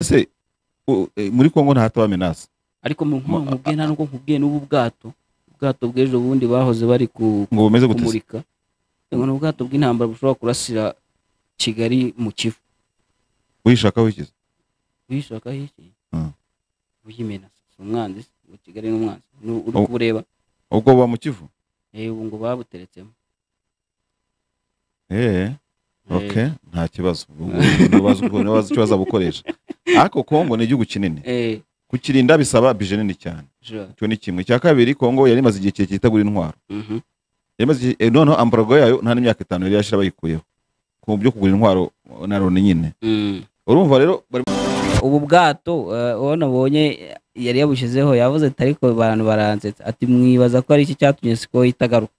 ese u- e, muri kongo ntahataba amenase ariko mu Ma- nkubwiye nta n'uko nkubwiye n'ubu bwato ubwato bw'ejo bundi bahoze bari ku ngo bumeze gute se? kumurika Yego, ni ubwato bw'intambara bushobora kurasira kigali mu kivu uyishaka wikize uyishaka iki Mm. uyimena umwanzi se, ubu kigali n'umwanzi uri Oh. kubureba ubwo buba mu kivu Eh, ubu ngo babuteretsemo eh Eh, ok nta kibazo ntibaza icyo bazabukoresha ariko kongo ni igihugu kinini eh, kukirinda bisaba bije nini cyane sure. icyo ni kimwe icya kabiri kongo yari imaze igihe kirekire itagura intwaro Mhm. yamaze igihe eh, noneho ambarago yayo nta n'imyaka itanu yari yashira bayikuyeho ku byo kugura intwaro na loni nyine Mm. urumva rero bari ubu bwato eh, uwo nabonye yari yabushyizeho yavuze ati ariko abantu baransetsa ati mwibaza ko ari iki cyatumye siko itagaruka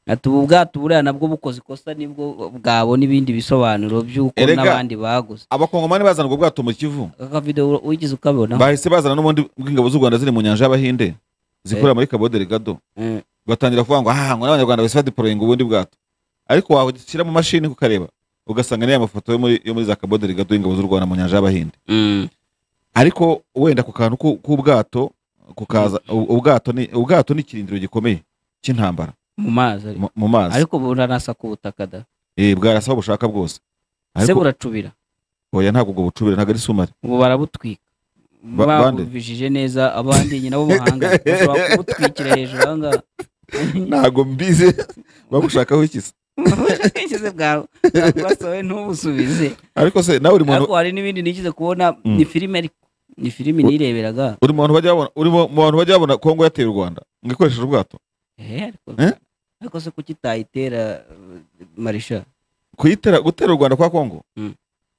ati ubu bwato buriya nabwo bukoze ikosa nibwo bwabona ibindi bisobanuro by'uko Erega- n'abandi baguze abakongomani bazana ubwo bwato mu kivu aka video ura- uyigize ukabona bahise bazana n'ubundi bw'ingabo z'u rwanda ziri mu nyanja y'abahinde zikorera muri cabo delegado Eh, ugatangira kuvuga ngo aha ngo n'abanyarwanda basifa diporoyinga ubundi bwato ariko washyira mu mashini ukareba ugasanga ni ya mafoto yo muri yo muri za cabo delegado y'ingabo z'u rwanda mu nyanja y'abahinde mm, ariko wenda ku kantu ku- k'ubwato kukaza u- ubwato ni ubwato ni ikirindiro gikomeye cy'intambara mu mazi ariko. mu- mu mazi ariko buranasa ku butaka da Eh, bwarasa aho bushaka bwose se ariko buracubira oya ntabwo ubwo bucubira ntabwo ari sumari ubu barabutwika Ba- bande? babuvijije neza abandi nyina b'ubuhanga bashobora kubutwikira hejuru aha ngaha ntabwo mbize bagushakaho ikisa ubwishingizi bwawe bwasohowe ntubusubize ariko se nawe uri muntu ariko hari n'ibindi nigize kubona Mm. ni filime ariko ni filime nireberaga uri mu bantu bajya babona uri mu bantu bajya babona kongo yateye u rwanda ngo ikoresheje ubwato Eh, ariko- Eh? ariko se kuki itayitera eh, marisha kuyitera gutera u rwanda kwa kongo Mm.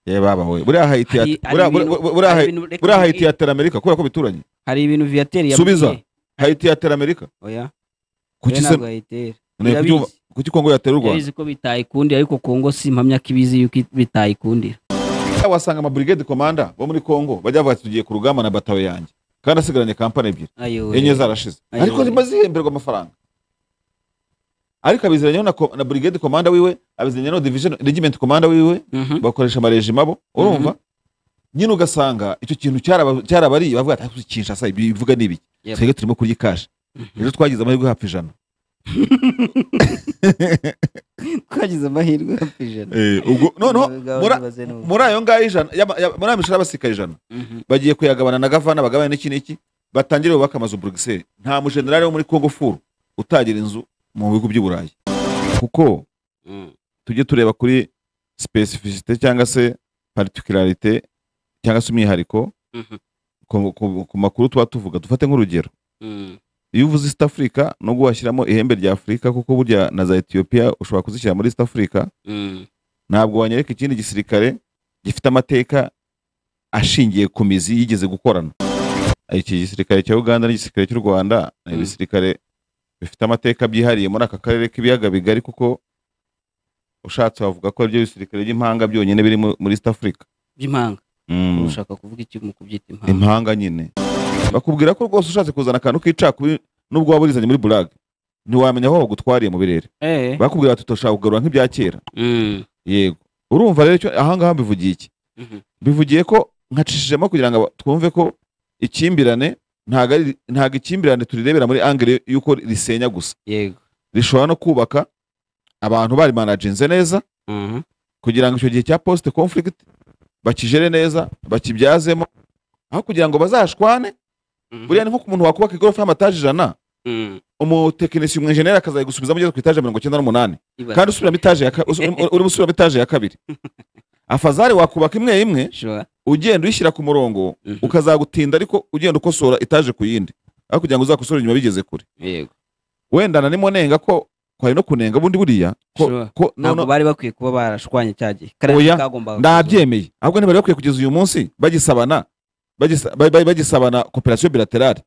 ye baba we buriya hayiti Hari- yate- hari buriya- ibintu- buriya- buriya hari hayi- ibintu- reka buriya mbi- hayiti yatera amerika kubera ko bituranye hari ibintu viateur Subiza. yabwiye. hayiti yatera amerika oya kuki oya se ntabwo yayitera ne- kuki- irabizi. kuki kongo yatera u rwanda yabizi ko bitayikundira ariko kongo si impamya ko ibizi yuko it- bitayikundira wasanga amabrigade komanda bo muri kongo bajya bavuga ati tugiye ku rugamba na batawe yanjye kandi asigaranye kampani ebyiri ayowe enye zarashize Ayo. ariko ziba zihemberwa amafaranga ariko abiziranyeho na, ko- na brigade komanda wiwe abiziranyeho na division regiment komanda wiwe Mhm. bakoresha amarejima bo urumva nyine ugasanga icyo kintu cyaraba- cyarabariye bavuga ati "Ah, kinshasa ibi bivuga ni ibiki Yep. twebwe turimo kurya ikashi Mhm. rero twagize amahirwe hafi ijana twagize amahirwe hafi ijana Eh, ubwo noneho mura- Ibaze n'ubu. muri ayo ngayo ijana y'ama- ya- muri ayo mishara y'abasirikare ijana Mhm. bagiye kuyagabana na gavana bagabane n'iki n'iki batangire bubake amazu buruseli nta mujenerali wo muri kongo furu utagira inzu mu bihugu by'i burayi kuko Mm. tujye tureba kuri specificité cyangwa se particularité cyangwa se umwihariko Mhm. ku, ku, ku makuru tuba tuvuga dufate nk'urugero Mm. iyo uvuze East Africa nubwo washyiramo ihembe rya Afurika kuko burya na za Ethiopia ushobora kuzishyira muri East Africa Mm. ntabwo wanyereka ikindi gisirikare gifite amateka ashingiye ku mizi yigeze gukorana iki gisirikare cya Uganda n'igisirikare cy'u Rwanda ni Mm. ibisirikare bifite amateka byihariye muri aka karere k'ibiyaga bigari kuko ushatse wavuga ko aribyo bisirikare by'impanga byonyine biri mu- muri East Africa by'impanga Mm. ushaka kuvuga iki mu kubyita impanga impanga nyine bakubwira ko rwose ushatse kuzana akantu k'icakubi nubwo waba urizanye muri burage ntiwamenya aho bagutwariye mu birere eh bakubwira bati turashaka kugarura nk'ibya kera Mm. yego urumva rero icyo ahangaha mbivugiye iki Mhm. bivugiye ko nkacishijemo kugira ngo aba- twumve ko ikimbirane ntago ari- ntago ikimbirane turirebera muri angere y'uko risenya gusa yego rishobora no kubaka abantu bari managinze neza Mhm. kugira ngo icyo gihe cya post conflict bakijere neza bakibyazemo aho kugira ngo bazashwane Mhm. buriya ni nko ku muntu wakubaka igorofa y'amataje ijana Mm. umutekinisiye umwenjeneri akazayigusubizamo ugeze ku itaje mirongo icyenda n'umunani Ibaze. kandi usubiramo itaje ya ka- usu- urimo urimo usubiramo itaje ya kabiri afazari wakubaka imwe imwe Sure. ugenda uyishyira ku murongo Mhm. ukazagutinda ariko ugenda ukosora etaje ku yindi aho kugira ngo uzakosore inyuma bigeze kure yego wenda na nimonenga ko kwari no kunenga bundi buriya ko, Sure. ko ntabwo nono bari bakwiye kuba barashwanye cya gihe Oya, kariya kagombaga ndabyemeye ahubwo ntibari bakwiye kugeza uyu munsi bagisabana bagisa- ba- ba- bagisabana koperasiyo bilaterale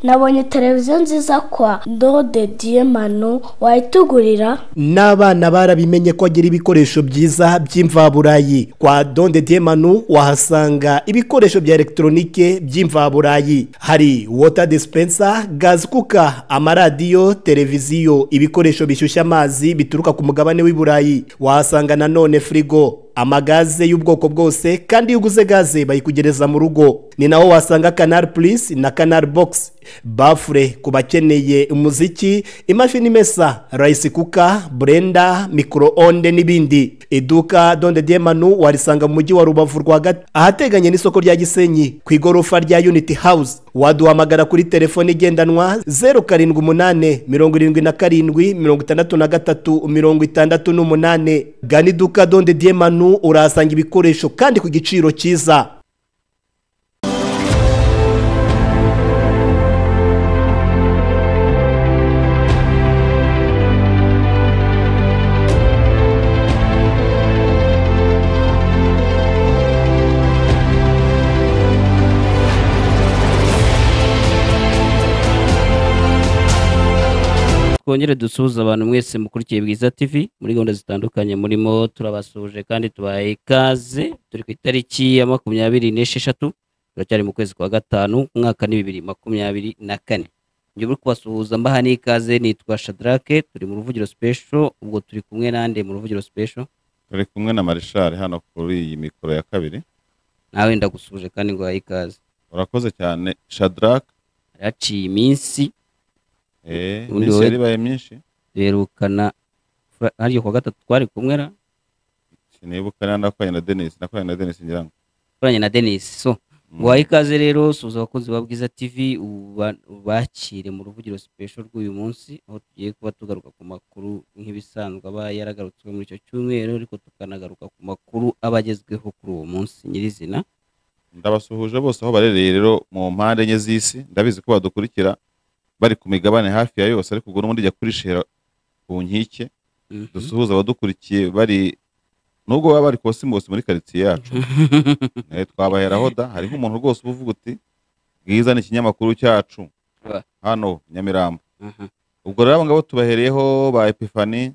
Nabonye televiziyo nziza kwa Ndode Diemano wayitugurira n'abana barabimenye ko agira ibikoresho byiza by'imvaburayi kwa donde diemanu wahasanga ibikoresho bya elegitoronike by'imvaburayi hari wota dispensa gazi kuka amaradiyo televiziyo ibikoresho bishyushya amazi bituruka ku mugabane w'i burayi wahasanga nanone firigo amagaze y'ubwoko bwose kandi iyo uguze gaze bayikugereza mu rugo ni naho wasanga kanari purisi na kanari bogisi bafure ku bakeneye umuziki imashini imesa rayisi kuka burenda mikoro onde n'ibindi iduka donde demanu warisanga mu mujyi wa rubavu rwagati ahateganye n'isoko rya gisenyi ku igorofa rya uniti hawuzi waduhamagara kuri telefone igendanwa zeru karindwi umunani mirongo irindwi na karindwi mirongo itandatu na gatatu mirongo itandatu n'umunani gana iduka donde demanu urahasanga ibikoresho kandi ku giciro cyiza twongere dusuhuze abantu mwese mukurikiye bwiza tv muri gahunda zitandukanye murimo turabasuje kandi tubahaye ikaze turi ku itariki ya makumyabiri n'esheshatu turacyari mu kwezi kwa gatanu umwaka ni bibiri makumyabiri na kane njye uri kubasuhuza mbaha n'ikaze nitwa shadrake turi mu ruvugiro sipesho ubwo turi kumwe nande mu ruvugiro sipesho turi kumwe na marishari hano kuri iyi mikoro ya kabiri nawe ndagusuje kandi ngo ikaze urakoze cyane shadarake yaciye iminsi eh, Ubundi iminsi wowe- yari ibaye myinshi duherukana hariya kwa gatatu twari kumwe na sinibuka niba nakoranye na denise nakoranye na denise ngira ngo turanye na denis so Mm. Guhaye ikaze rero suza abakunzi ba Bwiza TV uba- ubakire mu ruvugiro special rw'uyu munsi aho tugiye kuba tugaruka ku makuru nk'ibisanzwe aba yaragarutswe muri icyo cyumweru ariko tukanagaruka ku makuru aba agezweho kuri uwo munsi nyirizina ndabasuhuje bose aho barereye rero mu mpande enye z'isi ndabizi ko badukurikira bari ku migabane hafi ya yose ariko ubwo n'ubundi jya kuri shera ku nkike Mhm. dusuhuze abadukurikiye bari nubwo baba bari kosi bose muri karitsiye yacu Eh, twabaheraho da hari nk'umuntu rwose uba uvuga uti bwiza ni ikinyamakuru cyacu Ba. hano nyamirambo Aha, ubwo rero abo ngabo tubahereyeho ba epifani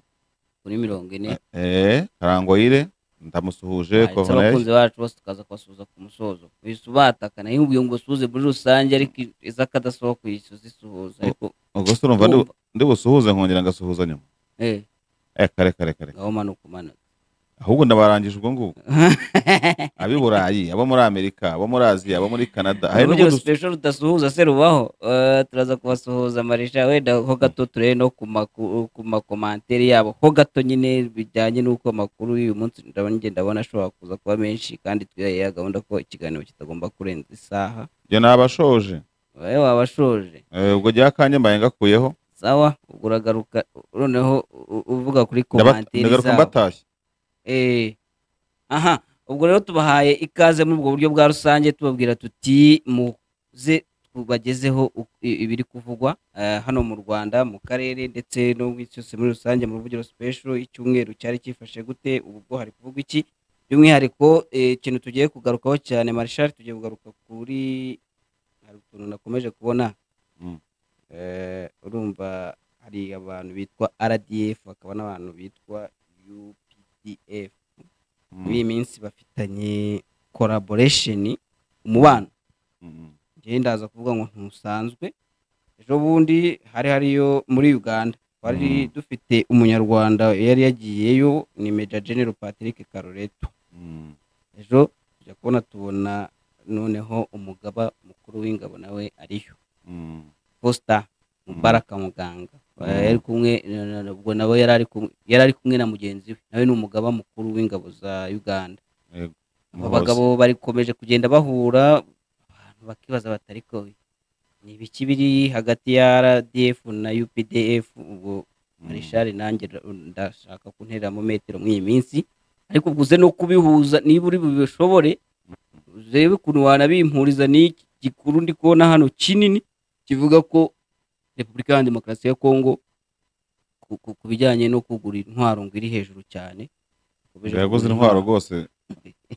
kuri mirongo ine eh, karangoyire ndamusuhuje Aha, ndetse Corneille. abakunzi bacu bose tukaza kubasuhuza ku musozo uhise ubatakana iyo ubwiye ngo usuhuze muri rusange ariko iza akadasohoka uhise uzisuhuza ariko ubwo se urumva ndi- urumva, ndi busuhuze nkongera ngasuhuza nyuma eh, eh, kare kare kare ngaho manuka umanuka ahubwo ndabarangije ubwo ngubwo ab'i burayi abo muri amerika abo muri aziya abo muri canada hari uburyo n'ubundi special rudasuhuza se rubaho Eh, turaza kubasuhuza marisha wenda ho gato turebe no ku maku- ku makomantere yabo ho gato nyine bijyanye n'uko amakuru y'uyu munsi ndabona njye ndabona ashobora kuza kuba menshi kandi twihaye gahunda ko ikiganiro kitagomba kurenza isaha njye nabashoje wowe waba washoje Eh, ubwo rya kanya mbaye ngakuyeho sawa ubwo uragaruka noneho u- uvuga kuri Ndaba- komantere ndagaruka zabo mbatashye Eh. aha ubwo rero tubahaye ikaze muri ubwo buryo bwa rusange tubabwira tuti muze tubagezeho u- i- ibiri kuvugwa eh, hano mu rwanda mu karere ndetse no mu isi yose muri rusange mu ruvugiro special icyumweru cyari cyifashe gute ubwo hari kuvugwa iki by'umwihariko eh, ikintu tugiye kugarukaho cyane marshal tugiye kugaruka kuri hari utuntu nakomeje kubona Mm. Eh, urumva hari abantu bitwa rdf hakaba n'abantu bitwa updf Mm, muri iyi minsi bafitanye collaboration umubano mm, mm. njyewe ndaza kuvuga ngo ntusanzwe ejo bundi hari hariyo muri uganda twari Mhm. dufite umunyarwanda yari yagiyeyo ni meja general patrick karoreto Mm. ejo tujya kubona tubona noneho umugaba mukuru w'ingabo nawe ariyo Mm. posita Mhm. mubaraka muganga Mhm. yari kumwe na- na- ubwo nawe yari ari kumwe- yari ari kumwe na mugenzi we nawe ni umugaba mukuru w'ingabo za uganda abo Muhozi. bagabo barikomeje kugenda bahura abantu bakibaza bati ariko ni ibiki biri hagati ya rdf na updf ubwo Mm. marishari nanjye nda- ndashaka kuntera mu metero muri iyi minsi ariko ubwo uze no kubihuza niba uri bubishobore urebe ukuntu wanabimpuriza n'iki gikuru ndi kubona hano kinini kivuga ko repubulika ya demokarasi ya kongo ku- ku- ku bijyanye no kugura intwaro ngo iri hejuru cyane Ikomeje yaguze kugura intwaro rwose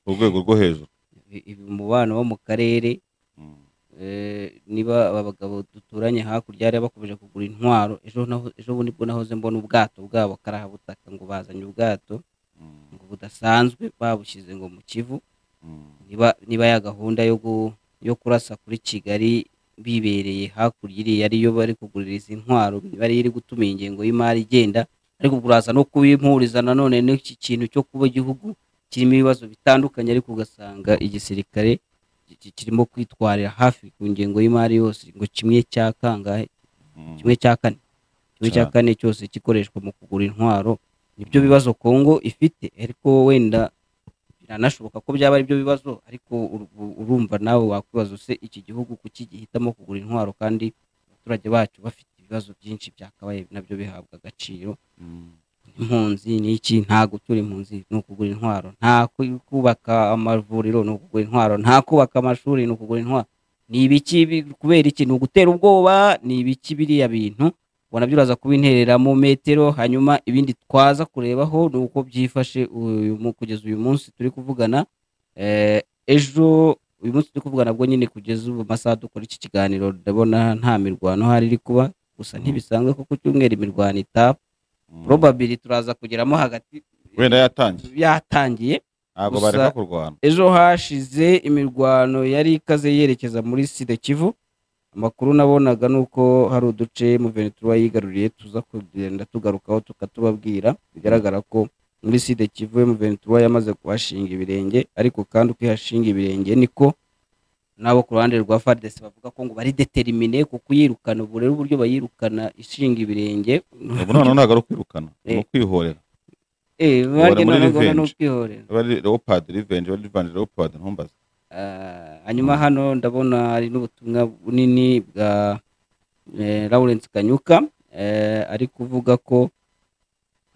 ku rwego rwo hejuru ibi- ibi umubano wo mu karere Mm. eh, niba aba bagabo duturanye hakurya hariya bakomeje kugura intwaro ejo naho- ejo bundi bwo nahoze mbona ubwato bwabo karabutaka ngo bazanye ubwato Mm. ngo budasanzwe babushyize ngo mu kivu Mm. niba niba ya gahunda yo gu- yo kurasa kuri kigali bibereye hakurya iriya ariyo bari kuguririza intwaro bari iri gutuma ingengo y'imari igenda ariko ubwo uraza no kubimpuriza nanone n'iki kintu cyo kuba igihugu kirimo ibibazo bitandukanye ariko ugasanga igisirikare ki- kirimo kwitwarira hafi ku ngengo y'imari yose ngo kimwe cya kangahe Mm. kimwe cya kane kimwe cya Cyane. kane cyose gikoreshwa mu kugura intwaro nibyo bibazo kongo ifite ariko wenda biranashoboka ko byaba ari byo bibazo ariko ur- u- urumva nawe wakwibaza se iki gihugu kuki gihitamo kugura intwaro kandi abaturage bacu bafite ibibazo byinshi byakabaye nabyo bihabwa agaciro Mm. impunzi ni iki nta gutura impunzi ni ukugura intwaro nta ku- kubaka amavuriro ni ukugura intwaro nta kubaka amashuri ni ukugura intwaro ni ibiki bi- kubera iki ni ugutera ubwoba ni ibiki biriya bintu ubona byo uraza kubinterera mu metero hanyuma ibindi twaza kurebaho ni uko byifashe uyu mu- kugeza uyu munsi turi kuvugana Eh, ejo uyu munsi turi kuvugana bwo nyine kugeza ubu masaha dukora iki kiganiro ndabona nta mirwano hari iri kuba gusa ntibisanzwe ko ku cyumweru imirwano itaba Mm. probably turaza kugeramo hagati wenda yatangiye yatangiye ntabwo Gusa- bareka kurwana ejo hashize imirwano yari ikaze yerekeza muri sida kivu amakuru nabonaga ni uko hari uduce muventura yigaruriye tuza kugenda tugarukaho tukatubabwira bigaragara ko muri sida kivu muventura yamaze kuhashinga ibirenge ariko kandi uko ihashinga ibirenge niko nabo ku ruhande rwa fadesi bavuga ko ngo bari determine kuko yirukana ubu rero uburyo bayirukana ishinga ibirenge ubu noneho ntabwo ari ukwirukana ni Eh. ukwihorera Eh, Bari banjye muri noneho ngo revenge. ni ukwihorera aba ari leopard revenge aba ari revenge leopard ntumbaze Ah, hanyuma hano ndabona hari n'ubutumwa bunini bwa eh, Lawrence Kanyuka eh, ari kuvuga ko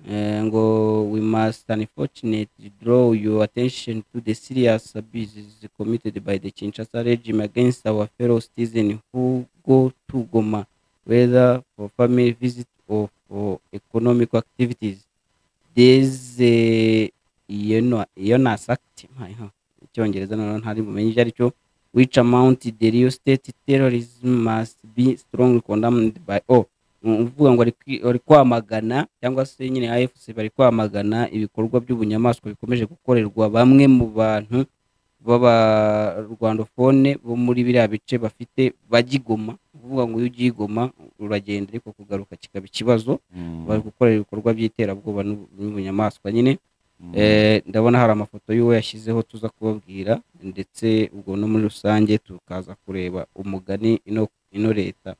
eh, ngo we must unfortunately draw your attention to the serious abuses committed by the Kinshasa regime against our fellow citizens who go to Goma whether for family visit or for economic activities there's a Jonas act my icyongereza noneho ntari bumenye icyo ari cyo which amount the real state terrorism must be strongly condemned by all Ni ukuvuga ngo ari kwi- ari kwamagana cyangwa se nyine afc bari kwamagana ibikorwa by'ubunyamaswa bikomeje gukorerwa bamwe mu bantu b'abarwandofone bo muri biriya bice bafite bagigoma Ni ukuvuga ngo iyo ugiye i Goma uragenda ariko kugaruka kikaba ikibazo Mm. bari gukorera ibikorwa by'iterabwoba n'ubu- n'ubunyamaswa nyine Mm. Eh, ndabona hari amafoto y'uwo yashyizeho tuza kubabwira ndetse ubwo no muri rusange tukaza kureba umugani ino ino leta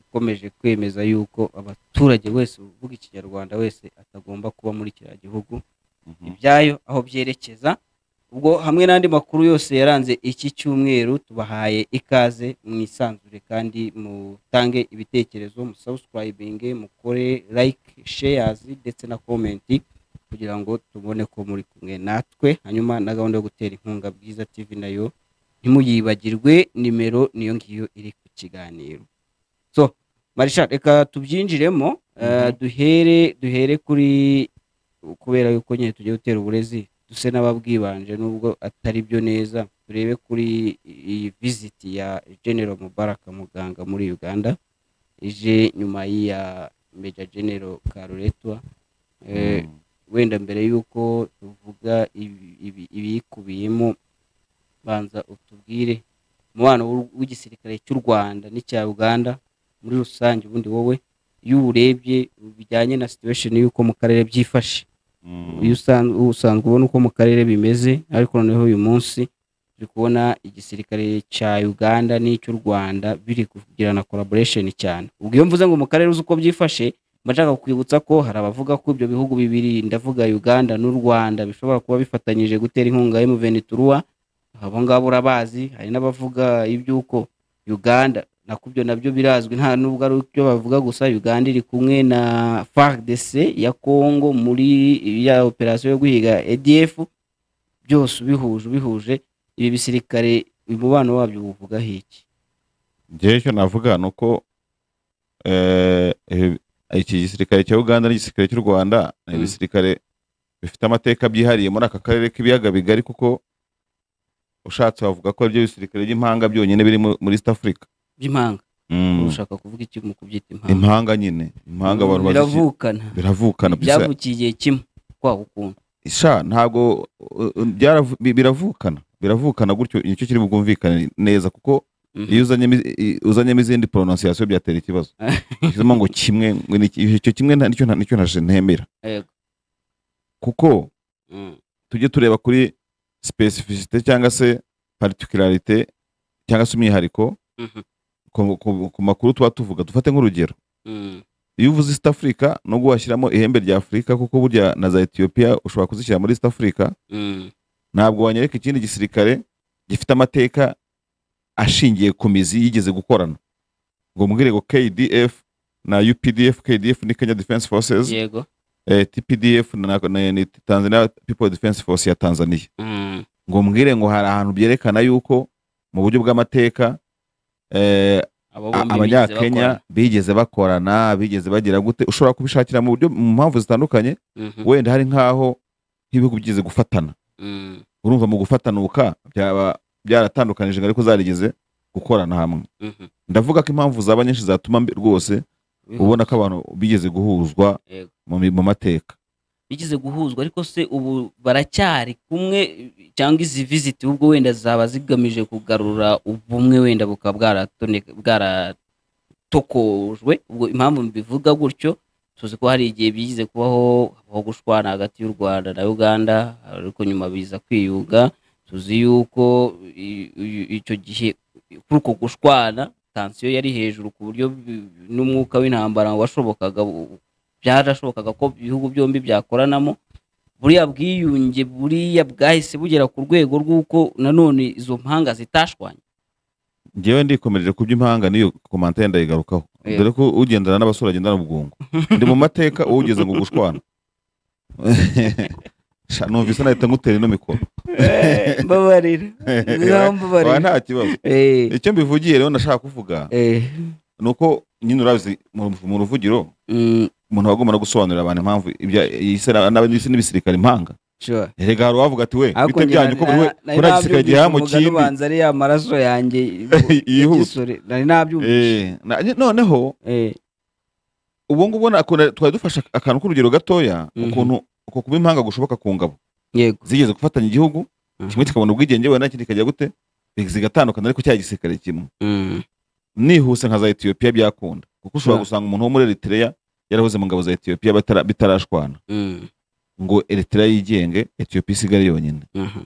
ikomeje kwemeza yuko abaturage wese uvuga ikinyarwanda wese atagomba kuba muri kiriya gihugu Mhm. ibyayo aho byerekeza ubwo hamwe n'andi makuru yose yaranze iki cyumweru tubahaye ikaze mwisanzure kandi mutange ibitekerezo musubscribinge mukore like shares ndetse na komenti kugira ngo tubone ko muri kumwe natwe hanyuma na gahunda yo gutera inkunga bwiza tv nayo ntimuyibagirwe nimero niyo ngiyo iri ku kiganiro so marisha reka tubyinjiremo eh, Mhm. duhere duhere kuri kubera yuko nyine tugiye gutera uburezi duse n'ababwibanje nubwo atari byo neza turebe kuri iyi viziti ya general mubaraka muganga muri uganda ije nyuma y'iya meja general karuretwa Eh, Mm. wenda mbere y'uko tuvuga ibi- ibi- ibiyikubiyemo banza utubwire umubano w'u- w'igisirikare cy'u rwanda n'icya uganda muri rusange ubundi wowe iyo uwurebye bijyanye na situation y'uko mu karere byifashe Mm. iyo usan- usanzwe ubona uko mu karere bimeze ariko noneho uyu munsi turi kubona igisirikare cya uganda n'icy'u rwanda biri kugirana collaboration cyane ubwo iyo mvuze ngo mu karere uzi uko byifashe mba nshaka kukwibutsa ko hari abavuga ko ibyo bihugu bibiri ndavuga uganda n'u rwanda bishobora kuba bifatanyije gutera inkunga ya muvenituruwa abo ngabo urabazi hari n'abavuga iby'uko uganda nako ibyo nabyo birazwi nta nubwo ari ibyo bavuga gusa uganda iri kumwe na fardc ya congo muri ya operasiyo yo guhiga adf byose ubihuje ubihuje ibi bisirikare uyu mubano wabyo uwuvugaho iki njyewe icyo navuga ni uko eh, eh, iki gisirikare cya uganda n'igisirikare cy'u rwanda ni Mm. ibisirikare bifite amateka byihariye muri aka karere k'ibiyaga bigari kuko ushatse wavuga ko aribyo bisirikare by'impanga byonyine biri mu- muri east africa by'impanga Mm. ushaka kuvuga iki mu kubyita impanga impanga nyine impanga abantu bazi- biravukana biravukana bisa byavukiye igihe kimwe kwa ukuntu sha ntabwo uh, uh, byaravu- bi- biravukana biravukana gutyo nicyo kiri bwumvikane neza kuko Mhm. iyo uzanyemo iz- i- uzanyemo izindi pronunciation byatera ikibazo ushyizemo ngo kimwe ngo ni iki- icyo kimwe nta- nicyo nta- nicyo nta- ntemera Yego. kuko Mm. tujye tureba kuri specificité cyangwa se particularité cyangwa se umwihariko Mhm. ku- ku- ku makuru tuba tuvuga dufate nk'urugero Mm. iyo uvuze East Africa nubwo washyiramo ihembe rya Afurika kuko burya na za Ethiopia ushobora kuzishyira muri East Africa Mm. ntabwo wanyereka ikindi gisirikare gifite amateka ashingiye ku mizi yigeze gukorana ngo mbwire ngo KDF na UPDF KDF ni Kenya Defense Forces yego eh, TPDF na, na, ni Tanzania People Defense Force ya Tanzania Mm. ngo mbwire ngo hari ahantu byerekana yuko mu buryo bw'amateka eh, abo a- bombi abanyakenya bigeze bakorana bigeze bagira gute ushobora kubishakira mu buryo mu mpamvu zitandukanye wenda hari nk'aho nk'ibihugu bigeze gufatana urumva mu gufatanuka byaba byaratandukanije ariko zarigeze gukorana hamwe ndavuga ko impamvu zaba nyinshi zatuma mbe- rwose ubona ko abantu bigeze guhuzwa Yego. mu mi- mu mateka bigize guhuzwa ariko se ubu baracyari kumwe cyangwa izi viziti ubwo wenda zaba zigamije kugarura ubumwe wenda bukaba bwaratoneka- bwaratokojwe ubwo impamvu mbivuga gutyo tuzi ko hari igihe bigize kubaho habaho gushwana hagati y'u rwanda na uganda ariko nyuma biza kwiyuga tuzi yuko i- i- icyo gihe kuri uko gushwana tansiyo yari hejuru ku buryo bi- n'umwuka w'intambara washobokaga u- byarashobokaga ko ibihugu byombi byakoranamo buriya bwiyunge buriya bwahise bugera ku rwego rw'uko nanone izo mpanga zitashwanye ngewe ndikomereje ku by'impanga n'iyo komantire ndayigarukaho Yego. dore ko ugendana n'abasore agenda n'ubwungu ndi mu mateka uwo ugeze ngo gushwana Sha, numvise nahita ngutera ino mikoro mbabarira Oya, nta kibazo icyo mbivugiye rero nashaka kuvuga ni uko nyine urabizi mu mu ruvugiro umuntu aba agomba no gusobanurira abantu impamvu ibya isi na- n'aba- n'isi n'ibisirikare impanga erega hari uwavuga ati we bite byanyu ko buri we ko nta gisirikare gihaha mu kindi ubanza ari ya maraso yanjye Yihuta. y'igisore nari nabyumvise Eh, na- noneho Eh, ubu ngubu na- kuna- twari dufashe akantu k'urugero gatoya Mhm. ukuntu uko kuba impanga gushoboka ku ngabo yego zigeze gufatanya igihugu Mhm. kimwe kikabona ubwigenge wenda n'ikindi kikajya gute zigatandukana ariko cya gisirikare kimwe Mm, nihuse nka za etiyopiya byakunda kuko ushobora Sure. gusanga umuntu wo muri eritreya yarahoze mu ngabo za etiyopiya batara- bitarashwana mm, ngo eritreya yigenge etiyopiya isigare yonyine mhm,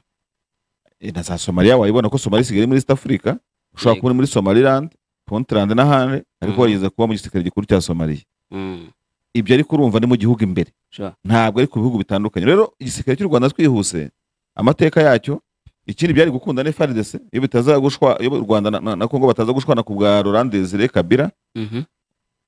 E, na za somaliya wayibona ko somaliya isigaye muri east africa ushobora Yego. kubona muri somaliland puntland n'ahandi ariko Mhm. warigeze kuba mu gisirikare gikuru cya somaliya mm, ibyo ariko urumva ni mu gihugu imbere sure, ntabwo ari ku bihugu bitandukanye rero igisirikare cy'u rwanda twihuse amateka yacyo ikindi byari gukunda ni FARDC iyo bitazagushwa iyo u rwanda na, na, na congo bataza gushwana ku bwa laurent desire kabila mhm,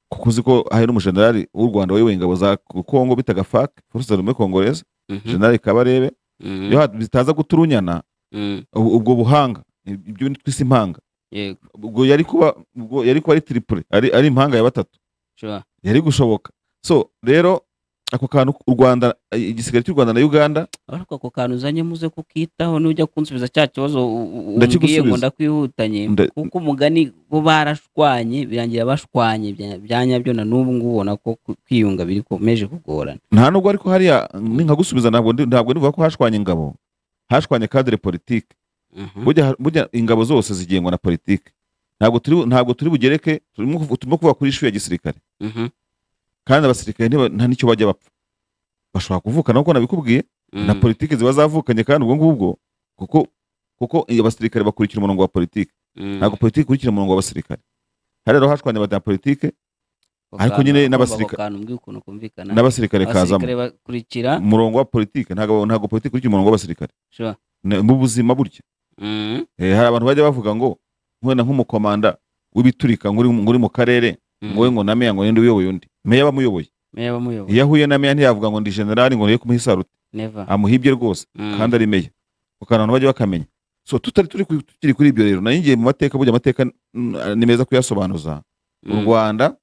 kuko uzi ko hari n'umujenerali w'u rwanda wayoboye ingabo za congo bitaga fak force armée congolaise mhm, general kabarebe mhm, iyo hat- bitaza guturunyana mm, ubu- ubwo buhanga ibyo ni twise impanga yego ubwo yari kuba ubwo yari kuba ari triple ari, ari impanga ya batatu sure, yari gushoboka so rero ako kantu u rwanda igisigari cy'u rwanda na uganda ariko ako kantu uzanye muze kukitaho nujya kunsubiza cya kibazo u- u- umbwiye ngo Ndakigusubiza. ndakwihutanye Nda- kuko umugani bo barashwanye birangira bashwanye bya- bya nyabyo na n'ubu ngubu ubona ko ku- kwiyunga bikomeje kugorana nta nubwo ariko hariya ni nka gusubiza ntabwo ndi- ntabwo nivuga ko hashwanye ingabo hashwanye kadire politike Mhm, burya burya ingabo zose zigengwa na politike ntabwo turi ntabwo turi bugereke turimo kuvu- turimo kuvuga kuri ishu ya gisirikare mhm, kandi abasirikare ntiba- nta n'icyo bajya bapfa bashobora kuvukana nkuko nabikubwiye na mm, politike ziba zavukanye kandi ubwo ngubwo kuko kuko iyo abasirikare bakurikira umurongo wa politike mm. ntabwo politike ikurikira umurongo w'abasirikare hariya rero hashwanye abanyapolitike Ako ariko kantu nyine nagomba n'abasirika- ako kantu umbwiye ukuntu kumvikana n'abasirikare kazamo abasirikare bakurikira umurongo wa politike ntabwo ntabwo politike ikurikira umurongo w'abasirikare sure, Ne- mu buzima burya mm, Eh, hari abantu bajya bavuga ngo nkubona nk'umukomanda w'ibiturika ngo uri ngo uri mu karere mm. ngo we ngo na meya ngo ninde uyoboye undi meya aba amuyoboye meya bamuyoboye iyo ahuye na meya ntiyavuga ngo ndi generali ngo niyo kumuha isarute never amuhibye rwose Mm, kandi ari meya kuko abantu bajya bakamenya so tutari turi ku- tukiri kuri ibyo rero nari ngiye mu mateka burya amateka mm, ni meza kuyasobanuza u mm, rwanda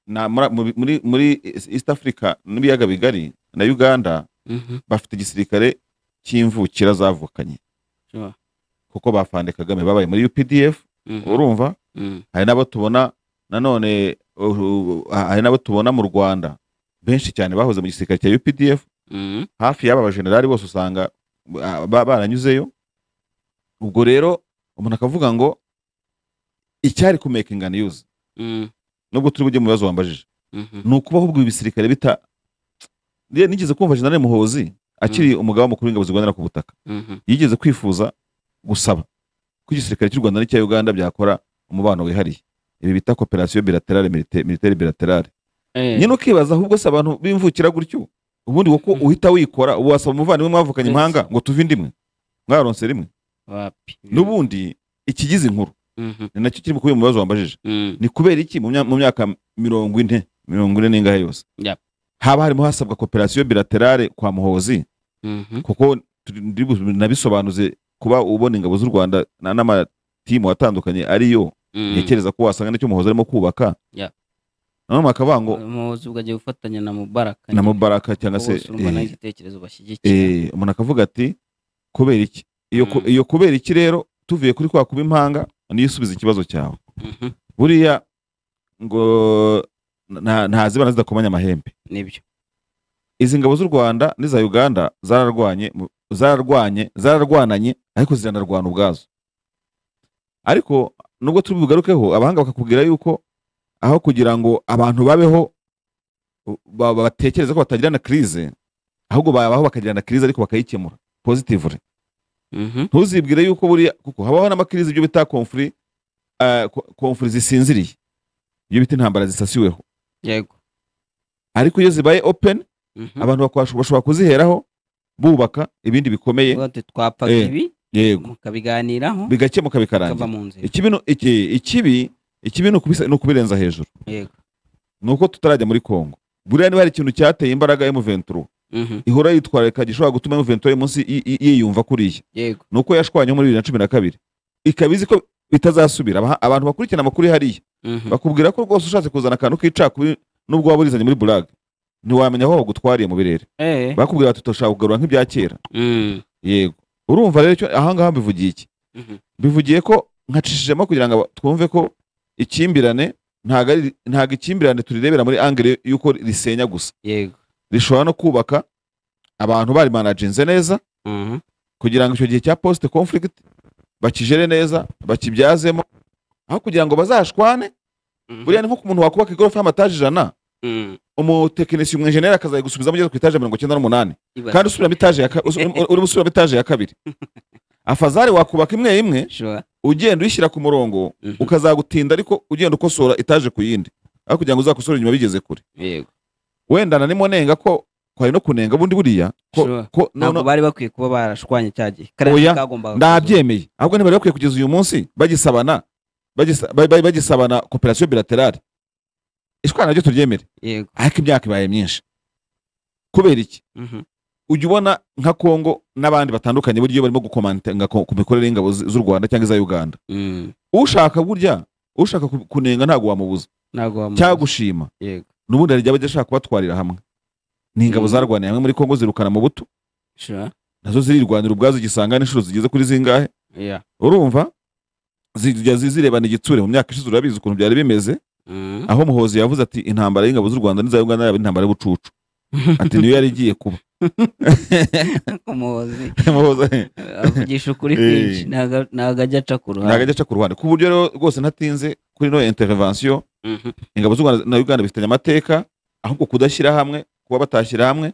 na- muri- muri- muri muri east africa n'ibiyaga bigari na uganda mhm, bafite igisirikare cy'imvukira zavukanye sure, kuko bafande kagame babaye muri updf mhm, urumva mm, hari n'abo tubona nanone uh, uh, hari n'abo tubona mu rwanda benshi cyane bahoze mu gisirikare cya updf mm, hafi y'aba bajenerali bose usanga uh, ba- baranyuzeyo ubwo rero umuntu akavuga ngo icyari kumekinga niyuzi mm, nubwo turi bujye mu bibazo wambajije mhm, ni ukuba ahubwo ibisirikare bita Nge- nigeze kumva jenerali muhozi akiri umugaba mukuru w'ingabo zirwanira ku butaka mhm, yigeze kwifuza gusaba ko igisirikare cy'u rwanda n'icya uganda byakora umubano wihariye ibi bita koperasiyo bilaterale milite- militaire bilaterale eh, nyine ukibaza ahubwo se abantu bimvukira gutyo ubundi wowe uko Mhm. uhita wikora ubu wasaba umuvandimwe mwavukanye Yes. impanga ngo tuve indi imwe mwaronse rimwe wapi n'ubundi ikigize inkuru Mhm, ni nacyo kiri kubiba mu bibazo wambajije mhm, ni kubera iki mu mya- mu myaka mirongo ine mirongo ine n'ingahe yose Yep. haba harimo hasabwa koperasiyo bilaterale kwa muhozi mhm, kuko turi- ndi bu- nabisobanuze kuba ubona ingabo z'u rwanda na- n'amatimu atandukanye ariyo mhm. ntekereza ko wasanga nicyo muhozi arimo kubaka Yep. nanone bakavuga ngo umuyobozi ubwo agiye gufatanya na mubaraka na mubaraka cyangwa se bose urumva eh, naho igitekerezo bashyigikira eh, umuntu akavuga ati kubera iki iyo ku- Mm. iyo kubera iki rero tuvuye kuri kwa kuba impanga niyo usubiza ikibazo cyawe Mhm, buriya ngo nta- ntazibana zidakomanya amahembe nibyo izi ngabo z'u rwanda n'iza uganda zararwanye mu- zararwanye zararwananye ariko ziranarwana ubwazo ariko nubwo turi bugarukeho abahanga bakakubwira yuko aho kugira ngo abantu babeho u- ba- batekereza ko batagirana krize ahubwo babaho bakagirana krize ariko bakayikemura positively Mhm, ntuzibwire yuko buriya kuko habaho n'amakirize ibyo bita konfuri eh, ko- konfuri zisinziriye ibyo bita intambara zisasiweho yego ariko iyo zibaye open Mhm. abantu bakwash- bashobora kuziheraho bubaka ibindi bikomeye Uvuga ati, twapfaga Eh, ibi yego mukabiganiraho bigakemuka bikava bikarangira mu nzira ikibi ni- iki- ikibi ikibi ni ukubisa- ni ukubirenza hejuru yego ni uko tutarajya muri kongo buriya niba hari ikintu cyateye imbaraga M23 Mhm, ihora yitwararika gishobora gutuma M23 iri munsi i- i- yiyumva kuriya yego ni uko yashwanyeho muri bibiri na cumi na kabiri ikaba izi ko bitazasubira Abaha- abantu bakurikirana amakuru hariya Mhm, bakubwira ko rwose ushatse kuzana akantu k'icakubiri n'ubwo waba urizanye muri burag ntiwamenya aho bagutwariye mu birere eh, bakubwira bati turashaka kugarura nk'ibya kera mhm, yego urumva rero icyo ahangaha mbivugiye iki mhm, bivugiye ko nkacishijemo kugira ngo aba- twumve ko ikimbirane ntago ari- ntago ikimbirane turirebera muri angere y'uko risenya gusa yego rishobora no kubaka abantu bari managinze neza Mhm, kugira ngo icyo gihe cya post conflict bakijere neza bakibyazemo aho kugira ngo bazashwane mhm, buriya ni nko ku muntu wakubaka igorofa y'amataje ijana mhm, umutekinisiye umwenjeneri akazayigusubiza mugeze ku itaje mirongo icyenda n'umunani ibaza. kandi usubiramo itaje ya ka- usu- urimo usubiramo itaje ya kabiri afazari wakubaka imwe imwe Sure. ugenda uyishyira ku murongo Mhm. ukazagutinda ariko ugenda ukosora etaje ku yindi aho kugira ngo uzakosore inyuma bigeze kure yego wenda nanimo nenga ko kwari no kunenga bundi buriya ko, Sure. ko ntabwo nono- bari bakwiye kuba barashwanye cya gihe Oya, kagombaga ndabyemeye ahubwo ntibari bakwiye kugeza uyu munsi bagisabana bagisa- ba- ba- bagisabana koperasiyo bilaterale ishwana naryo turyemere kuzura. yego ariko imyaka ibaye myinshi kubera iki Mhm, ujya ubona nka kongo n'abandi batandukanye burya iyo barimo gukomantenga ku ku mikorere y'ingabo z- z'u rwanda cyangwa iza uganda mhm, ushaka burya ushaka ku- kunenga ntabwo wamubuza ntabwo wamubuza. cyangwa gushima yego n'ubundi hari igihe aba ashaka kubatwarira hamwe ni ingabo Mm. zarwaniye hamwe muri kongo zirukana mu buto sure. nazo zirirwanira ubwazo igisanga n'inshuro zigeze kuri zingahe Yeah. urumva zijya zi- zirebana igitsure mu myaka ishize urabizi ukuntu byari bimeze Mhm. aho muhozi yavuze ati intambara y'ingabo z'u rwanda n'iza uganda yaba ari intambara y'ubucucu ati niyo yari igiye kuba umuhozi muhozi avugisha ukuri Eh. kwinshi ntago ntago ajya aca ku ntabwo ruhande ajya aca ku ruhande ku buryo rero rwose ntatinze kuri ino intervention Mhm, ingabo z'u rwanda na uganda bifitanye amateka ahubwo kudashyira hamwe kuba batashyira hamwe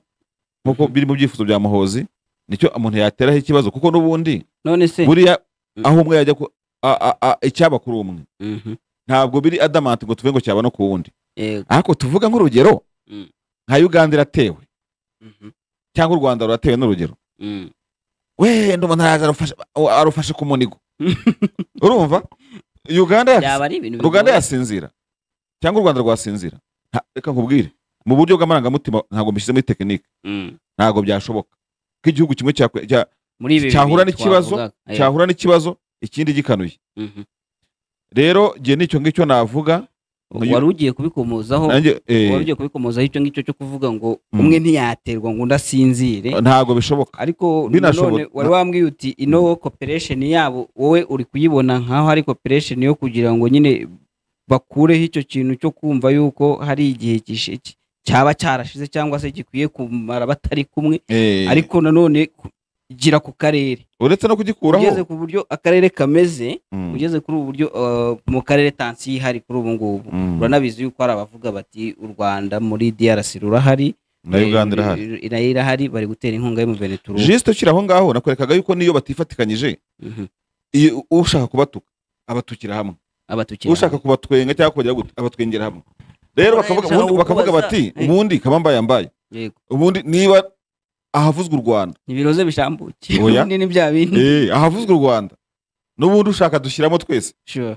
nk'uko biri mu byifuzo bya muhozi nicyo umuntu yateraho ikibazo kuko n'ubundi none se buriya Mm. aho umwe yajya ku- a- a- a- icyaba kuri umwe Mhm, ntabwo biri adamant ngo tuve ngo cyaba no ku wundi yego ariko tuvuga nk'urugero Mm. nka uganda iratewe Mhm, cyangwa u rwanda ruratewe n'urugero mhm, wenda umuntu araza arufashe- arufashe ku munigo urumva uganda yaka- byaba ari ibintu uganda bigoye. yasinzira yasinzira cyangwa u rwanda rwasinzira Nta- reka nkubwire mu buryo bw'amarangamutima ntabwo mbishyize muri tekinike ntabwo byashoboka ko igihugu kimwe cyakwe- cya- muri ibi cyahura bibiri n'ikibazo, twavugaga. Eh, cyahura n'ikibazo ikindi gikanuye mhm. rero ngiye nicyo ngicyo navuga Uyu- wari ugiye kubikomozaho nanjye eh, wari ugiye kubikomozaho icyo ngicyo cyo kuvuga ngo Mm. umwe ntiyaterwa ngo undi asinzire ntabwo bishoboka ariko Binashoboka. nanone wari wambwiye uti ino cooperation yabo wowe uri kuyibona nkaho ari cooperation yo kugira ngo nyine bakureho icyo kintu cyo kumva yuko hari igihe gishe- ki- cyaba cyarashize cyangwa se gikwiye kumara batari kumwe Eh, ariko nanone ku- gira ku karere uretse no ugeze kugikuraho ku buryo akarere kameze Mm, ugeze kuri ubu buryo uh, mu karere tansi ihari kuri ubu ngubu mm, uranabizi yuko hari abavuga bati u rwanda muri DRC rurahari na uganda irahari I- nayo irahari bari gutera inkunga y'umuveneturu jisite ukiri aho ngaho nakwerekaga yuko niyo batifatikanyije iyo ushaka kubatuka abatukira hamwe abatukira ushaka kubatwenga cyangwa kubagira gute abatwengera hamwe rero Urabona bakavuga ibyo ubundi bakavuga ukubaza, bati eh. ubundi kabamba yambaye Yego. ubundi niba ahavuzwe u rwanda ibiroze bishambukiye Oya. ubundi ni bya bindi eh ahavuzwe u rwanda n'ubundi ushaka dushyiramo twese Sure.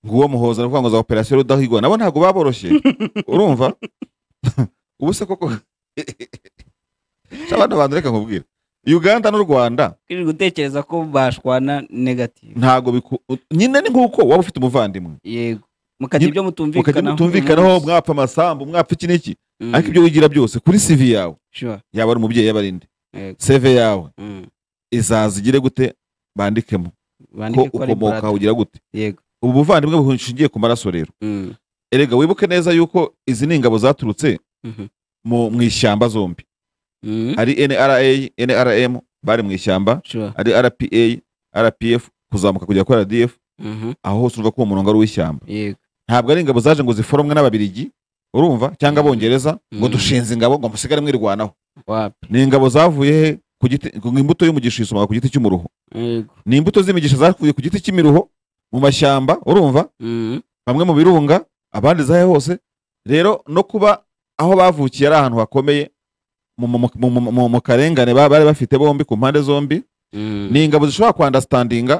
nguwo muhoza no za operasiyo rudahigwa nabo ntabwo baboroshye urumva ubu se koko abana bantu reka nkubwira uganda n'u rwanda Kiri gutekereza ko bashwana negative ntabwo biku- nyine ni nk'uko waba ufite umuvandimwe yego Nyine- mukagira ibyo mukajya mutumvikanaho mutumvikanaho umunsi. mwapfa amasambu mwapfa iki n'iki Mm, ariko ibyo wigira byose kuri sivi yawe sure. yaba ari umubyeyi yaba ari indi Yego. seve yawe Mm. izaza igire gute bandikemo ko Bandike ko ari ukomoka brother. ugira gute yego ubu buvandimwe bushingiye ku maraso rero Mm, erega wibuke neza yuko izi ni ingabo zaturutse mhm, mu mu ishyamba zombi mm, hari nra nrm bari mu ishyamba sure. hari rpa rpf kuzamuka kujya kuri rdf Mhm, aho hose urumva ko uwo murongo ari uw'ishyamba yego ntabwo ari ingabo zaje ngo ziforomwe n'ababirigi urumva cyangwa Mm. abongereza ngo Mm. dushinze ingabo ngo musigare mwirwanaho wapi ni ingabo zavuye he ku giti ku imbuto y'umugisha yisumbuka ku giti cy'umuruho yego ni imbuto z'imigisha zakuye ku giti cy'imiruho mu mashyamba urumva Mm, bamwe mu birunga abandi zahe hose rero no kuba aho bavukiye ari ahantu hakomeye mu- mu- mu- mu- mu- mu mu karengane ba- bari bafite bombi ku mpande zombi mm. ni ingabo zishobora kwandastandinga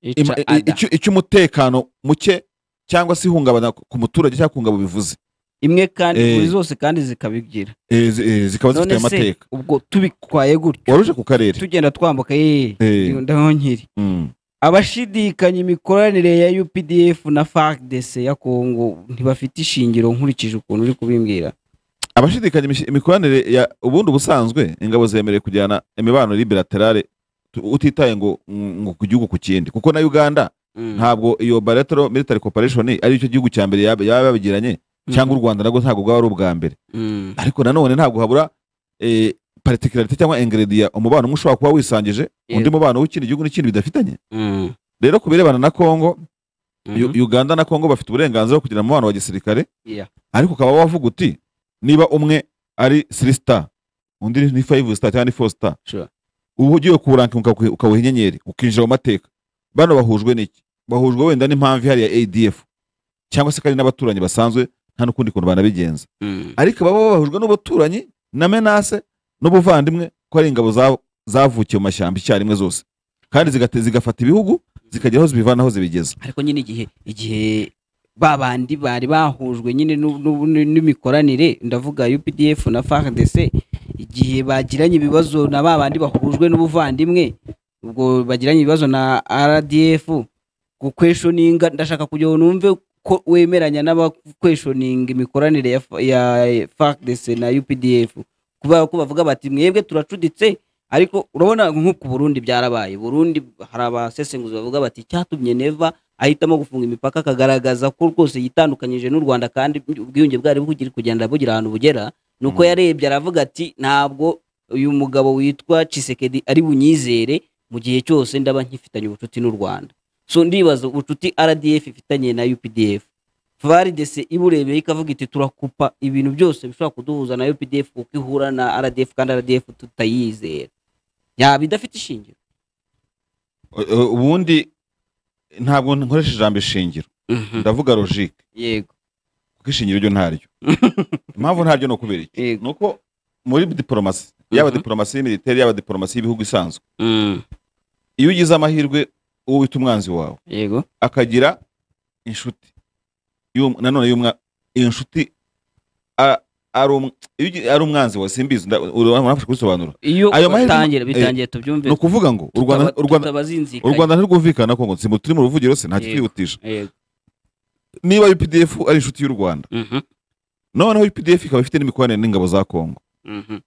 Each im- i- other. icyo- icy'umutekano muke cyangwa se ihungabana ku muturage cyangwa ku ngabo bivuze imwe kandi Eh. buri zose kandi zikabigira Eh, zi- eh, zikaba zifite None se, amateka ubwo tubitwaye gutyo waruje ku karere tugenda twambuka yee Eh, ndaho nkiri mm. abashidikanya imikoranire ya UPDF na FARDC ya Kongo ntibafite ishingiro nkurikije ukuntu uri kubimbwira abashidikanya imish- imikoranire ya ubundi ubusanzwe ingabo zemerewe kujyana imibano liberaterale utitaye ngo ngo ku gihugu ku kindi kuko na uganda ntabwo iyo bilateral military cooperation ari cyo gihugu cya mbere yaba yaba yabigiranye cyangwa u Rwanda nabwo ntabwo bwaba ari ubwa mbere Mm, ariko nanone ntabwo habura eh, particularity cyangwa ingredient umubano umwe ushobora kuba wisangije undi Yego. mubano w'ikindi gihugu n'ikindi bidafitanye mm, rero ku birebana na Congo mhm, U- Uganda na Congo bafite uburenganzira bwo kugira umubano wa gisirikare Yeah. ariko ukaba wavuga uti niba umwe ari 3 star undi ni 5 star cyangwa ni 4 star Sure. uba ugiye kuwurankinga ukawuha inyenyeri ukinjira mu mateka bano bahujwe n'iki bahujwe wenda n'impamvu ihari ya adf cyangwa se kandi n'abaturanyi basanzwe nta n'ukundi kuntu banabigenza mm, ariko baba bahujwe n'abaturanyi na menase n'ubuvandimwe ko ari ingabo za- zavukiye mu mashyamba icyarimwe zose kandi zigate- zigafata ibihugu zikagira aho zibivana aho zibigeza ariko nyine igihe igihe babandi bari bahujwe nyine n'u- n'u- n'u- n'imikoranire ndavuga UPDF na FARDC igihe bagiranye ibibazo na babandi bahujwe n'ubuvandimwe ubwo bagiranye ibibazo na RDF gukweshoninga ndashaka kugira ngo numve ko wemeranya n'abakweshoninga imikoranire ya, F- ya FARDC na UPDF kubera ko bavuga bati mwebwe turacuditse ariko urabona nko ku Burundi byarabaye Burundi hari abasesenguzi bavuga bati icyatumye Neva ahitamo gufunga imipaka akagaragaza ko rwose yitandukanyije n'u Rwanda kandi ubwiyunge bwari bukiri kugenda bugira ahantu bugera nuko Mm. yarebye aravuga ati ntabwo uyu mugabo witwa Chisekedi ari bunyizere mu gihe cyose ndaba nkifitanye ubucuti n'u Rwanda so ndibaza ubucuti RDF ifitanye na UPDF FARDC iburebeye ikavuga iti turakupa ibintu byose bishobora kuduhuza na UPDF kuko ihura na RDF kandi RDF tutayizera yaba idafite ishingiro U- u- ubundi ntabwo nkoresha ijambo ishingiro ndavuga logique yego kuko ishingiro ryo ntaryo impamvu ntaryo ni ukubera iki yego ni uko muri diporomasi yaba Mhm. diporomasi y'imiliteri yaba diporomasi y'ibihugu isanzwe Mm, iyo ugize amahirwe uwo wita umwanzi wawe yego akagira inshuti y'um- nanone y'umwa iyo nshuti a- ari um- iyo ugi- ari umwanzi wawe simbizi nda- ura- urafasha kubisobanura iyo Ayo mahirwe- batangira eh, bitangiye tubyumve ni ukuvuga ngo u Rwanda- u Rwanda- u tutabazinzikanye rwanda ntirwumvikana ko ngo nsimu turi mu ruvugiro se nta Yego. kitwihutisha yego niba UPDF ari inshuti y'u Rwanda Mhm, noneho UPDF ikaba ifite n'imikoranire n'ingabo za Kongo mhm,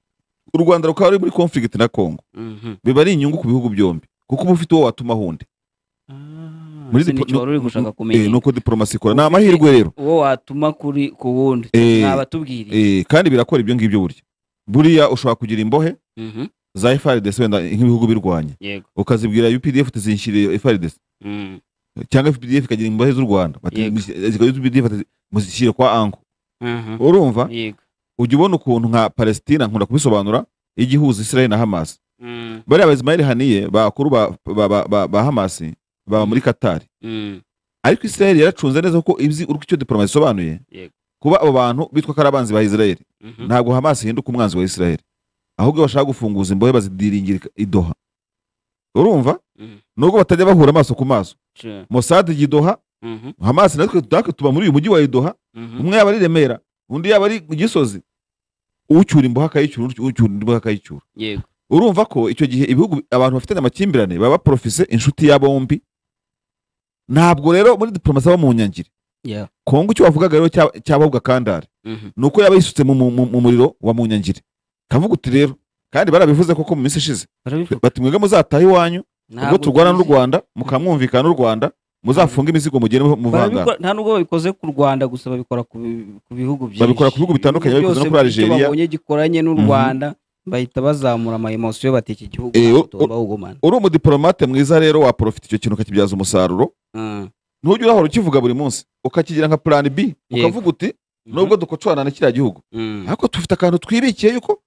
u Rwanda rukaba ruri muri conflict na Kongo mhm. biba ari inyungu ku bihugu byombi kuko uba ufite uwo watuma hundi Ah, Muri ese dipo- nicyo wari uri no- gushaka no- kumenya eh, nuko diplomasi ikora ni Ufite- amahirwe rero uwo watuma kuri ku wundi Eh, mwabatubwiriye Eh, kandi birakora ibyo ngibyo burya buriya ushobora kugira imbohe Mhm, za FARDC wenda nk'ibihugu birwanya yego ukazibwira UPDF tuzinshyiriye FARDC Mm, cyangwa FPDF ikagira imbohe z'u Rwanda bati Yego. zikagira UPDF ati, muzishyire kwa anko mhm, urumva yego ujya ubona ukuntu nka palestina nkunda kubisobanura ijya ihuza israel na hamas Mm, bariya ba ismail haniye bakuru ba, ba, ba, ba, ba hamas baba muri katari mm, ariko israel yaracunze neza kuko izi urwo icyo diplomasi isobanuye Yego. kuba abo bantu bitwa ko ari abanzi ba israel mhm, ntabwo hamas ihinduka umwanzi wa israel ahubwo bashaka gufunguza imbohe bazidiringira i doha urumva mhm, nubwo batajya bahura amaso ku maso sure, mossad ijya i doha mhm, hamas natwe natwe tuba muri uyu mujyi wa i doha mhm, umwe yaba ari i remera undi yaba ari i gisozi ucyura imbohe akayicyura undi ucyura indi mbohe akayicyura yego, urumva ko icyo gihe ibihugu abantu bafitanye amakimbirane baba baporofise inshuti ya bombi ntabwo rero muri diplomasi aba mu nyangire yeah, kongo icyo wavugaga rero cya- cyababwa kandare mhm, ni uko yaba yisutse mu, mu, mu, mu muriro wa mu nyangire kavuga uti rero kandi barabivuze koko mu minsi ishize barabivuga. bati mwebwe muzataha iwanyu ubwo Ntabwo turwana n'u tuzi. rwanda mukamwumvikana n'u rwanda muzafunge imizigo mugire muvangana Barabikora- nta nubwo babikoze ku rwanda gusa babikora ku bi- ku bihugu byinshi Babikora ku bihugu bitandukanye, Ibihugu babikoze no byose kuri icyo Algeria. babonye gikoranye n'u Mhm. rwanda bahita bazamura amayemosiyo bati iki gihugu Eh, ntabwo u- tugomba kugumana uri umudiplomate mwiza rero waprofita icyo kintu ukakibyaza umusaruro Mm. ntujya urahora ukivuga buri munsi ukakigira nka plan b ukavuga uti nubwo dukocorana na kiriya gihugu Mhm, ariko dufite akantu twibikiye yuko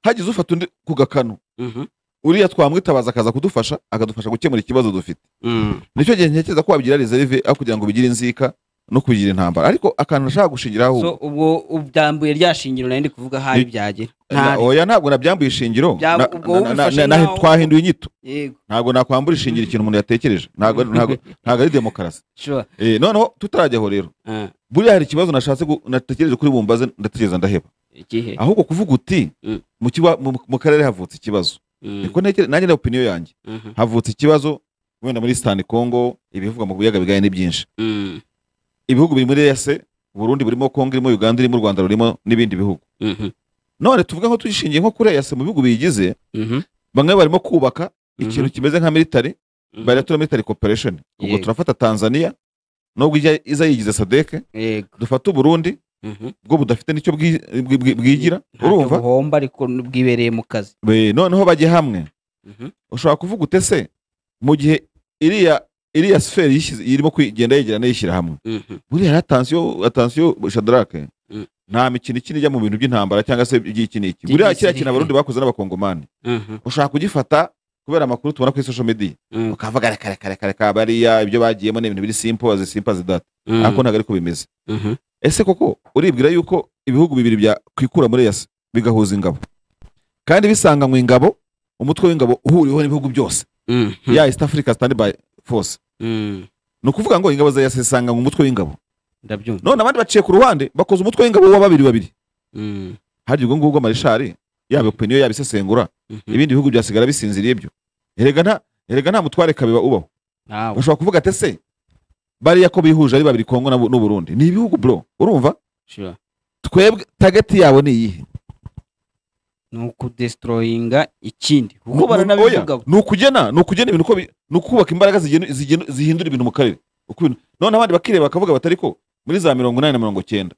hagize ufata undi ku gakanu mhm, uriya twamwitabaza akaza kudufasha akadufasha gukemura ikibazo dufite mhm. nicyo gihe ntekereza ko wabigira reserve aho kugira ngo bigire inzika no kubigira intambara ariko akantu nashaka gushingiraho so ubwo ubyambuye rya shingiro nari ndi kuvuga habi Ni- byagera na- ntari oya ntabwo nabyambuye ishingiro Bya- na- ubwo na- na- na- ubifashe na- nkaho- twahinduye inyito yego ntabwo nakwambura ishingiro ikintu umuntu yatekereje ntabwo ntabwo- ntabwo ari demokarasi sure Eh, noneho tutarajyaho rero Ah, buriya hari ikibazo nashatse gu- natekereje kuri bumbaze ndatekereza ndaheba igihe ahubwo kuvuga uti Mm. mu kiba- mu- mu karere havutse ikibazo Mm, niko ntekere nanjye na opinion yanjye mhm, havutse ikibazo wenda muri sitani kongo ibivugwa mu biyaga bigaye ni byinshi mm, ibihugu biri muri ese burundi burimo kongo irimo uganda irimo u rwanda rurimo n'ibindi bihugu mhm, none tuvuge nko tuyishingiye nko kuri ese mu bihugu biyigize mhm, bamwe barimo kubaka Mhm. ikintu kimeze nka military mhm. bilateral military cooperation ubwo Yego. turafata tanzania nubwo ijya iza yigize sadeke yego dufata uburundi mhm. bwo budafite nicyo bwi- bwi- bwi- bwigira Ntacyo urumva buhomba ariko bwibereye mu kazi Be- noneho bajye hamwe Mhm. ushobora kuvuga ute se mu gihe iriya iriya siferi yishyize- irimo kugenda yegerana yishyira hamwe Mhm, buriya atansiyo atansiyo shadarake Mm. nta mikino ikina ijya mu bintu by'intambara cyangaba se iby'iki n'iki buriya kiriya kintu abarundi bakoze n'abakongomani mhm, ushobora kugifata kubera amakuru tubona kuri social media mhm, ukavuga reka reka reka reka bariya ibyo bagiyemo ni ibintu biri simple zisimpa zidata mhm, ariko ntabwo ariko bimeze mhm. ese koko uribwira yuko ibihugu bibiri byakwikura muri yasi bigahuza ingabo kandi bisanganywe ingabo umutwe w'ingabo uhuriweho n'ibihugu byose Mhm, ya east africa standby force mhm. ni ukuvuga ngo ingabo za yasi zisanganywe umutwe w'ingabo ndabyumva none abandi baciye ku ruhande bakoze umutwe w'ingabo wa babiri babiri Mhm, harya ubwo ngubwo amarishari yaba opinion yaba isesengura mhm. ibindi bihugu byasigara bisinziriye ibyo erega nta erega nta mutware kabeba ubaho Ntawe. bashobora kuvuga ati ese bariya ko bihuje ari babiri kongo na Bu- n'uburundi ni ibihugu bro urumva Sure. twebwe tageti yawe ni iyihe ni ukudestroyinga ikindi kuko Ni- baranabivuga oya, ni ukugena ni ukugena ibintu uko bi- ni ukubaka imbaraga zigenu- zigenu- zihindura ibintu mu karere Uko ibintu- noneho abandi bakireba bakavuga batari ko muri za mirongo inani na mirongo cyenda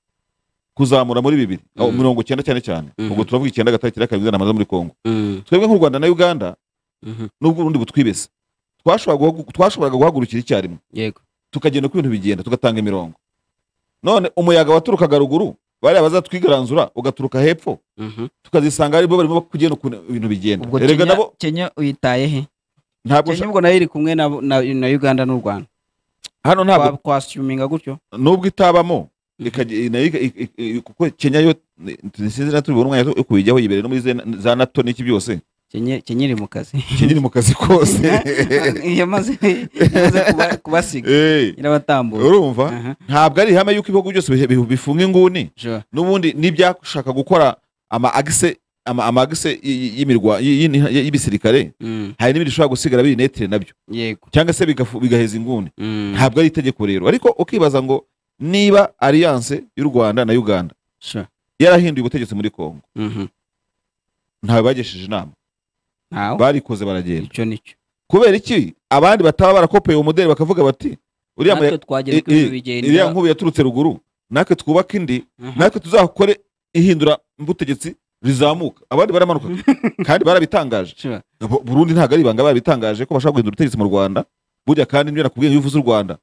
kuzamura muri bibiri aho Mhm. mirongo cyenda cyane cyane Mhm. ubwo turavuga icyenda gatari cyenda kabiri ijana na makumyabiri muri kongo Mhm, twebwe nk'u rwanda na uganda mhm. n'ubwo urundi butwibese twashoboraga guhagu- twashoboraga guhagurukira icyarimwe yego tukagenda uko ibintu bigenda tugatanga imirongo none umuyaga waturukaga ruguru bariya bazatwigaranzura ugaturuka hepfo Mhm. tukazisanga aribo barimo kugenda ukuntu ibintu bigenda ubwo erega Kenya- nabo kenya uyitaye he ntabwo kenya nshaka- ubwo nayo iri kumwe na, na, na uganda n'u rwanda hano ntabwo Kwa- kwasuminga gutyo nubwo itabamo ikajya- nayo iga- i- i- i- kuko kenya yo ni- sinzi na tubibona umwanya wo kubijyaho yibere no muri ze- za nato n'iki byose Kenya- kenya iri mu kazi kenya iri mu kazi kose yamaze yamaze kuba- kubasiga Eh, irabatambura urumva Aha, ntabwo ari ihame y'uko ibihugu byose bihe- bihu- bifunga inguni sure. n'ubundi n'ibyashaka gukora ama agise ama ama agise y- y- y'imirwa y- y- y'ibisirikare Mm, hari n'ibindi bishobora gusigara biri netere nabyo yego cyangwa se bigafu- bigaheza inguni Mm, ntabwo ari itegeko rero ariko ukibaza ngo niba alliance y'u Rwanda na Uganda sure. yarahinduye ubutegetsi muri Kongo Mhm. ntawe bagesheje inama Ntawe. barikoze baragenda icyo nicyo kubera iki abandi bataba barakopeye uwo mudeli bakavuga bati uriya natwe muya- twagira uko i- i- ibintu iriya bigenda nkuru yaturutse ruguru natwe twubake indi Mhm. natwe tuzakore ihindura ubutegetsi rizamuka abandi baramanuka kandi barabitangaje Sure. Bu- Burundi ntabwo ari ibanga barabitangaje ko bashaka guhindura ubutegetsi mu Rwanda burya kandi nibyo nakubwiye iyo uvuze u Rwanda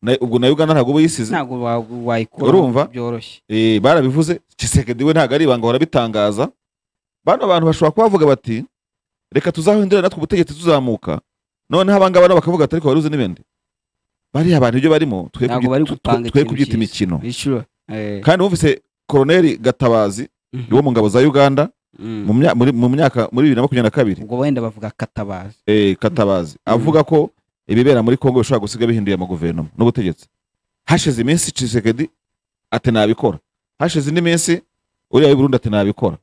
Na- ubwo na uganda ntabwo uba yisize ntabwo wa- wayikura Urumva? byoroshye Eh, barabivuze kisekedi we ntabwo ari ibanga barabitangaza bano bantu bashobora kuba bavuga bati reka tuzahindurira natwe ubutegetsi tuzamuka noneho abangaba nabo bakavuga ati ariko wari uzi n'ibindi bariya abantu ibyo barimo twe ntabwo kubyita- bari twe- gupanga twe ikintu kubyita cyiza. imikino Sure. Eh, kandi wumvise koroneri gatabazi mhm, wo mu ngabo za uganda mhm. mu mya- muri- mu myaka muri bibiri na makumyabiri na kabiri ubwo wenda bavuga katabazi eh, katabazi avuga ko ibibera muri kongo bishobora gusiga bihinduye amaguverinoma n'ubutegetsi hashize iminsi cisekedi ati nabikora hashize indi minsi uriya w'i burundi ati nabikora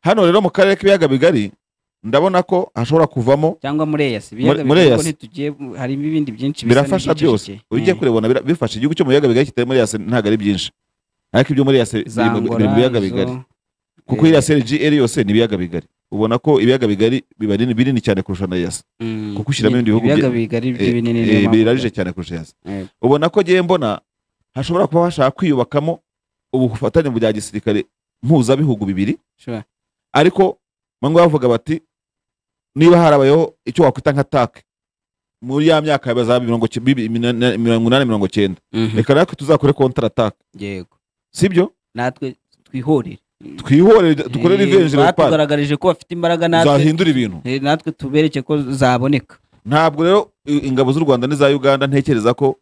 hano rero mu karere k'ibiyaga bigari ndabona ko hashobora kuvamo cyangwa muri eyasi ibiyaga muri bigari ko Eyasi. ntitugiye hari ibindi byinshi bisa birafasha n'ibicecekeye. byose ugiye Eh, kurebona bira- bifasha igihugu cyo mu biyaga bigari kitari muri yase ntabwo ari byinshi ariko ibyo muri yase za biri mu- Angola, biri mu biyaga izo, bigari kuko eh, iriya CLGR yose ni ibiyaga bigari ubona ko ibiyaga bigari biba ari binini cyane kurusha na yase mm, kuko ushyiramo ibindi bihugu ibiyaga bye- bigari eh, by'ibinini niyo Eh, mpamvu. birarije cyane kurusha yase Eh. ubona ko ngiye mbona hashobora kuba hashaka kwiyubakamo ubufatanye mu bya gisirikare mpuzabihugu bibiri Sure. ariko bamwe bavuga bati niba harabayeho icyo wakwita nka take muri ya myaka ya za mirongo ki- bibi- mina- mirongo inani mirongo cyenda Mhm, reka natwe tuzakore kontra take yego sibyo natwe twihorere twihorere dukore Eh, revenge leopard batugaragarije ko bafite imbaraga natwe zahindura ibintu eh, natwe tubereke ko zaboneka ntabwo rero i- ingabo z'u rwanda n'iza uganda ntekereza ko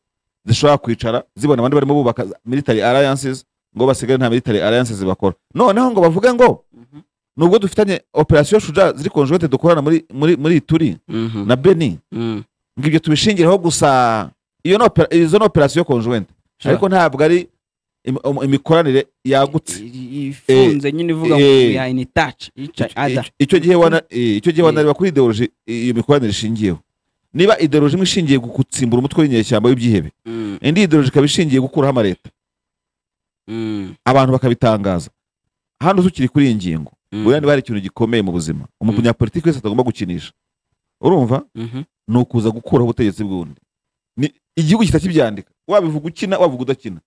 zishobora kwicara zibona abandi barimo bubaka za- military alliances ngo basigare nta military alliances bakora noneho ngo bavuge ngo nubwo dufitanye operation shuja ziri conjointe dukorana muri muri muri turi Mhm, na beni mm, ngo ibyo tubishingireho gusa iyo ni opera- izo ni operation conjointe sure. ariko ntabwo ari im- um- imikoranire yagutse I- i- ifunze nyine ivuga ngo eh, we are in touch each other Icyo- icyo gihe wana eh, icyo gihe Eh. wanareba kuri ideology iyo mikoranire ishingiyeho niba ideology imwe ishingiye ku gutsimbura umutwe w'inyeshyamba w'ibyihebe Mm, indi ideology ikaba ishingiye gukuraho amaleta mm, abantu bakabitangaza hano tukiri kuri iyi ngingo mm, buriya niba hari ikintu gikomeye mu buzima umunyapolitiki wese atagomba gukinisha urumva mhm, ni ukuza gukuraho ubutegetsi bw'undi Ni- igihugu gihita kibyandika wabivuga ukina wabivuga udakina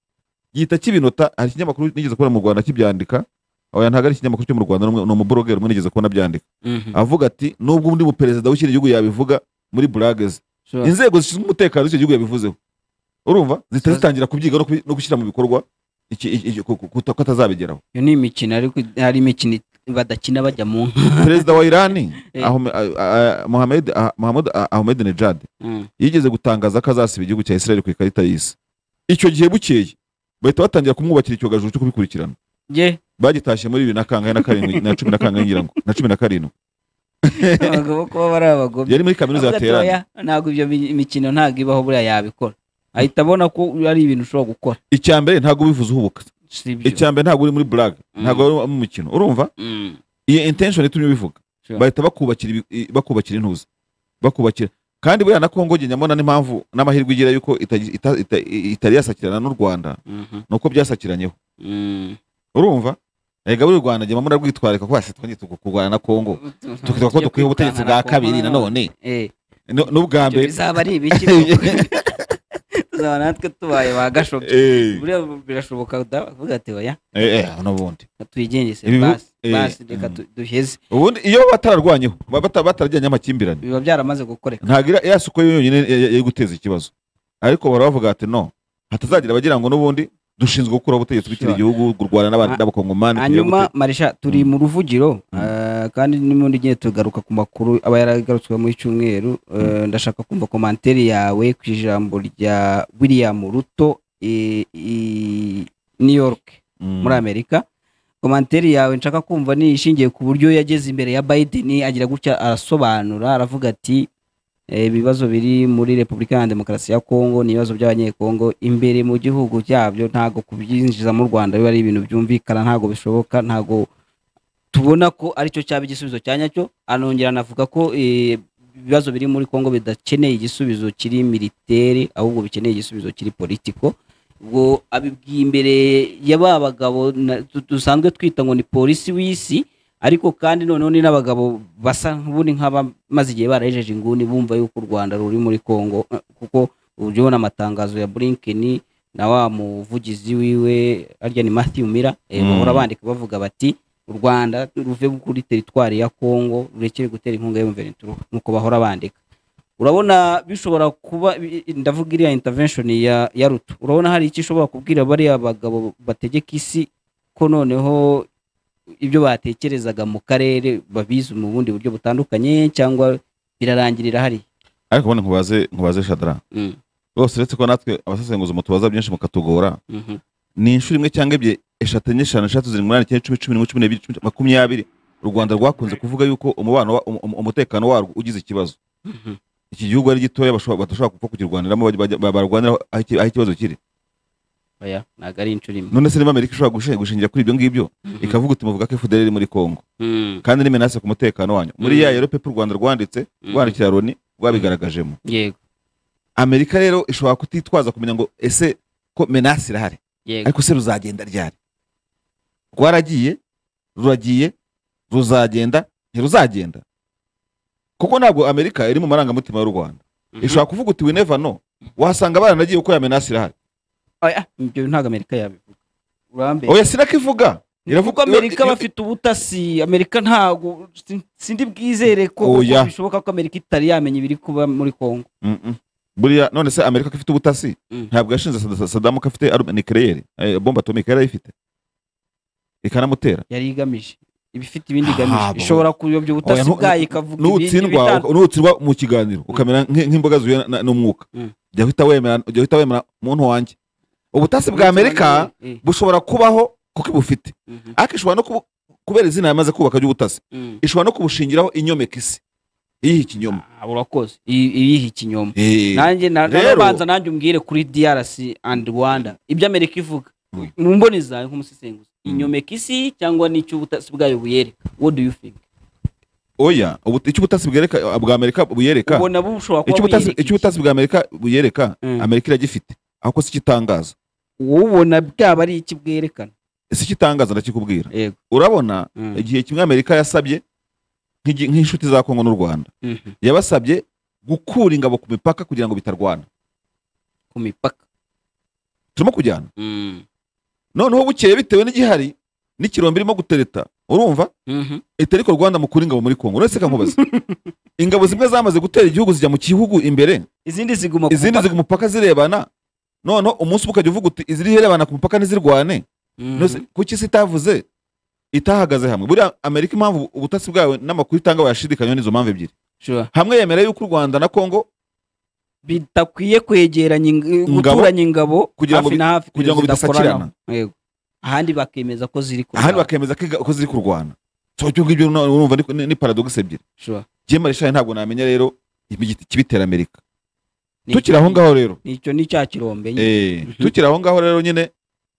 gihita kibinota hari ikinyamakuru nigeze kubona mu rwanda kibyandika oya ntabwo ari ikinyamakuru cyo mu rwanda ni umwe- ni umuburogeri umwe nigeze kubona byandika mhm. avuga ati nubwo undi muperezida w'ikindi gihugu yabivuga muri burageze Sure. inzego zishinzwe umutekano z'icyo gihugu yabivuzeho urumva zihita Sure. zitangira kubyiga no kubi- no gushyira mu bikorwa iki- iki- iki- ko- ko- ko ko atazabigeraho iyo ni imikino ariko hari imikino badakina bajya mu nka perezida wa irani Eh. Ahome- ah- ah- Mohamed ah- Mohamed ah- ahmedinejad yigeze gutangaza ko azasiba igihugu cya israel ku ikarita y'isi icyo gihe bukeye bahita batangira kumwubakira icyogajuru cyo kubikurikirana ye bagitashye muri bibiri na kangahe na karindwi na cumi na kangahe ngira ngo na cumi na karindwi abagabo kuba bari abagome yari muri kaminuza ya terani ntabwo ibyo mi- imikino ntabwo ibaho buriya yabikora ahita abona ko ari ibintu ushobora gukora icya mbere ntabwo ubivuze uhubuka si ibyo icya mbere ntabwo uri muri brag Mm. ntabwo uri mu mukino urumva Mm, iyo intention itumye ubivuga Sure. bahita bakubakira ibi- i- bakubakira intuza bakubakira kandi buriya na kongo jye nyamona n'impamvu n'amahirwe igira yuko itagi- ita- ita- i- itari yasakirana n'u rwanda mhm, ni uko byasakiranyeho mm. urumva erega buri rwanda njye mamura rwitwararika ko hasi twongeye tugu- kurwana na kongo tukita ko Tugiye dukwiye ubutegetsi bwa kwirukankana kabiri ku- nanone Eh, no- n'ubwa ibyo mbere bizaba ari ibiki koko? tuzaba natwe tubaye ba gashobye Eh, buriya birashoboka udavuga ati oya eh, eh, n'ubundi tuyigengese Ibi bihu- basi eh, basi reka mm. du- duheze ubundi iyo batararwanyeho ba- bata- batarajyanye amakimbirane biba byaramaze gukoreka ntabwo iriya- iriya suko yo yonyine ya- ya- yari guteza ikibazo ariko bahora bavuga bati no hatazagira abagira ngo n'ubundi dushinzwe gukuraho ubutegetsi bw'ikindi Sure. gihugu kurwana n'abandi Ha- n'abakongomani tugiye hanyuma gute- marisha turi mu ruvugiro eh, kandi n'ubundi igihe tugaruka ku makuru aba yaragarutswe muri cyumweru eh, ndashaka kumva komantere yawe ku ijambo rya william ruto i i- new york Mm. muri amerika komantere yawe nshaka kumva ni ishingiye ku buryo yageze imbere ya biden agira gutya arasobanura aravuga ati eh, ibibazo biri muri repubulika ya demokarasi ya kongo ni ibibazo by'abanyekongo imbere mu gihugu cyabyo ntabwo kubyinjiza mu rwanda biba ari ibintu byumvikana ntabwo bishoboka ntabwo tubona ko aricyo cyaba igisubizo cya nyacyo anongera anavuga ko eh, ibibazo biri muri kongo bidakeneye igisubizo kiri militeri ahubwo bikeneye igisubizo kiri politiko ubwo abibwiye imbere ya ba bagabo na- tu- dusanzwe twita ngo ni polisi w'isi ariko kandi noneho ni n'abagabo basa nk'ubundi nk'abamaze igihe barahejeje inguni bumva yuko u rwanda ruri muri kongo eh, kuko uburyo ubona amatangazo ya burinkeni na wa muvugizi wiwe arya ni matthew mira eh, Mm. bahora bandika bavuga bati u rwanda ruve kuri teritwari ya kongo rurekere gutera inkunga y'umuverinturuka nuko bahora bandika urabona bishobora kuba bi- ndavuga iriya intervention ya ya ruto urabona hari icyo ishobora kubwira bariya bagabo bategeka isi ko noneho ibyo batekerezaga mu karere babizi mu bundi buryo butandukanye cyangwa birarangirira hariya ariko ubundi nkubaze nkubaze shadara Mm, rwose uretse ko natwe abasesenguzi mutubaza byinshi mukatugora mhm, ni inshuro imwe cyangwa ebyiri eshatu enye eshanu eshatu zirindwi umunani icyenda icumi cumi n'imwe cumi n'ebyiri cumi- makumyabiri u rwanda rwakunze kuvuga yuko umubano wa- um- um- umutekano warwo ugize ikibazo mhm, iki gihugu ari gitoya bashobora- badashobora gupfa kukirwaniramo bajya- bajya- ba- barwanira aho iki- aho ikibazo kiri oya ntabwo ari inshuro imwe none se niba amerika ishobora gushe- gushingira kuri ibyo ngibyo Mhm, ikavuga uti muvuga ko fdr iri muri congo mm, kandi nimenase ku mutekano wanyu muri Mhm. ya rero pepe u rwanda rwanditse Mhm. rwandikira loni rwabigaragajemo yego amerika rero ishobora kutitwaza kumenya ngo ese ko menasi irahari yego ariko se ruzagenda ryari rwaragiye ruragiye ruzagenda ntiruzagenda kuko ntabwo amerika iri mu marangamutima y'u rwanda Mhm. ishobara kuvuga uti wineva no wasanga baranagiye uko ya menasi irahari oya ibyo ntabwo amerika yabivuga urambe oya sinako ivuga kuko iravuga amerika iyo- bafite ubutasi amerika ntabwo sin- sindi bwizere ko Oya. ko bishoboka ko amerika itari yamenya ibiri kuba muri congo Mm, mm. buriya none se amerika ko ifite ubutasi Mm. ntabwo yashinze Saddam- sadamu ko afite aru- nucleaire, eh, bombe atomike yarayifite ikanamutera yari igamije iba ifite ibindi igamije Ntabwo. ishobora kuyobya Oya, ubutasi nu- bwayo ikavuga ibindi nutsindwa bitandukanye uka- nutsindwa mu kiganiro ukamera nk'i- nk'imboga zuye na- na- n'umwuka Mm. jya uhita wemera jya uhita wemera muntu wanjye ubutasi bwa amerika Eh, bushobora kubaho kuko ibufite mhm, ariko ishobora no kubu- kubera izina yamaze kubaka ry'ubutasi mhm. ishobora no kubushingiraho inyomeka isi iyiha ikinyoma Ah, urakoze I- ibiha ikinyoma Eh, nanjye na- Rero- narabanza nanjye umbwire kuri drc and rwanda ibyo amerika ivuga Mm. mu mboni zawe nk'umusesenguzi Mm. inyomeka isi cyangwa n'icyo ubutasi bwayo buyereka what do you think oya ubu- icyo ubutasi bwereka bwa amerika buyereka ubona bushobora kuba icyo ubutasi- icyo buyereka iki? ubutasi bwa amerika buyereka Mm. amerika iragifite ahubwo si igitangaza wowe ubona byaba ari iki bwerekana si igitangaza ndakikubwira yego urabona Mm. igihe kimwe amerika yasabye nk'igi- nk'inshuti za kongo n'u rwanda Mhm. yabasabye gukura ingabo ku mipaka kugira ngo bitarwana ku mipaka turimo kujyana noneho bukeye bitewe n'igihari n'ikirombe irimo gutereta urumva Mhm. leta ariko rwanda mukura ingabo muri kongo none se kankubaza ingabo zimwe zamaze gutera igihugu zijya mu gihugu imbere izindi ziguma ku izindi mupaka. ziri ku mupaka zirebana noneho umunsi umwe ukajya uvuga uti iziri irebana ku mupaka ntizirwane Mhm. Nose, kuki isi itavuze itahagaze hamwe buriya amerika impamvu ubutasi bwawe n'amakuru itanga wayashidikanyaho n'izo mpamvu ebyiri Sure. hamwe yemera yuko u rwanda na kongo bidakwiye kwegeranya ing- Ingabo? guturanya ingabo Kugira ngo hafi bi- na hafi kugira ngo zidakorana. Yego. ahandi bakemeza ko ziri ku ahandi rwanda. bakemeza ko iga- ko ziri kurwana so ibyo ngibyo na- urumva ni- ni- ni paradogisi ebyiri Sure. jye marishayi ntabwo namenya rero ikibitera amerika Ni- tukiri aho ngaho rero ni icyo ni cya kirombe nyine. Eh, Mhm. tukiri aho ngaho rero nyine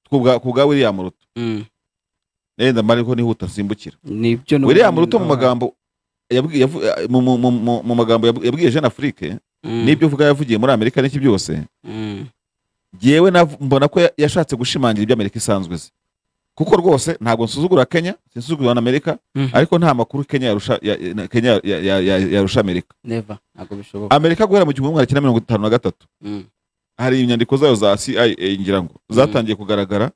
ku bwa- ku bwa william ruto Mm. yenda mari ko nihuta nsimbukira nibyo n'ubu- william ruto mu magambo yabwi- yavu- mu- mu- mu- mu- mu magambo yabwi- yabwiye jeune afrique Mm. n'ibyo uvuga yavugiye muri amerika n'iki byose Mm. jyewe nav- mbona ko ya- yashatse gushimangira ibyo amerika isanzwe izi kuko rwose ntabwo nsuzugura kenya sinsuzugura na amerika Mhm. ariko nta makuru kenya yarusha ya- ya- kenya ya- ya- ya- yarusha amerika never ntabwo bishoboka amerika guhera mu gihumbi magana cyenda mirongo itanu na gatatu Mm. hari inyandiko zayo za CIA ngira ngo zatangiye kugaragara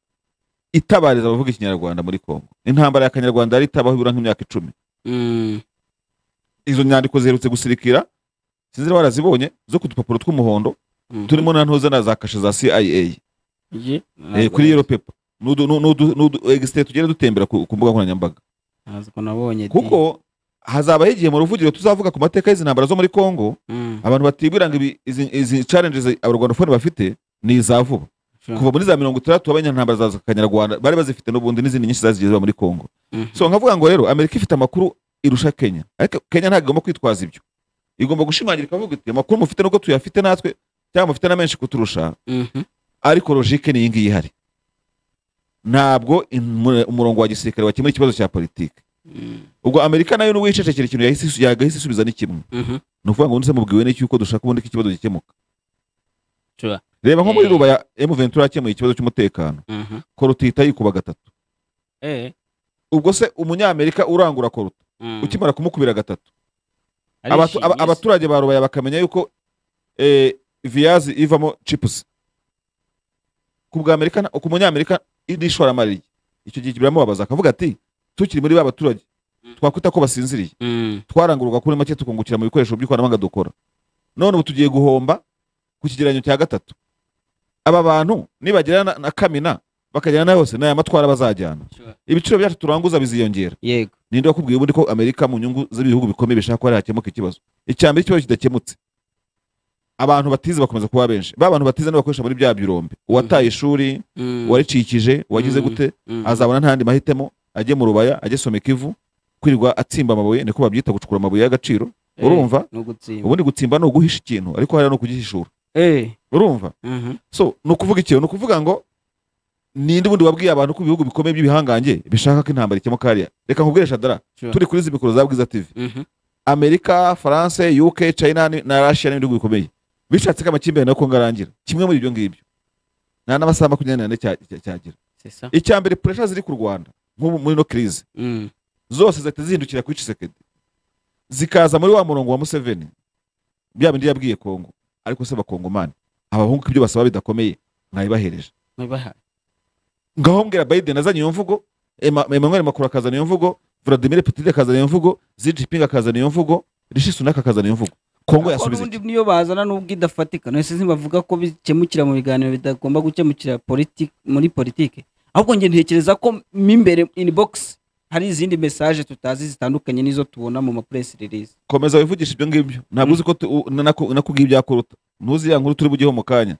itabariza abavuga ikinyarwanda muri Kongo intambara y'akanyarwanda yari itabaho ibura nk'imyaka icumi Mm. izo nyandiko ziherutse gusirikira sinzi niba warazibonye zo ku dupapuro tw'umuhondo Mm. turimo na ntuza na za kashe za CIA Ye? eh, Ntabwo- kuri yero pepa n'udu n'udu- n'udu egisite tugenda dutembera ku ku mbuga nkoranyambaga ntabwo nabonye di. kuko hazabaho igihe mu ruvugiro tuzavuga ku mateka y'izi ntambara zo muri Kongo Mm. abantu batibwira ngo ibi- izi izi challenges abarwandafone bafite ni iza vuba Sure. kuva muri za mirongo itandatu abanyantambara za kanyarwanda bari bazifite n'ubundi n'izindi nyinshi zazigiye ziba muri kongo Mhm. so nkavuga ngo rero amerika ifite amakuru irusha kenya ariko kenya ntabwo igomba kwitwaza ibyo igomba gushimangira ikavuga iti amakuru mufite nubwo tuyafite natwe cyangwa mufite na menshi kuturusha Mhm. ariko logike ni iyi ngiyi ihari ntabwo imu- umurongo wa gisirikare wakemura ikibazo cya politiki Mm. ubwo amerika nayo n'uwicecekera ikintu yahise isu- yagahise isubiza n'ikimwe Mhm. ni ukuvuga ngo ndetse mubwiwe n'iki yuko dushaka ubundi ko ikibazo gikemuka Sure. reba nko muri Eh. rubaya emu ventura yakemuye ikibazo cy'umutekano Mhm. korutita yikuba gatatu Eh. ubwo se umunyamerika urangura koruta Mm. ukimara kumukubira gatatu Abatu- Arishimye aba- se. abaturage ba rubaya bakamenya yuko eh, viyazi ivamo chipusi ku bw'amerika ku munyamerika n'ishoramari rye icyo gihe biramubabaza akavuga ati tukiri muri ba baturage twakwita ko basinziriye Mm. twarangurwa kuri make tukungukira mu bikoresho by'ikoranabuhanga dukora none ubu tugiye guhomba ku kigereranyo cya gatatu aba bantu nibagera na, na kamina bakagera na hose n'aya matwara bazajyana ibiciro byacu turanguza biziyongera yego ninde wakubwiye ubundi ko amerika mu nyungu z'ibihugu bikomeye bishaka ko hariya hakemuka ikibazo icya mbere ikibazo kidakemutse abantu batize bakomeza kuba benshi ba bantu batize n'abakoresha muri bya birombe uwataye ishuri Mm, waricikije wagize Mhm. gute mm, azabona nta yandi mahitemo ajye mu rubaya ajye some kivu kwirirwa atsimba amabuye niko babyita gucukura amabuye y'agaciro eh, urumva ni ugutsimba ubundi gutsimba ni uguhisha ikintu ariko hariya ni ukugihishura Eh, urumva mhm, so ni ukuvuga ikintu ni ukuvuga ngo ninde ubundi wabwiye abantu ko ibihugu bikomeye by'ibihangange bishaka ko intambara ikemuka hariya reka nkubwire shadara Sure. turi kuri izi mikoro za bwiza tv mhm, amerika faransa uk china ni- na russia n'ibindi bihugu bikomeye bishatse ko amakimbirane na kongo arangira kimwe muri ibyo ngibyo nta n'amasaha makumyabiri n'ane cya- cya- cyagira c'est ça. icya mbere puresha ziri ku rwanda nk'ubu muri ino kirize Mm, zose zahita zihindukira kuri Tshisekedi zikaza muri wa murongo wa Museveni bya bindi yabwiye Kongo ariko se bakongomani abahungu ko ibyo basaba bidakomeye mwabibahereje nabaha- ngaho mbwira Biden azanye iyo mvugo Emma- Emmanuel Macron akazana iyo mvugo Vladimir Putin akazana iyo mvugo Xi Jinping akazana iyo mvugo Rishi Sunak akazana iyo mvugo Kongo Ariko yasubiza n'ubundi iki niyo bazana n'ubwo idafatika nose bavuga ko bikemukira mu biganiro bitagomba gukemukira politiki muri politiki ahubwo njye ntekereza ko mo imbere in box hari izindi message tutazi zitandukanye n'izo tubona mu ma press release komeza wivugisha ibyo ngibyo ntabwo Mm. uzi ko tu- u- na- naku- nakubwiye ibyakuruta ntuzi ya nkuru turi bugeho mu kanya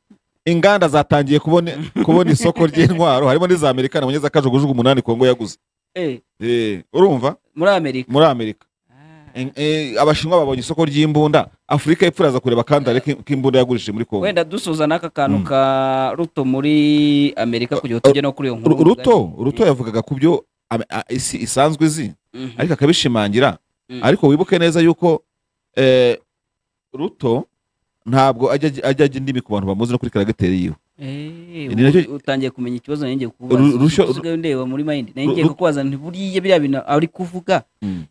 inganda zatangiye kubona kubona isoko ry'intwaro harimo n'iza Amerika nabonye zakajugujugu umunani Kongo yaguze eh Eh, urumva muri Amerika muri amerika Ah. En- eh, abashinwa babonye isoko ry'imbunda afurika y'epfo iraza kureba akandare ki- k'imbunda yagurishije muri kongo wenda dusoza n'aka kantu Mm. ka ruto muri Amerika kugira ngo tujye no kuri iyo nkuru Ru- ruto ruto Mm. yavugaga ku byo am- a- isi isanzwe izi Mhm. ariko akabishimangira Mm. ariko wibuke neza yuko eh, ruto ntabwo ajya ajya- ajya ajya indimi ku bantu bamuzi no kuri karagiteri yiwe Eh, Ni nacyo- ubu utangiye kumenya ikibazo nanjye Ru- rushyo- kukubaza usigaye ndeba muri mind nanjye ru- kukubaza nti buriya biriya bintu ari kuvuga Mm.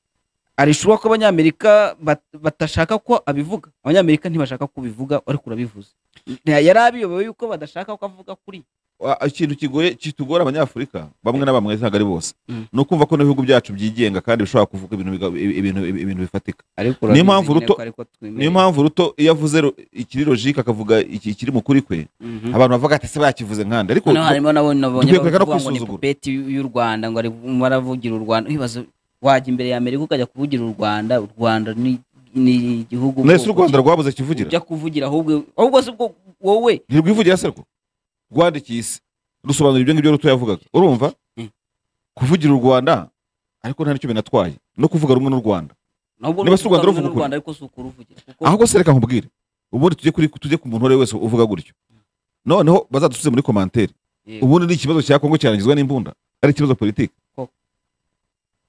ari shuwa ko abanyamerika bat- badashaka ko abivuga abanyamerika ntibashaka ko ubivuga ariko urabivuze Nta- yari abiyobewe yuko badashaka ko avuga kuri Wa- ikintu kigoye kitugora abanyafurika bamwe na bamwe ntabwo ari bose Mm. ni ukumva ko n'ibihugu byacu byigenga kandi bishobora kuvuga ibintu biga- ibintu ibintu bifatika Niyo ariko urabizi mpamvu nyine Ruto- ko ariko twemera. niyo mpamvu ruto iyo avuze ru- ikiri logike akavuga iki- ikiri mu kuri kwe Mhm. abantu bavuga ati se bakivuze nkanda ariko noneho harimo nabo nabonye dukwiye kureka no bavuga ngo ni kwisuzugura. pupeti y'u Rwanda ngo ari baravugira u Rwanda nkibaza wajya imbere ya Amerika ukajya kuvugira u Rwanda u Rwanda ni ni igihugu nese u ubwoko rwanda rwabuze kivugira ujya kuvugira ahubwo ahubwo se ubwo wowe ntirwivugira se rwo rwandikiye isi rusobanura ibyo ngibyo ruto yavugaga urumva Mm. kuvugira u rwanda ariko nta n'icyo binatwaye no kuvuga rumwe n'u rwanda nubwo Niba si u Rwanda ruvuga ruvuga rumwe n'u ukuri. Rwanda ariko si ukuri uvugira kuko ahubwo se reka nkubwire ubundi tujye kuri tujye ku muntu uwo ari we wese uvuga gutyo noneho bazadusubize muri komantere Yego. ubundi ni ikibazo cya kongo cyarangizwa n'imbunda ari ikibazo politiki Koko.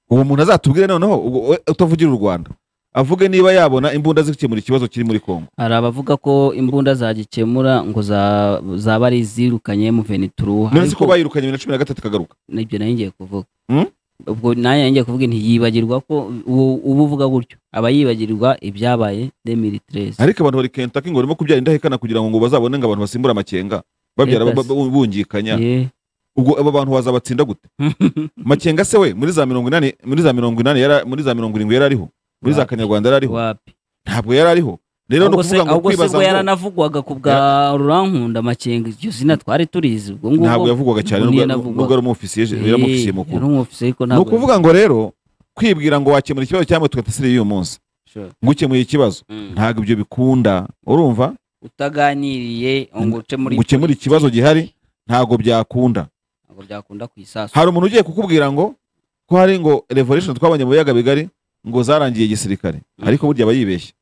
uwo muntu azatubwire noneho ubwo we utavugira u rwanda avuge niba yabona imbunda zikemura ikibazo kiri muri kongo hari abavuga ko imbunda zagikemura ngo za- zaba ari izirukanye mu venituruwa none se ko bayirukanye bibiri na cumi na gatatu ikagaruka nibyo nayo ngiye kuvuga Hmm? ubwo nayo ngiye kuvuga ntiyibagirwa ko uwo- uba uvuga gutyo aba yibagirwa ibyabaye demiritirezi ariko abantu bari kentucky ngo barimo kubyara indahekana kugira ngo bazabone ngo abantu basimbure amakenga babyara Yes. ba- ba- bungikanya ubwo aba bantu wazabatsinda gute makenga se we muri za mirongo inani muri za mirongo inani yara muri za mirongo irindwi yari ariho muri za Wapi. kanyarwanda yari ariho wapi ntabwo yari ariho rero ni ahubwo se ukuvuga ngo ahubwo se kwibaza ubwo ngo yaranavugwaga ku bwa rurankunda amakenga iryo zina twari turizi ubwo ntabwo ngubwo yavugwaga cyane ngo nubwo niyo yari- navugwaga. nubwo ari umufisiye je- yari umufisiye mukuru ni ni ukuvuga ngo rero kwibwira ngo wakemura ikibazo cyangwa tugatasiriye uyu munsi ngo ukemuye ikibazo ntabwo ibyo bikunda urumva utaganiriye ngo uce muri gukemura ikibazo gihari ntabwo byakunda ntabwo byakunda ku isasu hari umuntu ugiye kukubwira ngo ko hari ngo revolution twabonye mu biyaga bigari ngo zarangiye igisirikare Mm. ariko burya aba yibeshye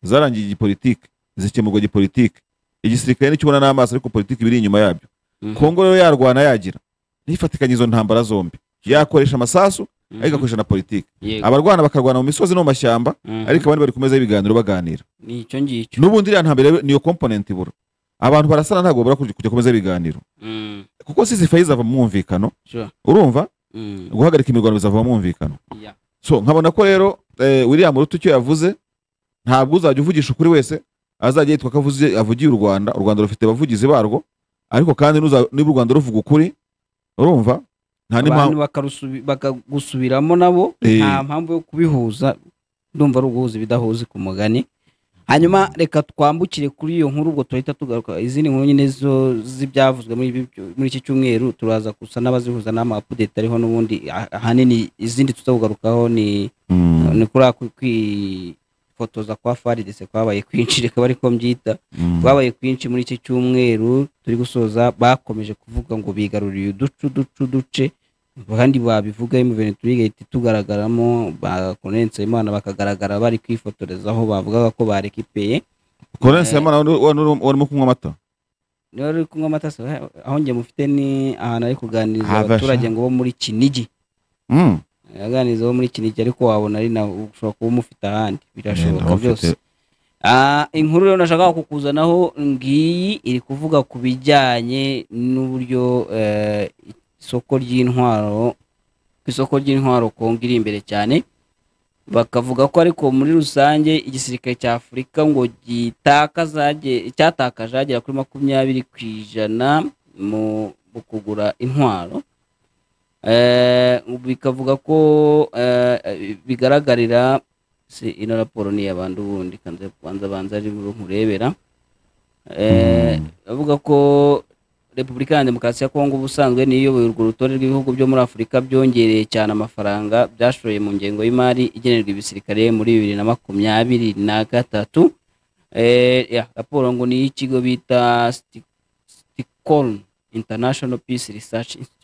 zarangiye igipolitike zikemurwa gipolitike igisirikare nicyo ubona n'amaso ariko politiki biri inyuma yabyo Mhm. kongo rero yarwana yagira nifatikanya izo ntambara zombi yakoresha amasasu Mhm. ariko agakoresha na politiki Yego. abarwana bakarwana mu misozi no mu mashyamba Mhm. ariko abandi bari kumeza y'ibiganiro baganira ni icyo ngicyo n'ubundi iriya ntambere niyo component ibura abantu barasana ntabwo babura kujya kujya kumeza ibiganiro Mm. kuko sisifaye izava mu mwumvikano Sure. urumva Mm. guhagarika imirwano bizava mu mwumvikano Yeah. so nkabona ko rero eh, William Ruto icyo yavuze ntabwo uzajya uvugisha ukuri wese azajya yitwa ko avuze avugiye u Rwanda u Rwanda rufite abavugizi barwo ariko kandi nuza- niba u Rwanda ruvuga ukuri urumva nta abantu n'impamvu bakarusubi- bakagusubiramo nabo Eh. nta mpamvu yo kubihuza ndumva ari uguhuza ibidahuza ku mugani hanyuma reka twambukire kuri iyo nkuru ubwo tuhita tugaruka izindi nkuru nyine zo z'ibyavuzwe muri ibi- muri iki cyumweru turaza gusa n'abazihuza n'amapudeti ariho n'ubundi ah- ahanini izindi tuzakugarukaho ni Mm, ni kuri ako kwifotoza kwa faridese kwabaye kwinshi reka bari ko mbyita mm. twabaye kwinshi muri iki cyumweru turi gusoza bakomeje kuvuga ngo bigaruriye uducu ducu duce kandi babivuga imuveni turigahita itugaragaramo bakonense imana bakagaragara bari kwifotorezaho bavugaga ko barekipeye Korense Habimana wari wari- wari- warimo kunywa amata niba uri kunywa amata se, aho njye mufite ni ahantu ari kuganiriza Habasha. abaturage ngo bo muri kinigi Mm. aganiriza bo muri kinigi ariko wabona ari nawe ushobora kuba umufite ahandi birashoboka Wenda ufite- byose Ah, inkuru rero nashakaga kukuzanaho ngiyi iri kuvuga ku bijyanye n'uburyo eh, isoko ry'intwaro ku isoko ry'intwaro kongo iri imbere cyane bakavuga ko ariko muri rusange igisirikare cya afurika ngo gitakaza ge- cyatakaje agera kuri makumyabiri ku ijana mu mu kugura intwaro Eh, bikavuga ko eh, bigaragarira si ino raporo ni iy'abantu ubundi kanze kubanza banza ari buru nkurebera Eh, avuga ko repubulika ya demokarasi ya kongo ubusanzwe niyo iyoboye urwo rutonde rw'ibihugu byo muri afurika byongereye cyane amafaranga byashoye mu ngengo y'imari igenerwa ibisirikare muri bibiri na makumyabiri na gatatu Eh, ya, raporo ngo ni iy'ikigo bita sticorn international peace research institute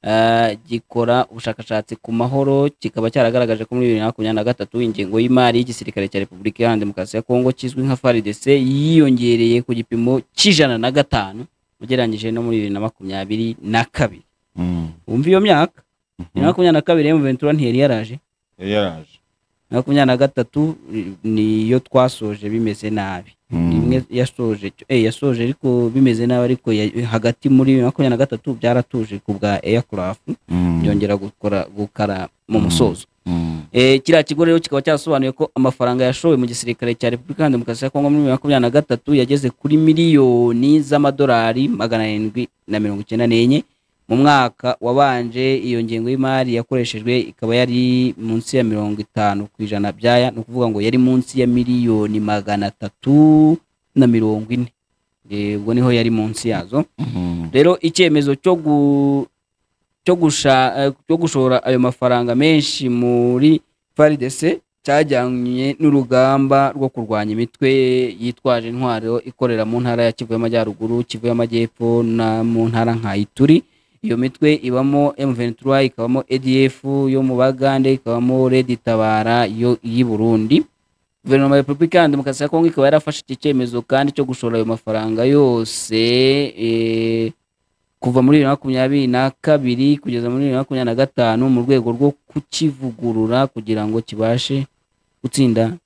Ah, gikora ubushakashatsi ku mahoro kikaba cyaragaragaje ko muri bibiri na makumyabiri na gatatu ingengo y'imari y'igisirikare cya repubulika iharanira demokarasi ya kongo kizwi nka faridc yiyongereye ku gipimo cy'ijana na gatanu ugereranyije no muri bibiri na makumyabiri na kabiri Mm. wumva iyo myaka bibiri na makumyabiri na kabiri emu ventura ntiyari yaraje Yari yaraje. bibiri na makumyabiri na gatatu eh, niyo twasoje bimeze nabi Mm. imwe yasoje cyo- eh, yasoje ariko bimeze nabi ariko ya- hagati muri bibiri na makumyabiri na gatatu byaratuje ku bwa aircraft Mm. byongera gukora gukara mu Mm. musozo Mm. Eh, kiriya kigo rero kikaba cyarasobanuye ko amafaranga yashowe mu gisirikare cya repubulika iharanira demokarasi ya kongo muri bibiri na makumyabiri na gatatu yageze kuri miliyoni z'amadolari magana arindwi na mirongo icyenda n'enye mu mwaka wabanje iyo ngengo y'imari yakoreshejwe ikaba yari munsi ya mirongo itanu ku ijana byaya ni ukuvuga ngo yari munsi ya miliyoni magana atatu na mirongo ine Eh, ubwo niho yari munsi yazo Mm. rero icyemezo cyo gu cyo gusha eh, cyo gushora ayo mafaranga menshi muri faridese cyajyanye n'urugamba rwo kurwanya imitwe yitwaje intwaro ikorera mu ntara ya Kivu y'Amajyaruguru Kivu y'Amajyepfo na mu ntara nka Ituri iyo mitwe ibamo M23 ikabamo ADF yo mu Bagande ikabamo Red Tabara yo y'i Burundi guverinoma ya repubulika iharanira demokarasi ya kongo ikaba yarafashe iki cyemezo kandi cyo gushora ayo mafaranga yose eh, kuva muri bibiri na makumyabiri na kabiri kugeza muri bibiri na makumyabiri na gatanu mu rwego rwo kukivugurura kugira ngo kibashe gutsinda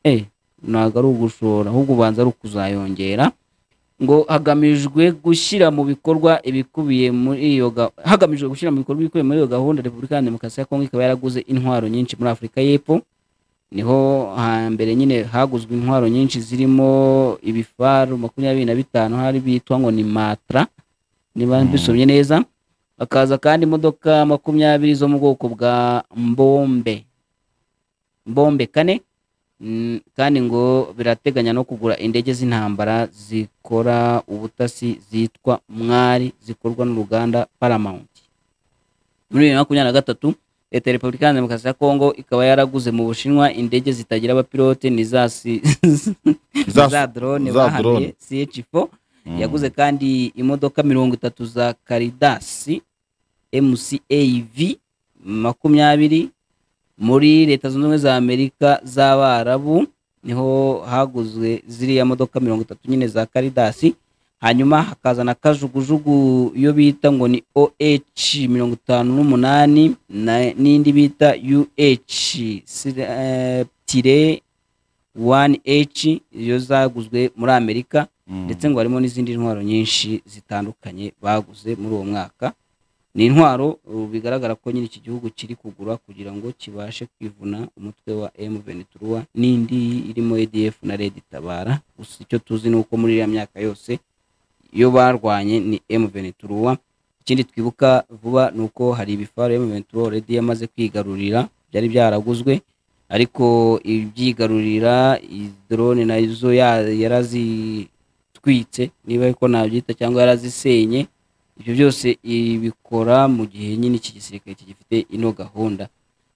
eh, ntabwo ari ugushora ahubwo ubanza ari ukuzayongera ngo hagamijwe gushyira mu bikorwa ibikubiye muri iyo ga- hagamijwe gushyira mu bikorwa ibikubiye muri iyo gahunda repubulika iharanira demokarasi ya kongo ikaba yaraguze intwaro nyinshi muri afurika y'epfo niho hambere nyine haguzwe intwaro nyinshi zirimo ibifaru makumyabiri na bitanu hari bitwa ngo ni matra niba Mm. mbisomye neza hakaza kandi imodoka makumyabiri zo mu bwoko bwa mbombe mbombe kane Mm, kandi ngo birateganya no kugura indege z'intambara zikora ubutasi zitwa mwari zikorwa n'uruganda paramount muri bibiri na makumyabiri na gatatu leta ya repubulika iharanira demokarasi ya kongo ikaba yaraguze mu bushinwa indege zitagira abapilote ni za si- Za- za drone za bahaniye drone. ch4 Mm. yaguze kandi imodoka mirongo itatu za karidasi mcav makumyabiri muri leta zunze ubumwe za amerika z'abarabu niho haguzwe ziriya modoka mirongo itatu nyine za karidasi hanyuma hakaza na kajugujugu iyo bita ngo ni oh mirongo itanu n'umunani na- n'indi bita uh sira- eh, tire 1h iyo zaguzwe muri amerika Mm. ndetse ngo harimo n'izindi ntwaro nyinshi zitandukanye baguze muri uwo mwaka ni intwaro uh, bigaragara ko nyine iki gihugu kiri kugura kugira ngo kibashe kwivuna umutwe wa M23 n'indi irimo ADF na Red Tabara gusa icyo tuzi ni uko muri iriya myaka yose iyo barwanye ni M23 ikindi twibuka vuba ni uko hari ibifaru M23 already yamaze kwigarurira byari byaraguzwe ariko ibyigarurira iyi drone nazo ya- yarazitwitse niba ariko nabyita cyangwa yarazisenye ibyo byose ibikora mu gihe nyine iki gisirikare kigifite ino gahunda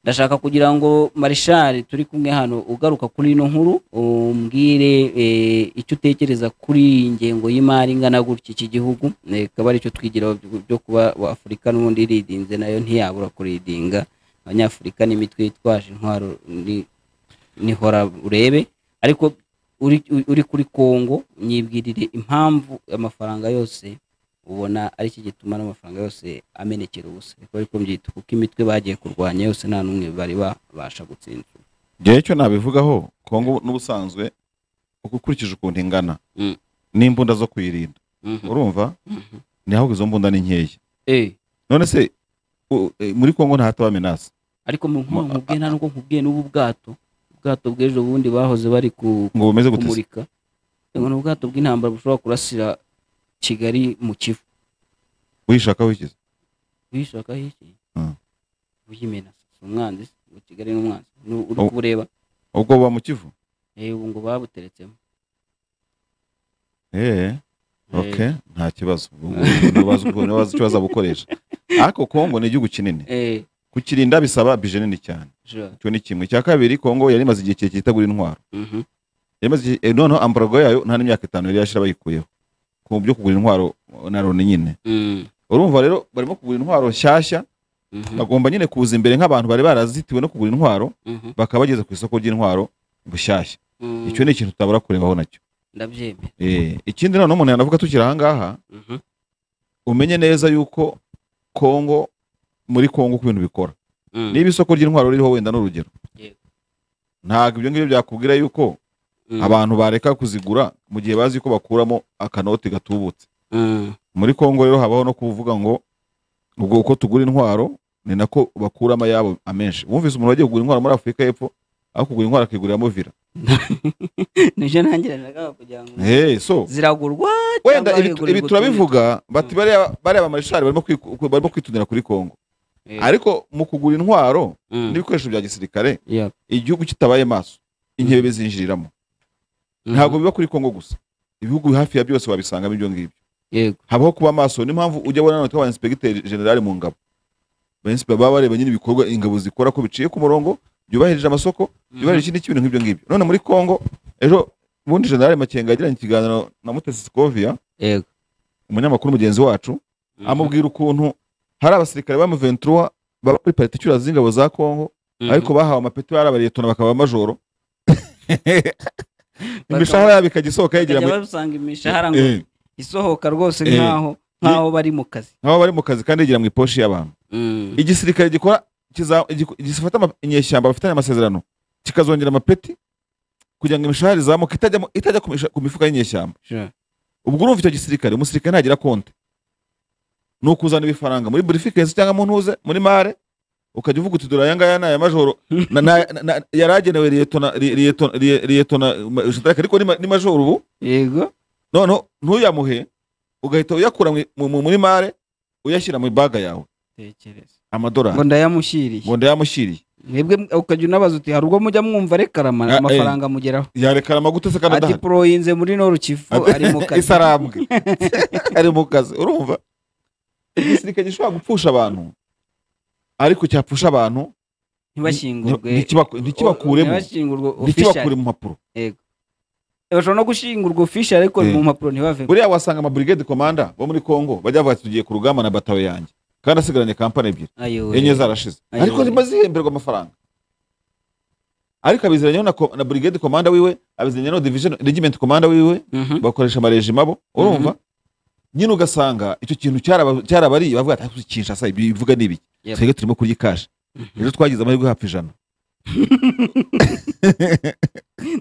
ndashaka kugira ngo marishari turi kumwe hano ugaruka kuri ino nkuru umbwire eh, icyo utekereza kuri iyi ngengo y'imari ingana gutya iki gihugu eh, akaba ari cyo twigiraho byo- byo kuba afurika n'ubundi iridinze nayo ntiyabura kuridinga abanyafurika n'imitwe yitwaje intwaro ni- nihora urebe ariko uri, uri kuri kongo nyibwirire impamvu amafaranga yose ubona ari iki gituma n'amafaranga yose amenekera ubusa ariko ariko mbyita kuko imitwe bagiye kurwanya yose nta n'umwe bari babasha gutsinda njyewe icyo nabivugaho kongo n'ubusanzwe uko ukurikije ukuntu ingana Mm. n'imbunda zo kuyirinda urumva Mhm. niho izo mbunda ni nkeya Eh, none se u- e, muri kongo ntahataba menasi ariko mu Ma- nkubwiye nta n'ubwo nkubwiye n'ubu bwato ubwato bw'ejo bundi bahoze bari ku ngo bumeze gute se? kumurika ngo ni ubwato bw'intambara bushobora kurasira kigali mu kivu uyishakaho iki se? uyishaka hiki Mm. uyimena si umwanzi se, ngo kigali ni umwanzi Nu- uri Oh. kubureba ubwo buba mu kivu eh, ubu ngo babuteretsemo eee Eh, okay nta kibazo ntibazi icyo bazabukoresha ariko kongo ni igihugu kinini eh, kukirinda bisaba bije nini cyane sure. icyo ni kimwe icya kabiri kongo yari imaze igihe kirekire itagura intwaro Mhm. Yari imaze igihe- eh, noneho ambarago yayo nta n'imyaka itanu yari yashira bayikuyeho ku byo kugura intwaro na loni nyine Mm. urumva rero barimo kugura intwaro nshyashya Mhm. bagomba nyine kuza imbere nk'abantu bari barazitiwe no kugura intwaro Mhm. bakaba bageze ku isoko ry'intwaro bushyashya Mm. icyo ni ikintu tutabura kurebaho nacyo ndabyemera Eh, ikindi noneho umuntu yanavuga tukiri aha ngaha Mhm. umenye neza yuko kongo muri kongo ku bintu bikora Mm. niba isoko ry'intwaro ririho wenda n'urugero Yego. ntabwo ibyo ngibyo byakubwira yuko Mm. abantu bareka kuzigura mu gihe bazi ko bakuramo akanoti gatubutse Mm. muri kongo rero habaho no kuvuga ngo ubwo uko tugura intwaro ni nako bakuramo ayabo amenshi wumvise umuntu wagiye kugura intwaro muri afurika y'epfo aho kugura intwaro akiguriramo vira nibyo nangiranaga kugira ngo hey, so ziragurwa wenda cyangwa ibi yego, ibi yego, turabivuga bati Mm. bariya bariya bamarishari barimo kwiku- barimo kwitunira kuri kongo Eh, ariko mu kugura intwaro mm. n'ibikoresho bya gisirikare Yeah. igihugu kitabaye maso inkebe zinjiriramo Mhm. ntabwo biba kuri kongo gusa ibihugu hafi ya byose wabisangamo ibyo ngibyo yego habaho kuba maso niyo mpamvu ujya abona nanone twaba inspekiteri generale mu ngabo Ba inspe- baba bareba nyine ibikorwa ingabo zikora ko biciye ku murongo byubahirije amasoko byubahirije ikindi kintu nk'ibyo ngibyo none muri kongo ejo ubundi generale makenga yagiranye ikiganiro na mutesi sikovia yego umunyamakuru mugenzi wacu Mhm. amubwira ukuntu hari abasirikare ba muventura baba kuri parite icyura z'ingabo za kongo Mhm. ariko bahawe amapeti barabariyetona bakaba amajoro Bakaba- imishahara yabo ikajya isohoka yegera bakajya mu- basanga imishahara ngo Eh, isohoka rwose Eh. nkaho nkaho bari mu kazi nk'aho bari mu kazi kandi yegera mu iposhi y'abantu Mm. igisirikare gikora kiza- igiku- gifata ama- inyeshyamba bafitanye amasezerano kikazongera amapeti kugira ngo imishahara izamuke itajya mu- itajya ku misha- ku mifuka y'inyeshyamba Sure. ubwo urumva icyo gisirikare umusirikare ntagira konti ni ukuzana ibifaranga muri burifikesi cyangwa mu ntuze muri mare ukajya uvuga uti dore aya ngaya ni aya majoro na- na- na- na- yari agenewe liyetona li- liyetona li- liyetona ma- jenerali ariko ni ma- ni majoro ubu yego noneho ntuyamuhe ugahita uyakura mu- mu- mu- muri mare uyashyira mu ibaga yawe tekereza ngo amadorari ndayamushyiriye ngo ndayamushyiriye mwebwe ukajya unabaza uti hari ubwo mujya mwumva reka Ah, eh. amafaranga amugeraho yareka amagute se kandi ati adahari poroyinze muri norukivu ari mu kazi isarambwe ari mu kazi urumva igisirikare gishobora gupfusha abantu ariko cyapfusha abantu ntibashyingurwe ntikibaku- ntikibakuremo ntibashyingurwe official ntikibakure mu mpapuro bashobora no gushingurwa official ariko Eh. mu mpapuro ntibavemo buriya wasanga amaburigade komanda bo muri kongo bajya bavuga ati tugiye ku rugamba na batawe yanjye kandi asigaranye kampani ebyiri ayowe enye zarashize Ayo. ariko zima zihemberwa amafaranga ariko abizeranyeho na, ko- na brigade komanda wiwe abizeranyeho na division regiment komanda wiwe Mhm. bakoresha amarejima bo urumva nyine ugasanga icyo kintu cyaraba- cyarabariye bavuga ati "Ah, kinshasa ibi bivuga ni ibiki Yep. twebwe turimo kurya ikashi rero twagize amahirwe hafi ijana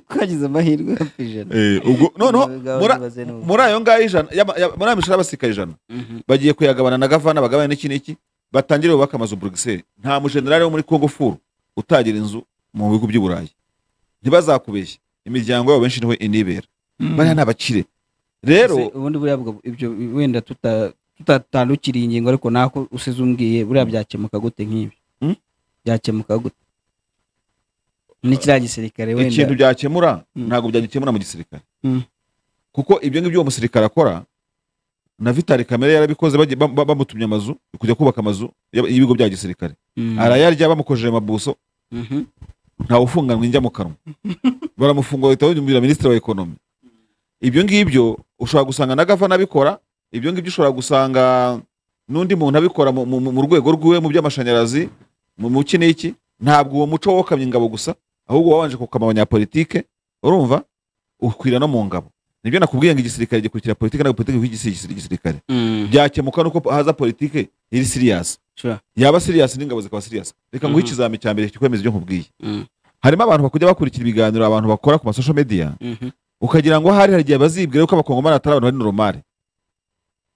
twagize amahirwe hafi ijana Eh, ubwo noneho Abagabo mura- ntibaze n'ubu. muri ayo ngayo ijana yaba- yaba- muri ayo mishahara y'abasirikare ijana Mhm. bagiye kuyagabana na gavana bagabana n'iki n'iki batangire bubake amazu buruseli nta mujenerali wo muri kongo furu utagira inzu mu bihugu by'i burayi ntibazakubeshye imiryango yabo benshi niho inibera bariya ni abakire rero Se- ubundi buriya bwo- ibyo wenda tuta- tutatandukiriye ingingo ariko nako usize umbwiye buriya byakemuka gute nk'ibi Mm? byakemuka gute ni kiriya gisirikare ikintu wenda byakemura Mm. ntabwo byagikemura mu gisirikare Mm. kuko ibyo ngibyo uwo musirikare akora na vitali kamere yarabikoze bagiye- bam- bam- bamutumye amazu kujya kubaka amazu y'ab- y'ibigo bya gisirikare Mm. arayarya bamukojeje amabuso Mhm. ntawe ufunganwa injya mu kanwa baramufungura bahita banyumvira minisitiri wa ekonomi ibyo ngibyo ushobora gusanga na gavana abikora ibyo ngibyo ushobora gusanga n'undi muntu abikora mu, mu, mu rwego rw'iwe mu by'amashanyarazi mu mu iki n'iki ntabwo uwo muco wokamye ingabo gusa ahubwo wabanje kukama abanyapolitike urumva ukwira no mu ngabo nibyo nakubwiye ngo igisirikare gikurikira politike ntabwo politike ikurikira igisirikare Mm. byakemuka nuko haza politike iri siriyasi Sure. yaba siriyasi n'ingabo zikaba siriyasi reka nguhe Mhm. ikizami cya mbere kikwemeza ibyo nkubwiye Mm. harimo abantu bakujya bakurikira ibiganiro abantu bakora ku masosho media Mhm. ukagira ngo hari hari igihe bazibwira ko abakongomani atari abantu bari noromare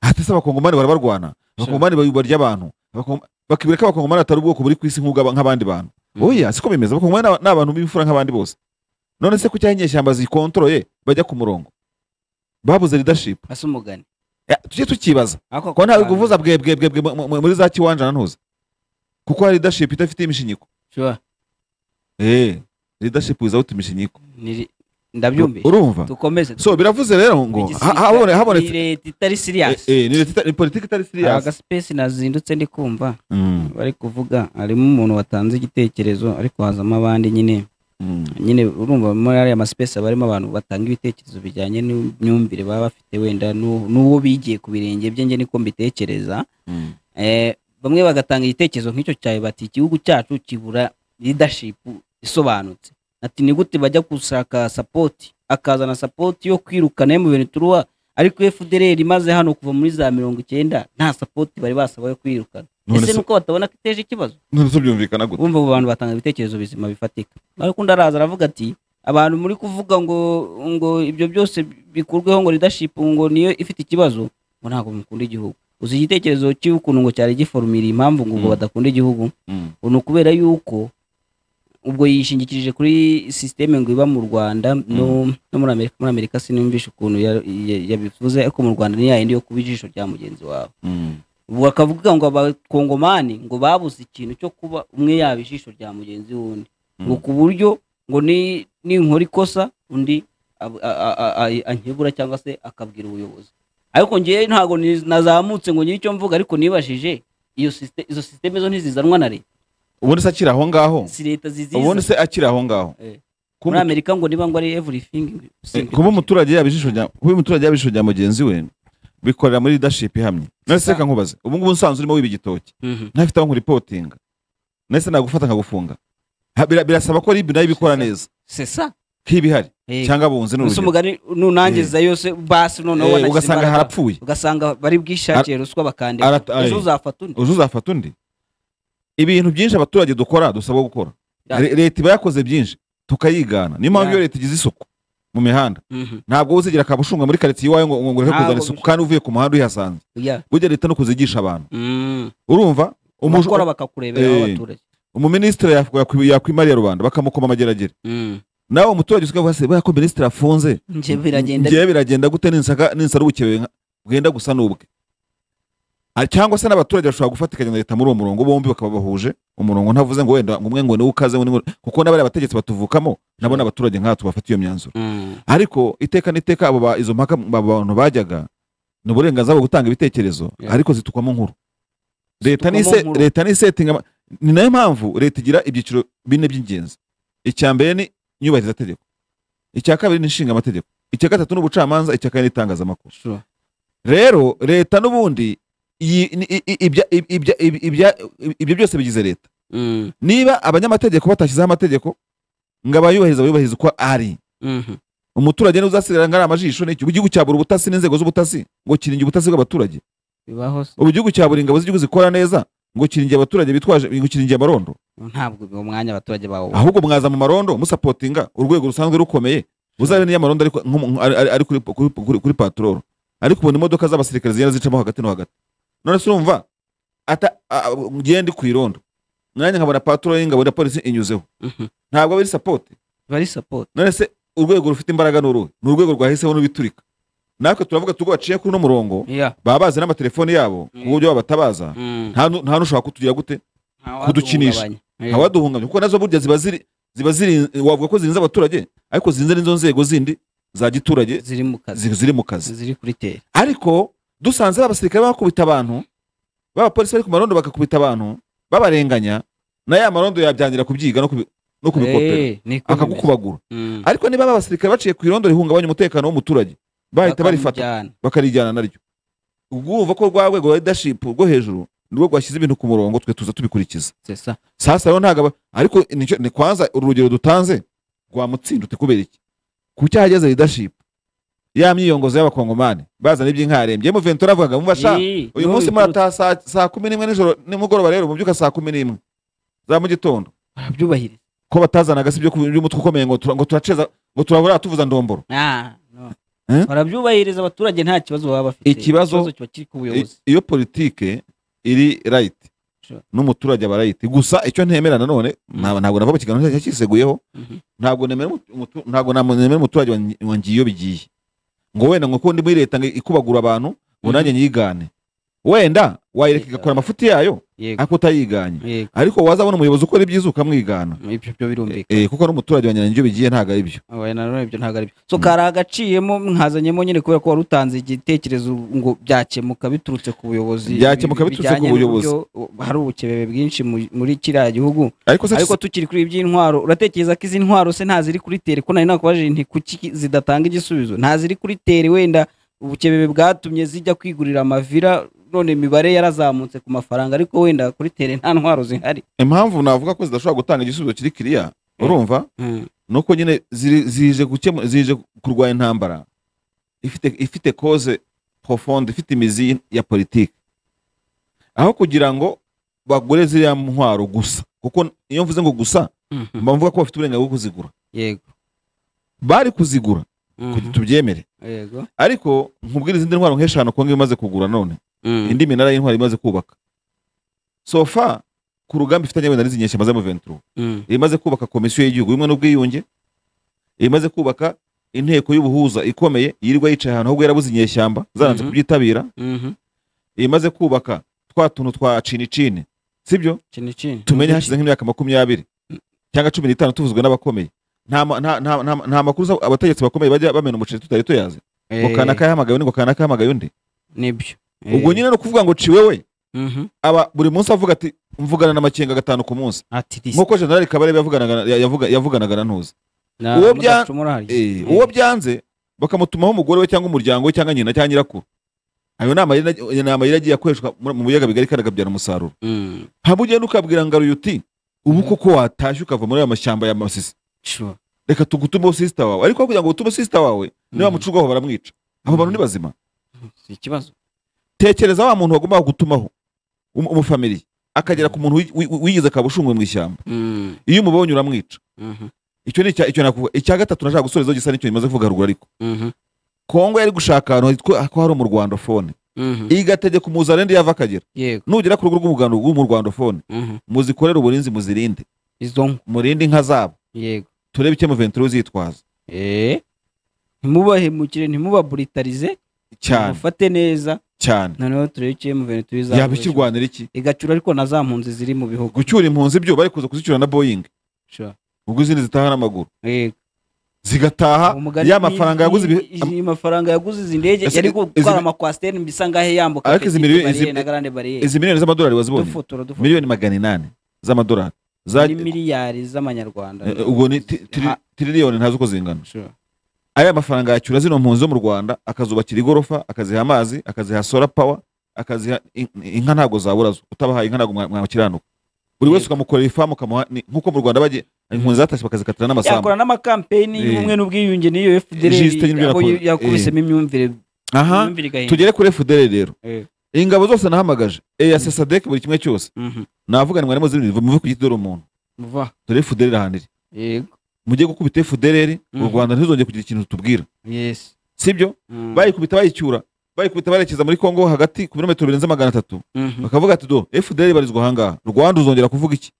hatese abakongomani barabarwana abakongomani ba- barya abantu Abakongom- bakibwira ko abakongomani atari ubwoko buri ku isi nk'ubwa- nk'abandi bantu Mhm. oya siko bimeze abakongomani ni aba- ni abantu b'imfura nk'abandi bose none se kuki aho inyeshyamba zikontoroye bajya ku murongo babuze leadership asa umugani Eh, tujye tukibaza ariko ko ntawe kuvuza bwe bwe bwe bwe mu- mu- muri za kiwanja ntuze kuko hari leadership idafite imishinyiko sure eh leadership without imishinyiko Niri- ndabyumvise urumva dukomeze so biravuze rero ngo ha- Igisirikare habone ni habonetse leta itari eh, siriyasi eh, ni leta ita- ni politiki itari hari serious agasipesi nazindutse ndi kumva Mm, bari kuvuga harimo umuntu watanze igitekerezo ariko hazamo abandi nyine mm, nyine urumva muri ariya masipesi aba arimo abantu batanga ibitekerezo bijyanye n'imyumvire baba bafite wenda n'u- n'uwo bigiye ku birenge bye njye niko mbitekereza mm. Eh, bamwe bagatanga igitekerezo nk'icyo cyawe bati igihugu cyacu kibura leadership isobanutse ati ni gute bajya gushaka sapoti akazana sapoti yo kwirukana yo mu bintu turuwa ariko FDLR imaze hano kuva muri za mirongo icyenda nta sapoti bari basaba yo kwirukana None ese se- nuko batabona ko iteje ikibazo none se byumvikana gute wumva abo bantu batanga ibitekerezo bizima bifatika ariko undi araza aravuga ati abantu muri kuvuga ngo ngo ibyo byose bikurweho ngo leadership ngo niyo ifite ikibazo ngo ntabwo mukunda igihugu uzi igitekerezo cy'ukuntu ngo cyari giforumira impamvu ngo ubwo Mm. badakunda igihugu Mm, ngo ni ukubera yuko ubwo yishingikirije kuri sisiteme ngo iba mu rwanda no, no muri amerika muri amerika sinumvishe ukuntu ya- ya- yabivuze ariko mu rwanda ni yayindi yo kuba ijisho rya mugenzi wawe mm, ubu bakavuga ngo abakongomani ngo babuze ikintu cyo kuba umwe yaba ijisho rya mugenzi w'undi Mm. ngo ku buryo ngo ni- ninkora ikosa undi ab- a- a- a- a- ankebura cyangwa se akabwira ubuyobozi ariko ngewe ntabwo ni- nazamutse ngo nyiri icyo mvuga ariko nibajije iyo sisite- izo sisiteme zo ntizizanwa na leta ubundi se akiri aho ngaho si leta ziziza ubundi se akiri aho ngaho Eh. Kuba muri umutu- amerika ngo niba ngo ari everything eh, kuba umuturage yaba ijisho rya- kuba umuturage yaba ijisho rya mugenzi we bikorera muri leadership ihamye none se Sa- reka nkubaze ubu ngubu usanzwe urimo wiba igitoki Mhm. ntafite aho nkuripotinga none se nagufata nkagufunga Ha, bira- birasaba ko ribi nayo ibikora neza c'est ça k'ibihari Eh, cyangwa abunzi ese n'urugero umugani nunangiza yose basi noneho Eh, wanagize ugasanga imbaraga. harapfuye ugasanga bari bwishakire ruswa bakandika Ara- ejo aye. uzafata undi uzi uzafata undi ibintu byinshi abaturage dukora dusabwa gukora Ya. Re- leta iba yakoze byinshi tukayigana niyo mpamvu Ya. iyo leta igize isuku mu mihanda Mhm. ntabwo uzigira akabushunga muri karitsiye iwawe ngo ngo ureke Ntabwo kuzana isuku bishoboka. kandi uvuye ku muhanda uyihasanze Yeah. burya leta no kuzigisha abantu Mm. urumva umuj- abakora bakakurebera Eh. abaturage umuminisitiri yakwi- yakwi- yakwimariye rubanda bakamukoma amageragere Mm. nawe umuturage usigaye se ko minisitiri afunze nje biragenda ngewe biragenda gute ninsaka ninsara ubukebe nka- bwenda gusa n'ubwe Ah, cyangwa se n'abaturage bashobora gufatikanya na leta muri uwo murongo bombi bakaba bahuje umurongo ntavuze ngo wenda ngo umwe ngo niwe ukaze undi ngo kuko n'abari abategetsi batuvukamo nabo ni abaturage nkatwe bafata iyo myanzuro Mm. ariko iteka n'iteka abo ba- izo mpaka abo bantu bajyaga ni uburenganzira bwo gutanga ibitekerezo Yeah. ariko zitukwamo nkuru leta ni Zitukwamo nkuru. leta ni setting ama- ni nayo mpamvu leta igira ibyiciro bine by'ingenzi icya mbere ni inyubahirizategeko icya kabiri ni inshingamategeko icya gatatu ni ubucamanza icya kane ni itangazamakuru Sure. rero leta n'ubundi iyi- ni- i- i- ibya- i- ibya- i- ibya- i- ibyo byose bigize leta Mm. niba abanyamategeko batashyizeho amategeko ngo abayubahiriza bayubahiriza uko ari Mhm. umuturage niwe uzasigara ngo ari amajisho n'iki ubu igihugu cyabura ubutasi n'inzego z'ubutasi ngo kiringe ubutasi bw'abaturage bibaho se. ubu igihugu cyabura ingabo z'igihugu zikora neza ngo kiringe abaturage bitwaje ngo kiringe amarondo ntabwo uwo mwanya abaturage bawo ahubwo mwaza mu marondo musapotinga urwego rusanzwe rukomeye muzabe n'iyo amarondo ari, ku- nko mu- ari, ari- ari kuri, kuri, kuri, kuri patrolo ariko ubona imodoka z'abasirikare zigenda zicamo hagati no hagati none se urumva ata a- a- ngiye ndi ku irondo nanjye nkabona patrolo y'ingabo na polisi inyuzeho Mhm. ntabwo aba ari sapoti bari support none se urwego rufite imbaraga ni uruhe ni urwego rwahiseho n'ubiturika natwe turavuga tugo baciye kuri uno murongo yeah baba bazi n'amatelefoni yabo ku buryo babatabaza Mm. nta nu- nta n'ushobaka kutugira gute Nta waduhungabanya. kudukinisha. Eh. ntawaduhungamye kuko nazo burya ziba ziri ziba zirinze wavuga ko zirinze abaturage ariko zirinze n'izo nzego zindi za giturage ziri mu kazi zi- ziri mu kazi ziri kuri teri ariko dusanze abasirikare bakubita abantu b'abapolisi bari ku marondo bakakubita abantu babarenganya na ya marondo yabyangira kubyiga no kubi- no kubikopera Eh, niko bimeze. akagukubagura Mm. ariko niba aba basirikare baciye ku irondo rihungabanya umutekano w'umuturage bahita barifata Bakamujyana. bakarijyana naryo ubwo urumva ko rwa rwego rwa leadership rwo hejuru nirwo rwashyize ibintu ku murongo twe tuza tubikurikiza C'est ça. sasa rero ntabwo aba- ariko nicyo ni kwanza uru rugero dutanze rwamutsinda uti kubera iki ku cyahageze leadership ya myiyongozo y'abakongomani bazana iby'inkarembye mu ventura avugaga mumva sha Ii, uyu niho munsi biturutse. murataha saa- saa kumi n'imwe nijoro nimugoroba rero mubyuka saa kumi n'imwe za mu gitondo barabyubahiriza ko batazanaga si ibyo ku- by'umutwe ukomeye ngo tura- ngo turaceza ngo turabura tuvuza ndomboro Ah, no. Eh? barabyubahiriza abaturage nta kibazo baba bafite Ikibazo- kiba kiri ku I- buyobozi iyo politike iri right Sure. n'umuturage aba right gusa icyo ntemera nanone nta- ntabwo nava mu kiganiro cyacu cyiseguyeho Mhm. ntabwo nemera umutu- umutu- ntabwo nemera umuturage wa ngi- wa ngiyo bigiye ngo wenda ngo ko ndi muri leta ngo ikubagura abantu ngo Mhm. nanjye nyigane wenda wayireka Yeah. igakora amafuti yayo yego ariko utayiganye yego ariko wazabona umuyobozi ukora ibyiza ukamwigana ibyo byo birumvikana Eh, kuko n'umuturage wa ngiyo bigiye ntabwo ari byo oya nanone ibyo ntabwo ari byo so kari agaciyemo mwazanyemo nyine kubera ko wari utanze igitekerezo ngo byakemuka biturutse ku buyobozi Byakemuka biturutse ku bijyanye buyobozi. n'uburyo hari ubukebebe bwinshi mu- muri kiriya gihugu ariko se ariko tukiri kuri ibi by'intwaro uratekereza ko izi ntwaro se nta ziri kuri tere ko nari nakubajije nti kuki zidatanga igisubizo nta ziri kuri tere wenda ubukebebe bwatumye zijya kwigurira amavira none imibare yarazamutse ku mafaranga ariko wenda kuri tere nta ntwaro zihari impamvu navuga ko zidashobora gutanga igisubizo kiri kiriya urumva nuko nyine ziri- zije gukemu- zije kurwanya intambara ifite ifite cause profonde ifite imizi ya politiki aho kugira ngo bagure ziriya ntwaro gusa kuko iyo mvuze ngo gusa mba mvuga ko bafite uburenganzira bwo kuzigura yego bari kuzigura kugira Mhm. tubyemere yego ariko nkubwira izindi ntwaro nk'eshanu kongo imaze kugura none indi minara y'intwaro imaze kubaka sofa ku rugamba ifitanye wenda n'izi nyeshyamba z'amuventuro Mhm. imaze kubaka komisiyo y'igihugu y'ubumwe n'ubwiyunge imaze kubaka inteko y'ubuhuza ikomeye yirirwa yicaye ahantu ahubwo yarabuze inyeshyamba zaranze Mhm. kubyitabira Mhm. imaze kubaka twa tuntu twa cinicini sibyo Chini chini. tumenye hashize nk'imyaka makumyabiri cyangwa cumi n'itanu tuvuzwe n'abakomeye nta ma- nta- nta- nta- nta makuru za- abategetsi bakomeye bajya bamena umuceri tutari tuyazi Eh, ngo kanaka yahamagaye undi ngo kanaka yahamagaye undi nibyo Eh, ubwo nyine ni ukuvuga ngo ciwe we mhm. aba buri munsi avuga ati mvugana n'amakenga gatanu ku munsi ati this nk'uko jenerali kabarebe yavuganaga- yavuga- yavuganaga na ntuzi na uwo bya- mudacumura hariya. Eh, Eh, uwo byanze bakamutumaho umugore we cyangwa umuryango we cyangwa nyina cyangwa nyirakuru ayo ni amayeri ni amayeri agiye akoreshwa mu mu biyaga bigari kandi akabyara umusaruro Mm. haba ugenda ukabwira ngaruye uti ubu koko watashye ukava muri aya mashyamba ya masisi Sure. reka tugutumeho sisita wawe ariko kugira ngo utume sisita wawe niba Mhm. mucurwaho baramwica abo bantu ni bazima Si ikibazo tekereza wa muntu wagombaga gutumaho umu- umufamiliye akagera ku muntu wi- wi- wigize akabushungwe mu ishyamba Mm. iyo umubonye uramwica Mhm. icyo ni icya- icyo nakuvuga icya gatatu nashaka gusoreza gisa n'icyo imaze kuvuga haruguru ariko Mhm. kongo yari gushaka ahantu hitwa- ko hari mu rwanda fone Mhm. igategeka umuzarende yava akagera yego nugera ku rugo rw'umuganda rw'umu rwanda fone Mhm. muzikorere uburinzi muzirinde izo nka murinde inka zabo yego turebe icyo muventuro zitwaza Eh. ntimubahemukire ntimubaburitarize cyane mufate neza cyane noneho turebe icyo muveni tubizakoresha yaba ikirwanira iki igacura ariko na za mpunzi ziri mu bihugu gucyura impunzi byo bari kuza kuzicyura na boyingi Sure. ubwo izindi zitaha n'amaguru Yego. zigataha Umugani- ya mafaranga yaguze ibi- i- i- amafaranga yaguze izi ndege Ese yari izi- gutwara amakwasiteri mbisa ngahe yambuka Ariko izi petite miliyoni- barriere izi- na grande barriere izi miliyoni z'amadolari wazibonye dufotora dufotora miliyoni magana inani z'amadolari za ni miliyari z'amanyarwanda Eh, ubwo ni ti- tiri- Ha- tiriliyoni ntazi uko zingana Sure. aya mafaranga yacyura zino mpunzi zo mu rwanda akazubakira igorofa akaziha amazi akaziha solar power akaziha in- inka ntabwo zabura zo utabahaye inka ntabwo mwa- mwakiranuka buri wese Yego. ukamukorera ifamu ukamuha ni- nk'uko mu rwanda bagiye impunzi zatashye bakazikatira n'amasambu yakora n'amakampeyini Eh. y'ubumwe n'ubwiyunge niyo Juste fdr nyine ibyo abo yakora. yakubisemo imyumvire aha imyumvire igahinduka tugere kuri fdr rero Eh. ingabo zose nahamagaje eyase sadek buri kimwe cyose Mhm. navuga nimwe arimo zirindwi muve ku giti dore umuntu Vuba. dore fdr ahantu iri yego mujye gukubita fdr u Mhm. rwanda ntizongere kugira ikintu tubwira yes sibyo Mm. bayikubita bayicyura bayikubita barekeza muri kongo hagati ku birometero birenze magana atatu Mhm. bakavuga ati do fdr ibarizwa ahangaha rwanda uzongera kuvuga iki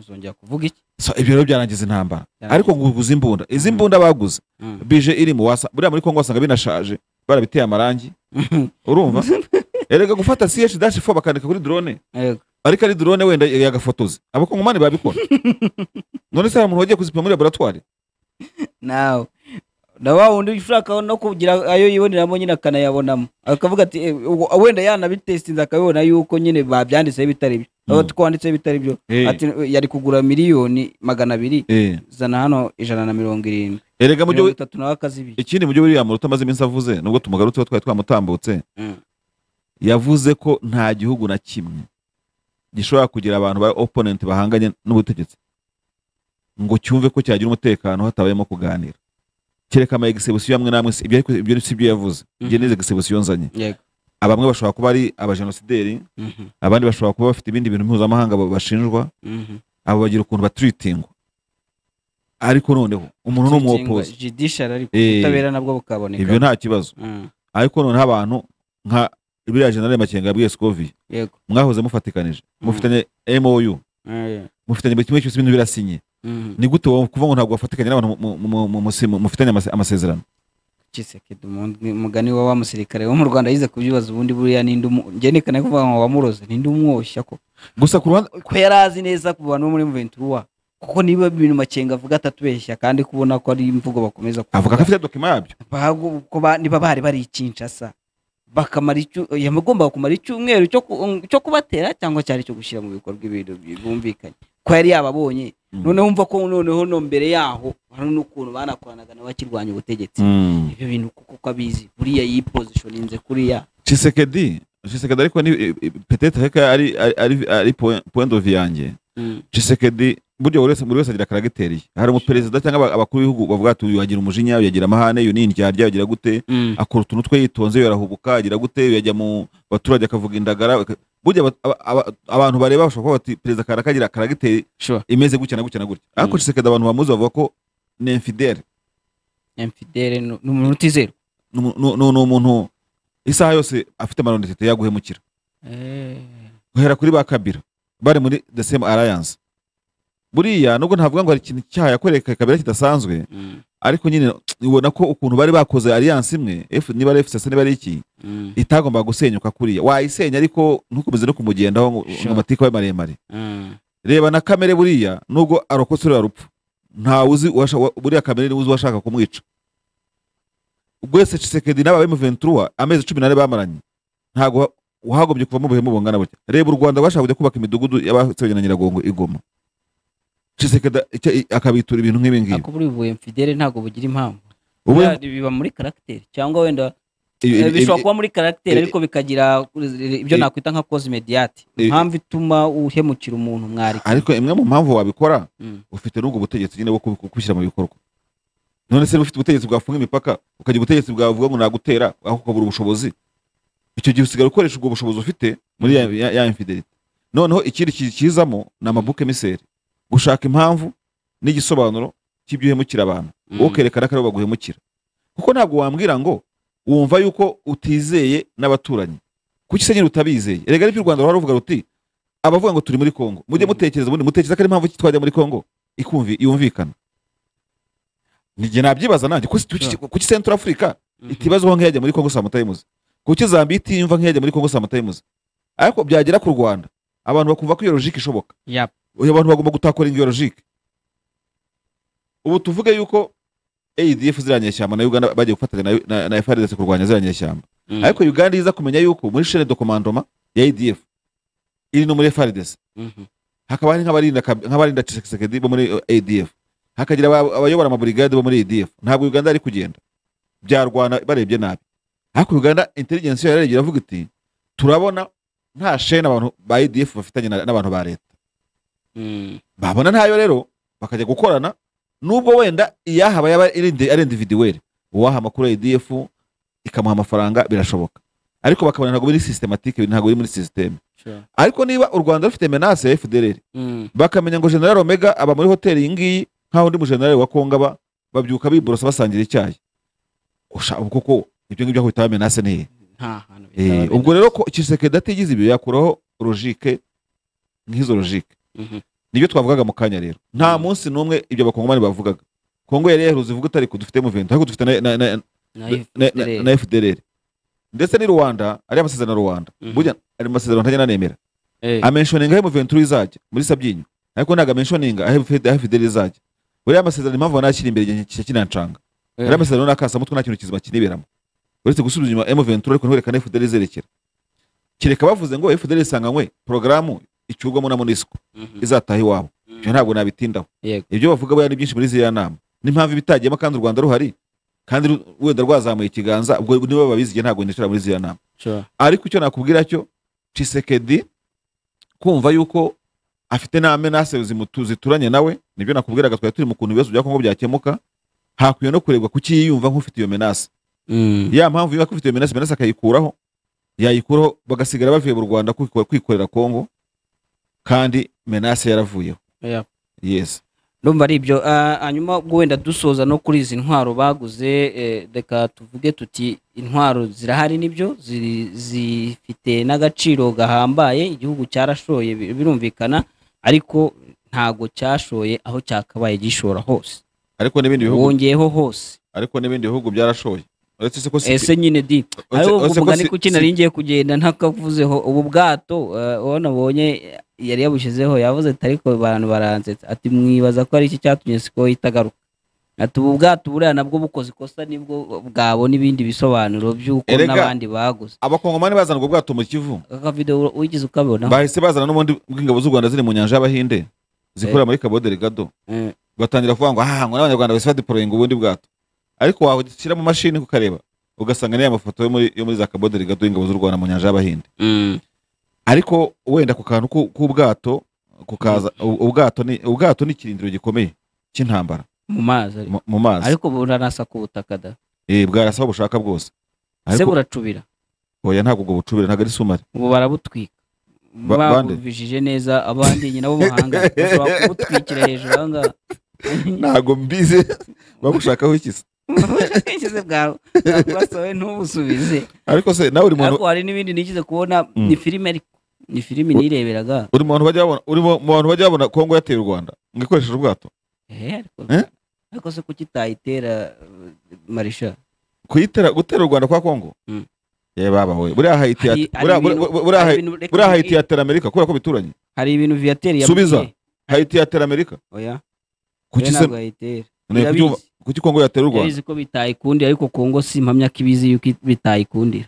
uzongera kuvuga iki So, ibyo rero byarangiza intambara Byarangiza. ariko ngo uguze imbunda izi Mhm. mbunda baguze Mm. bije irimo wasa buriya muri kongo wasanga binashaje barabiteye amarangi urumva erega gufata ch dash bakandika kuri drone Yego. ariko ari drone wenda yagafotoza abakongomani babikora none se hari umuntu wagiye kuzipima muri laboratwari nawe na wa wundi ushaka no kugira ayo yiboneramo nyine akanayabonamo akavuga ati "Eh, ubwo- wenda yanabitestinze akabibona yuko nyine babyanditseho ibitari byo aba Mm. twanditseho ibitari byo Eh. ati "Eh, yari kugura miliyoni magana abiri zana hano ijana na mirongo irindwi erega mu mirongo byo itatu nawe akazibiri ikindi mu byo biriya muruta amaze iminsi avuze nubwo tumugarutse tuba twari twamutambutse yavuze ko nta gihugu na kimwe gishobora kugira abantu ba opponent bahanganye n'ubutegetsi ngo cyumve ko cyagira umutekano hatabayemo kuganira kereka ama egisebusiyo amwe n'amwe si- ibyo ariko ibyo si byo yavuze ibyo ni egisebusiyo nzanye yego abamwe bashobora kuba ari abajenosideri Mhm, abandi bashobora kuba bafite ibindi bintu mpuzamahanga ba- bashinjwa mhm. abo bagira ukuntu baturitingwa ariko noneho umuntu ni umwopozi Judiciary ariko Eh. ubutabera nabwo bukaboneka ibyo nta kibazo Mm, ariko noneho abantu nka biriya generale makenga yabwiye sikovi yego mwahoze mufatikanije Mm. mufitanye mou Eh, mufitanye buri kimwe cyose ibintu birasinye mhm. ni gute wowe kuvuga ngo ntabwo wafatikanye n'abantu mu- mu- mu- mu- musi- mu- mufitanye amase- amasezerano Tshisekedi, umundi- umugani wa wa musirikare wo mu rwanda yize kubyibaza ubundi buriya ninde umu- njye ndekana kuvuga ngo wamuroze ninde umwoshya ko gusa ku ruhande ko yari azi neza ku bantu bo muri ventura kuko niba ibintu makenga avuga atatubeshya kandi kubona ko ari imvugo bakomeza kuvuga. avuga ko afite dokima yabyo Bahago- ko ba- niba bari bari i Kinshasa bakamara icyu- yamugombaga kumara icyumweru cyo ku- cyo kubatera cyangwa cyari cyo gushyira mu bikorwa ibintu bi- bumvikanye ko yari yababonye Mm. noneho umva ko noneho no mbere yaho hari n'ukuntu banakoranaga n'abakirwanya ubutegetsi ibyo bintu kuko ko abizi buriya yipozishoninze kuriya cisekedi cisekedi ariko ni petete reka ari ari- ari ari point- point de vue yanjye cisekedi burya buri wese buri wese agira karagiteri ye. hari umuperezida cyangwa aba- abakuru b'ibihugu bavuga ati uyu agira umujinya uyu agira amahane uyu ni indyarya uyu agira gute akora utuntu twe yitonze yarahubuka agira gute yajya mu baturage akavuga indagara aka- burya aba- aba- aba- abantu bareba bashobora kuba bati perezida karakagira karagiteri sure imeze gutya na gutya na gutya ariko Mm. Tshisekedi abantu bamuzi bavuga ko ni infidele infidele ni ni umuntu utizerwa ni umu- ni- ni- ni umuntu isaha yose afite amaronditete yaguhemukira guhera kuri ba kabira bari muri the same alliance buriya nubwo ntavuga ngo hari ikintu cyaha yakoreye kabira kidasanzwe Mm, ariko nyine ubona ko ukuntu bari bakoze alliance imwe F- niba ari FCC niba ari iki mm, itagomba gusenyuka kuriya wayisenya ariko ntukomeze no kumugendaho ngo Sure. ngo amatike abe maremare mm, reba na kamere buriya nubwo arokotse uriya rupfu ntawe uzi uwasha- wa- buriya kamere niwe uzi uwashaka kumwica ubwese cisekedi n'aba bemu ventura amezi cumi n'ane bamaranye ntabwo wa- wahagombye kuvamo ubuhemu bungana butya reba u rwanda rwashaka kujya kubaka imidugudu y'abasebya na nyiragongo igoma cisekedi icyo- i- akabitura ibintu nk'ibi ngibi ariko buri bu infidele ntabwo bugira impamvu Ubu- Buriya biba muri karagiteri cyangwa wenda ibi- Eh, ibi- bishobora kuba muri karagiteri ibi- ariko bikagira ibyo ibi- nakwita nka cause mediate ibi- impamvu ituma uhemukira umuntu mwari ariko imwe mu mpamvu wabikora Mm. ufite n'ubwo butegetsi nyine bwo kubi- kubishyira mu bikorwa none se niba ufite ubutegetsi bwafunga imipaka ukagira ubutegetsi bwavuga ngo nagutera aho ukabura ubushobozi icyo gihe usigara ukoresha ubwo bushobozi ufite muri ya, ya, ya infidelity noneho ikindi ki- kizamo ni amabuke miseri gushaka impamvu n'igisobanuro cy'ibyo uhemukira abantu wowe ukerekana ko aribo baguhemukira kuko ntabwo wambwira ngo wumva yuko utizeye n'abaturanyi kuki se nyine utabizeye erega n'ibyo u rwanda ruhora ruvuga ruti abavuga ngo turi muri kongo mujye Mhm. mutekereza ubundi mutekereza ko ari impamvu ki twajya muri kongo ikumvi yumvikana nijye nabyibaza nanjye kuki- kuki kuki central africa itibazaho nk'iyajya muri kongo saa moto y'imuzi kuki zambia itiyumva nk'iyajya muri kongo saa moto y'imuzi ariko byagera ku rwanda abantu bakumva ko iyo logike ishoboka Yap. uyu abantu bagomba gutakoringa iyo logike ubu tuvuge yuko ADF ziriya nyeshyamba na Uganda bagiye gufatanya na- na, na FARDC kurwanya ziriya nyeshyamba ariko Uganda iza kumenya yuko muri chaîne de commandement ya ADF iri no muri FARDC hakaba hari nk'abarinda Kab- nk'abarinda Tshisekedi bo muri eh, ADF hakagira aba- abayobora amaburigade bo muri ADF ntabwo Uganda ari kugenda byarwana barebye nabi ariko Uganda intelligence yayo yaragiye iravuga iti turabona nta chaîne abantu ba ADF bafitanye na- n'abantu ba leta babona ntayo rero bakajya gukorana nubwo wenda iyahaba yaba ari indi- ari individuweli uwaha amakuru ya ADF ikamuha amafaranga birashoboka ariko bakabona ntabwo biri systematique ntabwo biri muri systeme ariko niba u Rwanda rufite menace ya FDLR bakamenya ngo General Omega aba muri hoteli iyi ngiyi nk'aho undi mu General wa Kongo aba babyuka biborosa basangira icyayi usha ubu koko ibyo ngibyo aho bitaba menace ni hehe? nta hantu Eh, bitaba ubwo rero ko Tshisekedi atigize ibyo yakuraho logique nk'izo logique Mhm. nibyo twavugaga mu kanya rero nta Mm. munsi n'umwe ibyo abakongomani bavugaga kongo yari yaheruze ivuga itari dufite muventi ariko dufite na, na, na, Na na, na, FDL. na fdr ndetse n'i rwanda ari amasezerano ya rwanda Mhm. burya ari amasezerano ntajya nanemera Eh. amenshoninga ahe muventuri izajya muri sabyinyo ariko ntabwo amenshoninga ahe Fide- ahe fideli izajya buriya amasezerano impamvu banashyira imbere igihe kigiye kinancanga Eh. ari amasezerano n'akasamutwe nta kintu kizima kiniberamo uretse gusubiza inyuma mventuri ariko ntiwerekane fideli izerekera kereka bavuze ngo fideli isanganywe porogaramu icyurwamo na munisiko Mhm. izataha iwabo ibyo ntabwo nabitindaho Yego. ibyo bavuga buriya ni byinshi muri ziriya nama n'impamvu ibitagiyemo kandi u rwanda ruhari kandi ru- wenda rwazamuye ikiganza ubwo nibo babizi igihe ntabwo nicara muri ziriya nama Sure. ariko icyo nakubwira cyo cisekedi kumva yuko afite n'amenase zimutu- zituranye nawe nibyo nakubwiraga twari turi mu kuntu ibibazo bya kongo byakemuka hakwiye no kurebwa kuki yiyumva nk'ufite iyo menase Mm. ya mpamvu yuko ufite iyo menase menase akayikuraho yayikuraho bagasigara bavuye mu rwanda kwikora- kwikorera kongo kandi menase yaravuyeho Yeah. yes ndumva ari ibyo Ah, hanyuma ubwo wenda dusoza no kuri izi ntwaro baguze eh, reka tuvuge tuti intwaro zirahari nibyo ziri- zifite n'agaciro gahambaye igihugu cyarashoye bi- birumvikana ariko ntago cyashoye aho cyakabaye gishora hose ariko n'ibindi bihugu wongeyeho hose ariko n'ibindi bihugu byarashoye uretse se ko si- ese nyine di uretse- ari ubwo uretse ko mugani si- kuki nari ngiye kugenda ntakavuzeho ubu bwato eh, uwo nabonye yari yabushizeho yavuze ati ariko abantu baransetsa ati mwibaza ko ari iki cyatumye siko itagaruka ati ubu bwato buriya nabwo bukoze ikosa nibwo bwabona ibindi bisobanuro by'uko Erega- n'abandi baguze abakongomani bazana ubwo bwato mu kivu aka video wigize ukabonaho bahise bazana n'ubundi bw'ingabo z'u rwanda ziri mu nyanja y'abahinde zikorera muri cabo delgado Eh. batangira kuvuga ngo ah ngo n'abanyarwanda basifa diporoyinga ubundi bwato ariko washyira mu mashini ukareba ugasanga niya mafoto yo muri yo muri za cabo delgado y'ingabo z'u rwanda mu nyanja y'abahinde Mm. ariko wenda ku kantu k'u- k'ubwato kukaza u- ubwato ni ubwato ni ikirindiro gikomeye cy'intambara mu mazi ariko. mu- mu mazi ariko buranasa ku butaka da eh bwarasa aho bushaka bwose se ariko buracubira oya ntabwo ubwo bucubire ntabwo ari sumari ubu barabutwika Ba- bande? babuvijije neza abandi nyina b'umuhanga bashobora kubutwikira hejuru aha ngaha ntabwo mbizi babushakaho ikisa ubwishingizi bwawe bwasohowe ntubusubize ariko se nawe uri muntu ariko hari n'ibindi nigize kubona Mm. ni filime ariko ni filime nireberaga uri mu bantu bajya babona uri mu bantu bajya babona kongo yateye u rwanda ngo ikoresheje ubwato Eh, ariko- Eh? ariko se kuki itayitera eh, marisha kuyitera gutera u rwanda kwa kongo Mm. ye baba we buriya hayiti Hari- yate- hari buriya- ibintu- buriya- buriya hari Hayi- ibintu- reka buriya mbi- hayiti yatera amerika kubera ko bituranye hari ibintu viateri Subiza. hayiti yatera amerika oya kuki oya se ntabwo yayitera ne- kuki- irabizi. kuki kongo yatera u rwanda yabizi ko bitayikundira ariko kongo si impamya ko ibizi yuko it- bitayikundira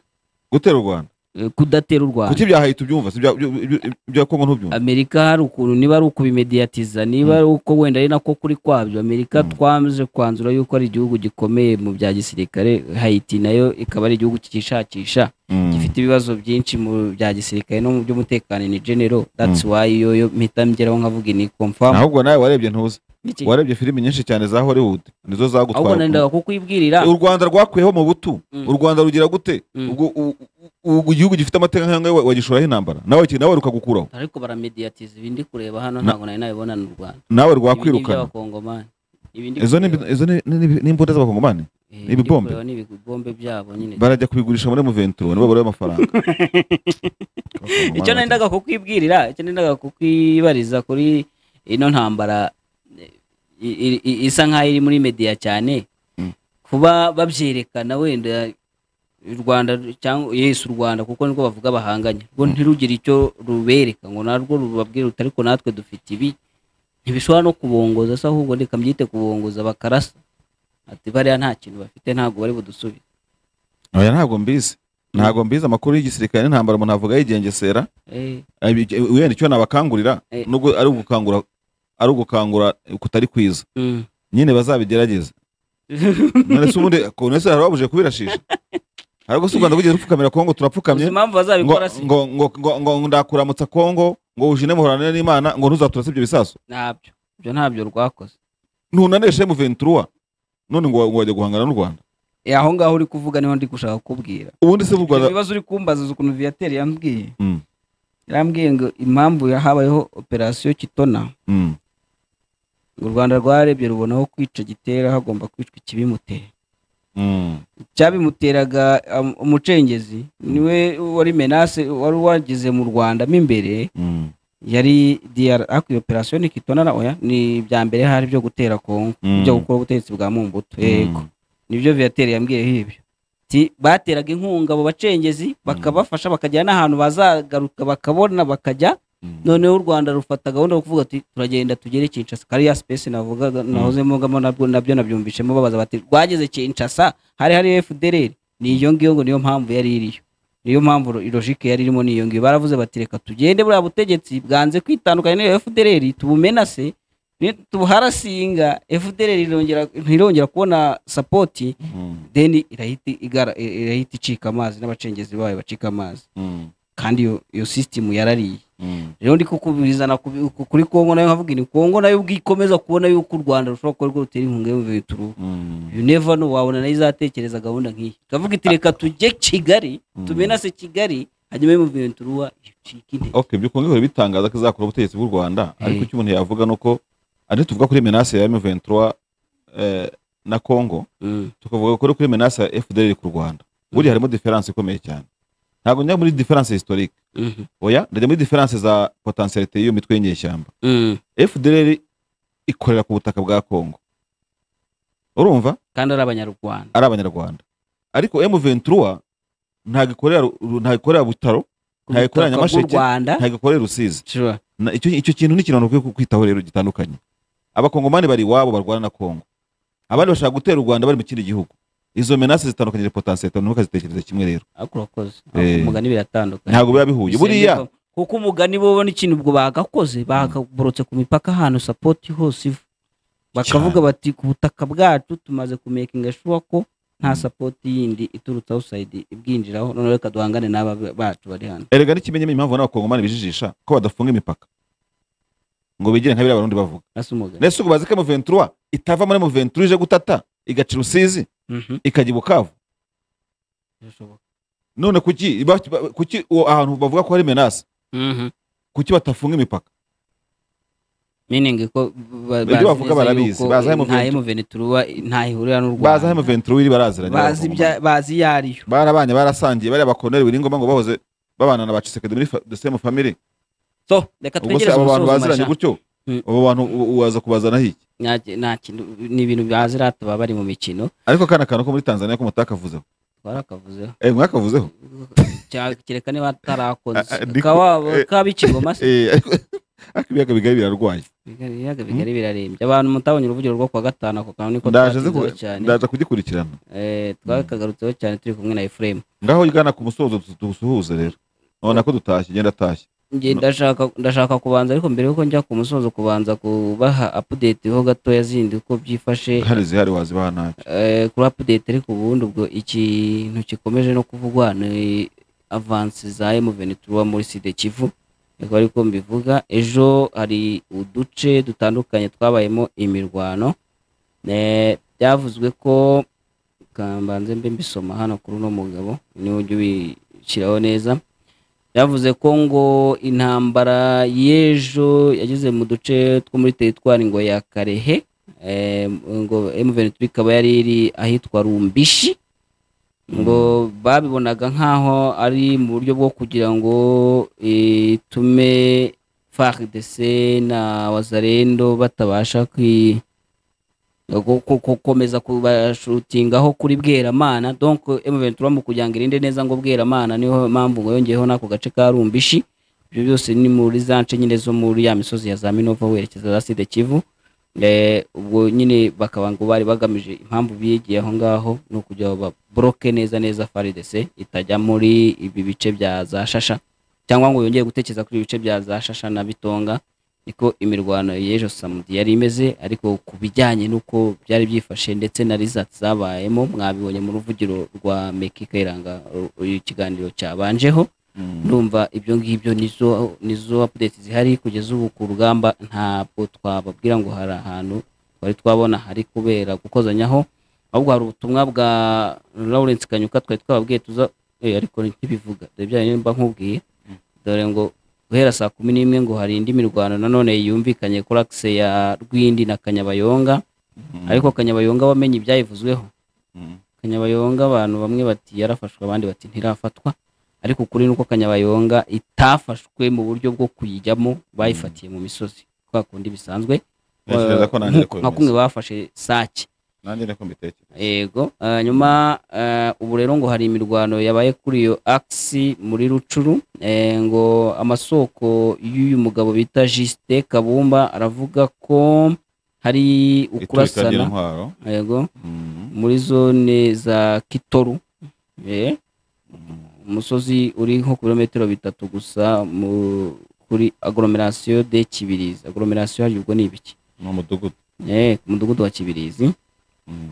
gutera u rwanda Eh, kudatera u rwanda kuki bya hayiti ubyumva si ibya- ibya- ibya- ibya kongo ntubyumva amerika hari ukuntu niba ari ukubimediyatiza niba ari uko wenda ari nako kuri kwabyo amerika Mm. twamaze kwanzura yuko ari igihugu gikomeye mu bya gisirikare hayiti nayo ikaba ari igihugu cyishakisha Mm. gifite ibibazo byinshi mu bya gisirikare no mu by'umutekano ni genero that's why yo yo mpita ngeraho nkavuga ni confirm ahubwo nawe warebye ntuzi Iki- warebye filimi nyinshi cyane za hollywood nizo ahubwo zagutwara nandaga kukwibwirira u rwanda rwakuyeho mu butu Mm. u rwanda rugira gute Mm. ubwo u- u- u- igihugu gifite amateka nk'ayo wagishuraho intambara nawe ki- nawe rukagukuraho ariko baramediyatiza ibindi kureba hano Na- ntabwo nari nabibona mu Rwanda nawe Ibi ni rwakwirukana iby'abakongomani ibindi izo ni kureba- izo ni- ni- ni imbunda z'abakongomani eh, ni ibindi ibibombe? kureba ni ibibombe byabo nyine barajya kubigurisha muri muventuro nibo bareba amafaranga icyo nendaga kukwibwirira icyo nendaga kukwibariza kuri ino ntambara i- i- i- isa nk'aho iri muri mediya cyane Mm. kuba babyerekana wenda u rwanda cyangwa yesu u rwanda kuko nirwo bavuga bahanganye rwo ntirugire icyo rubereka ngo narwo rubabwire ruti ariko natwe dufite ibi ntibishobora no kubongoza se ahubwo reka mbyite kubongoza bakarasa ati bariya nta kintu bafite ntabwo bari budusubize oya ntabwo mbizi ntabwo mbizi amakuru y'igisirikare n'intambara umuntu avuga yigengesera Eh, Abi- wenda icyo nabakangurira Eh. nubwo ari ugukangura ari ugukangura kutari kwiza mm. nyine bazabigerageze none se ubundi none se hari ababuje kubirashisha ariko si u rwanda kugeza rupfukamira kongo turapfukamye uzi impamvu ngo, bazabikora se ngo, ngo, ngo, ngo ndakuramutsa kongo ngo ujine muhoranire n'imana ngo ntuzaturase ibyo bisasu ntabyo ibyo ntabyo rwakoze ntunaneshe mu ventura none ngo ngo wajya guhangana n'u rwanda Eh, aho ngaho uri kuvuga niho ndi gushaka kubwira ubundi se mu ibyo rwanda bibazo uri kumbaza uzi ukuntu viateri yambwiye Mm. yarambwiye ngo impamvu ya- habayeho operasiyo kitona Mm, ngo u rwanda rwarebye rubona aho kwica gitera hagomba kwicwa ikibimutera mm, icyabimuteraga um, umucengezi niwe wari menase wari wageze mu rwanda mo imbere mm, yari dr ariko iyo operasiyo ni kitona na oya ni ibya mbere hari byo gutera kongo Mm. byo gukora ubutegetsi bwa mumbuto yego mm. nibyo viateri yambwiyeho ibyo Ati, ati bateraga inkunga abo bacengezi bakabafasha bakagera n'ahantu bazagaruka bakabona bakajya noneho u rwanda rufata gahunda yo kuvuga ati turagenda tugere kinshasa kariya sipesi navugaga nahoze mvugamo nabwo nabyo nabyumvishemo babaza bati rwageze kinshasa hari hari fdr ni iyo ngiyo ngo niyo mpamvu yari iriyo niyo mpamvu logike yari irimo niyo ngiyo baravuze bati reka tugende buriya butegetsi bwanze kwitandukanya n'iyo fdr tubumenase tubuharasinga fdr irongera- ntirongera kubona sapoti deni irahita igara- irahita icika amazi n'abacengezi bayo bacika amazi kandi iyo iyo sisitemu yarariye rero ndi kukubizana kubi- ku- kuri kongo nayo nkavuga ni kongo nayo ubwo ikomeza kubona yuko u rwanda rushobora kuba rwo rutera inkunga y'ubuvuzi turuhu yuneva no wabona nayo izatekereza gahunda nk'iyi ikavuga iti reka tujye kigali Mm. tumenase kigali hanyuma y'umuvuzi turuha icika intege ok ibyo ukunze guhora bitangaza ko izakora ubutegetsi bw'u rwanda ariko Eh. icyo umuntu yavuga ni uko ari tuvuga kuri menase ya M23 eh, na congo Mm. tukavuga kuri kuri menase ya fdr ku rwanda buriya harimo diferanse ikomeye cyane ntabwo njya muri diferanse historique Mhm. oya ndajya muri diferanse za potentialite y'iyo mitwe y'inyeshyamba Mm. fdr ikorera ku butaka bwa congo urumva kandi ari abanyarwanda ari abanyarwanda ariko M23 ntabwo ikorera Ru- ntabwo ikorera butaro ntabwo ikorera Ubutaka bw'u nyamasheke rwanda ntabwo ikorera rusizi sure. Na- icyo icyo kintu ni ikintu abantu bakwiye kwitaho rero gitandukanye abakongomani bari iwabo barwana na kongo abandi bashaka gutera u rwanda bari mu kindi gihugu izo menase zitandukanye potansiyete abantu bakazitekereza kimwe rero ariko urakoze Eh. umugani biratandukanye ntabwo biba bihuye buriya Bisengerwa. kuko umugani bo ubona ikintu ubwo bagakoze bakaborotse ku mipaka ahantu sapoti hose iva bakavuga bati ku butaka bwacu tumaze kumekinga shuwa ko nta Mm. sapoti yindi iturutse awusayidi ibwinjiraho noneho reka duhangane n'aba bacu bari hano erega n'ikimenyamenya impamvu n'abakongomani bijijisha ko badafunga imipaka ngo bigire nka biriya abarundi bavuga nasa umugani nese ubazi ko M23 itava muri M23 ije gutata igaca i rusizi Mhm, ikajya i bukavu birashoboka. none kuki ba- ba- kuki uwo ahantu bavuga ko hari menase Mhm. kuki batafunga imipaka meaning ko ba- Ibyo bazi bavuga neza barabizi, yuko bazi aho nta Muventuru- emuveni turuba nta ihurira n'u bazi aho rwanda M23 iri baraziranye bazi n'abakongomani. ibya- bazi iyo ariyo barabanye barasangiye bariya bakoneri biri ngombwa ngo bahoze babana na bacisekedi muri fa- the same family so reka ubwo se twegereze abo bantu umusozo baziranye Masha. gutyo Mm. abo bantu u- uwaza kubazana iki Nta ki- nta kintu ni ibintu bazi rata baba bari mu mikino ariko kana kantu ko muri tanzania ko mutakavuzeho twarakavuzeho eh mwakavuzeho Cya- kereka niba Ah, ah, atarakoze ndiko- eh, kaba bikigoma se eh ariko ariko ibiyaga bigari birarwaye ibiyaga bigari birarembye abantu mutabonye uruvugiro rwo kuwa gatanu ako kantu niko ndaje nzi twagezeho ku- cyane ndaje kugikurikirana Eh, twakagarutseho cyane turi kumwe na efuremu ngaho igana ku musozo tu- tusuhuze rero nabona ko dutashye genda atashye Njye ndashaka ndashaka kubanza ariko mbere yuko njya ku musozo kubanza kubaha update ho gatoya zindi uko byifashe hari zihari wazibaha ntacyo Eh, kuri update ariko ubundi ubwo ikintu gikomeje no kuvugwa ni avansi za M23 muri Sud Kivu niko ariko mbivuga ejo hari uduce dutandukanye twabayemo imirwano Eh, byavuzwe ko kambanze mbe mbisoma hano kuri uno mugabo niwe ujya ubishyiraho neza yavuze ko ngo intambara y'ejo yageze mu duce two muri teritwari ngo ya Karehe Eh, ngo M23 ikaba yari iri ahitwa Rumbishi ngo babibonaga nk'aho ari mu buryo bwo kugira ngo itume FARDC na Wazalendo batabasha kwi gu- ku- gukomeza kubashutingaho kuri Bweramana donc M23 mu kugira ngo irinde neza ngo Bweramana niyo mpamvu ngo yongeyeho n'ako gace ka Rumbishi ibyo byose ni muri za nce nyine zo muri ya misozi ya za Minova werekeza za Sud Kivu Eh, ubwo nyine bakaba ngo bari bagamije impamvu biyegiye aho ngaho ni ukugira ngo baboroke neza neza faridese itajya muri ibi bice bya za shasha cyangwa ngo yongere gutekereza kuri ibi bice bya za shasha na bitonga niko imirwano y'ejo samudi yari imeze ariko ku bijyanye n'uko byari byifashe ndetse na rizati zabayemo mwabibonye mu ruvugiro rwa meki kayiranga ru- ikiganiro cyabanjeho ndumva ibyo ngibyo nizo nizo update zihari kugeza ubu ku rugamba ntabwo twababwira ngo hari ahantu twari twabona hari kubera gukozanyaho ahubwo hari ubutumwa bwa Lawrence Kanyuka twari twababwiye tuza eh, ariko ntibivuga dore bya nimba nkubwiye dore ngo guhera saa kumi n'imwe ngo hari indi mirwano nanone yumvikanye kuri akise ya Rwindi na Kanyabayonga ariko Kanyabayonga wamenye ibyayivuzweho kanyabayonga abantu bamwe bati yarafashwe abandi bati ntirafatwa ariko ukuri ni uko kanyabayonga itafashwe mu buryo bwo kuyijyamo bayifatiye mu misozi kwa kundi bisanzwe Ntekereza ko nanjye nkuko- ko nka bimeze. kumwe bafashe sake nanjye niko mbitekereza yego eh, nyuma eh, ubu rero ngo hari imirwano yabaye kuri iyo akisi muri rucuru eh, ngo amasoko y'uyu mugabo bita jisite kabumba aravuga ko hari iturika ukurasana ry'intwaro yego Mhm. muri zone za kitoru eh, umusozi uri nko ku birometero bitatu gusa mu- kuri agoromerasiyo de kibirizi agoromerasiyo hari ubwo ni ibiki ni umudugudu Eh, ku mudugudu wa kibirizi Mhm.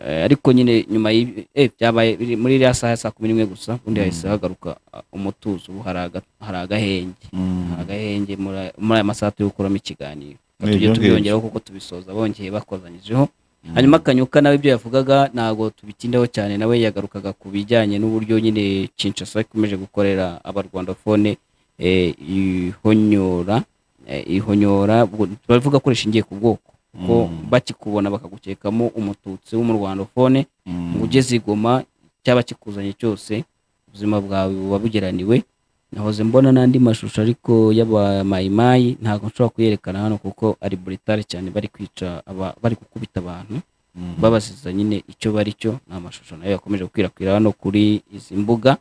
Eh, ariko nyine nyuma y'ibi- eh, byabaye biri muri iriya saha ya saa kumi n'imwe gusa ubundi hahise hagaruka ah, umutuzo ubu hari aga- hari agahenge Mhm. hari agahenge muri aya- muri aya masaha turi gukuramo ikiganiro Ni tujye ibyo ngibyo. tubiyongeraho kuko tubisoza bongeye bakoranyijeho hanyuma kanyuka nawe ibyo yavugaga ntabwo tubitindaho cyane nawe yagarukaga ku bijyanye n'uburyo nyine Kinshasa ikomeje gukorera abarwandafone eh, ihonyora eh, ihonyora ubwo turavuga ko rishingiye ku bwoko ko Mhm. bakikubona bakagukekamo umututsi w'umurwandofone Mhm. ngo ugeze igoma cyaba kikuzanye cyose ubuzima bwawe buba bugeraniwe nahoze mbona n'andi mashusho ariko y'abamayimayi ntabwo nshobora kuyerekana hano kuko ari buritari cyane bari kwica aba- bari gukubita abantu Mhm. babasiza nyine icyo bari cyo ni amashusho nayo yakomeje gukwirakwira hano kuri izi mbuga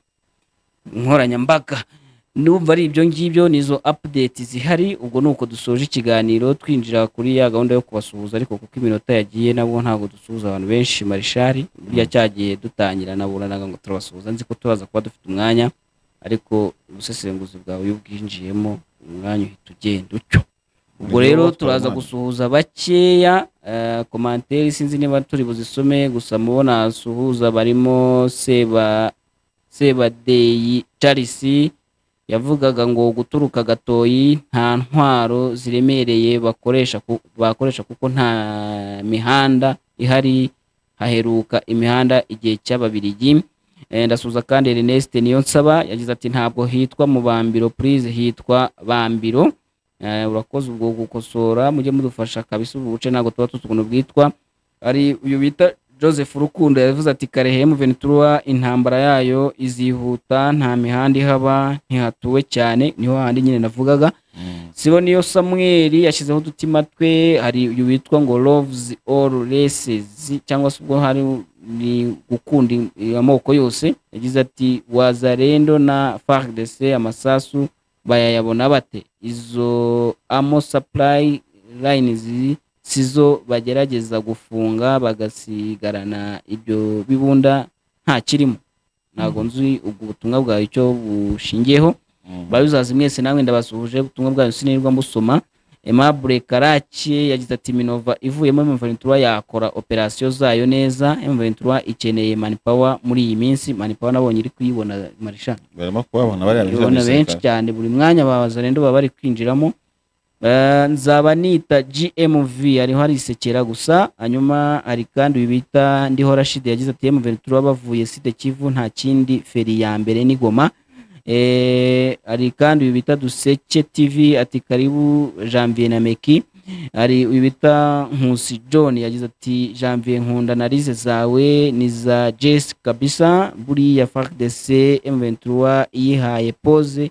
nkoranyambaga n'ubwo ari ibyo ngibyo ni izo update zihari ubwo ni uko dusoje ikiganiro twinjira kuri ya gahunda yo kubasuhuza ariko kuko iminota yagiye nabwo ntabwo dusuhuza abantu benshi marishari burya cyagiye dutangira naburanaga ngo turabasuhuza nzi ko turaza kuba dufite umwanya ariko ubusesenguzi bwawe iyo ubwinjiyemo umwanya uhita ugenda utyo Nibyo ubwo rero batwara turaza umwanya. gusuhuza bakeya eh, komanteri sinzi niba turi buzisome gusa mubona suhuza barimo seba sebadeyi charisi yavugaga ngo guturuka gatoyi nta ntwaro ziremereye bakoresha ku- bakoresha kuko nta mihanda ihari haheruka imihanda igihe cy'ababirigi Eh, ndasuza kandi Ernest niyo nsaba yagize ati ntabwo hitwa mu bambiro please hitwa bambiro Eh, urakoze ubwo gukosora mujye mudufasha kabisa ubu buce ntabwo tuba tuzi ukuntu bwitwa ari uyu bita joseph rukundo yavuze ati karehemu ventura intambara yayo izihuta nta mihanda ihaba ntihatuwe cyane niho handi nyine navugaga Mhm. sibona iyo samweli yashyizeho udutima twe hari uyu witwa ngo loves all races cyangwa se ubwo hari ni gukunda i- amoko yose yagize ati wazarendo na fardc amasasu bayayabona bate izo amo supply lines sizo bagerageza gufunga bagasigarana ibyo bibunda nta kirimo ntabwo nzi ubwo butumwa bwawe icyo bushingiyeho Mhm. bayuzazi mwese namwe ndabasuhuje ubutumwa bwayo sinirwa musoma Aimable Karake yagize ati Minova ivuyemo M Ventura yakora operasiyo zayo neza M Ventura ikeneye manpower muri iyi minsi manpower nabonye iri kuyibona Marisha barimo kubabona bariya binjira mu ibona benshi gisirikare. cyane buri mwanya babaza rero baba bari kwinjiramo Eh, nzaba nita GMV ariho arisekera gusa hanyuma hari kandi uyu bita ndiho Rashid yagize ati M Ventura bavuye Site Kivu nta kindi feri ya mbere ni Goma Eh, hari kandi uyu bita Duseke TV ati karibu Janvier na Meki hari uyu bita Nkusi John yagize ati Janvier nkunda narize zawe ni za Jess kabisa buriya FARDC M23 yihaye pose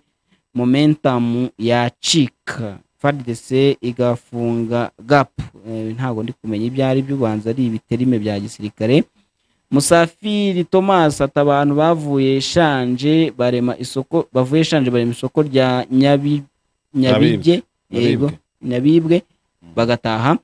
momentum yacika FARDC igafunga gap Eh, ntabwo ndi kumenya ibyo ari byo ubanza ari ibiterime bya gisirikare Musafiri Thomas ati abantu bavuye Shanje barema isoko bavuye Shanje barema isoko rya Nyabi Nyabige yego Baribwe. nyabibwe bagataha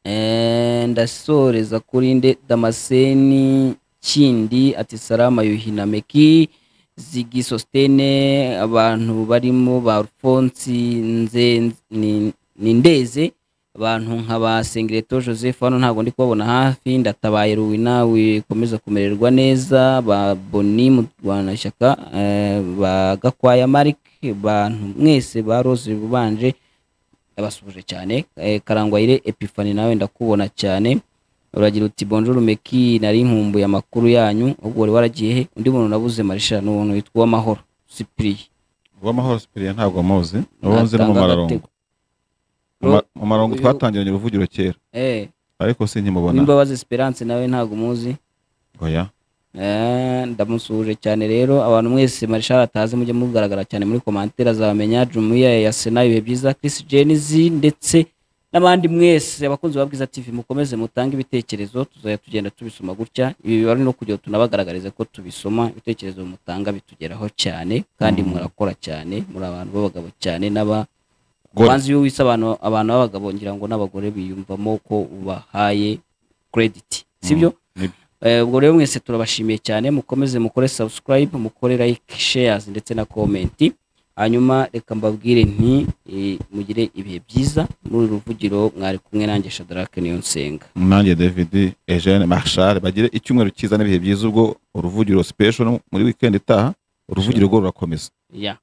Eh, ndasoreza kuri nde damaseni kindi ati salama yuhinameki zigi sositene abantu barimo ba alphonse nze ni- ni ndeze abantu nka ba sengireto joseph hano ntabwo ndi kubabona hafi ndatabaye ruwina wikomeza kumererwa neza ba boni mu rwanda shyaka eh, ba gakwaya marik bantu mwese ba rose bubanje yabasuhuje cyane Eh, karangwayire epifani nawe ndakubona cyane uragira uti bonjour meki nari nkumbuye amakuru yanyu ubwo wari waragiye he undi muntu nabuze marisha ni umuntu witwa uwamahoro sipiriye uwamahoro sipiriya ntabwo muzi uwo nzi ni Atanga umumararungu agatego. Ro- umumararungu uyu- twatangiranye uruvugiro kera eh ariko sinkimubona uwimbabazi esperance nawe ntabwo umuzi oya Eh, ndamusuhuje cyane rero abantu mwese marishari atazi mujye mugaragara cyane muri komantere azabamenya jumuiya ya sena ibihe byiza Chris Jenizi ndetse n'abandi mwese abakunzi ba bwiza tv mukomeze mutange ibitekerezo tuzajya tugenda tubisoma gutya ibi bibari no kugira ngo tunabagaragarize ko tubisoma ibitekerezo mutanga bitugeraho cyane kandi murakora cyane muri abantu b'abagabo cyane n'aba Gore. banzi iyo wise abantu abantu b'abagabo ngira ngo n'abagore biyumvamo ko ubahaye credit sibyo Nibyo. Eh, ubwo rero mwese turabashimiye cyane mukomeze mukore subscribe mukore like shares ndetse na comment hanyuma reka mbabwire nti eh, mugire ibihe byiza muri uru ruvugiro mwari kumwe nanjye Shadrack Niyonsenga nanjye david eugene marshal bagire icyumweru cyiza n'ibihe byiza ubwo uruvugiro special muri weekend itaha uruvugiro rwo rurakomeza yeah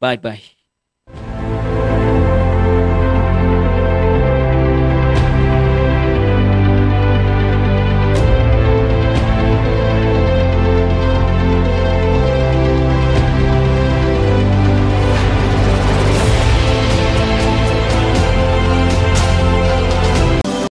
bye bye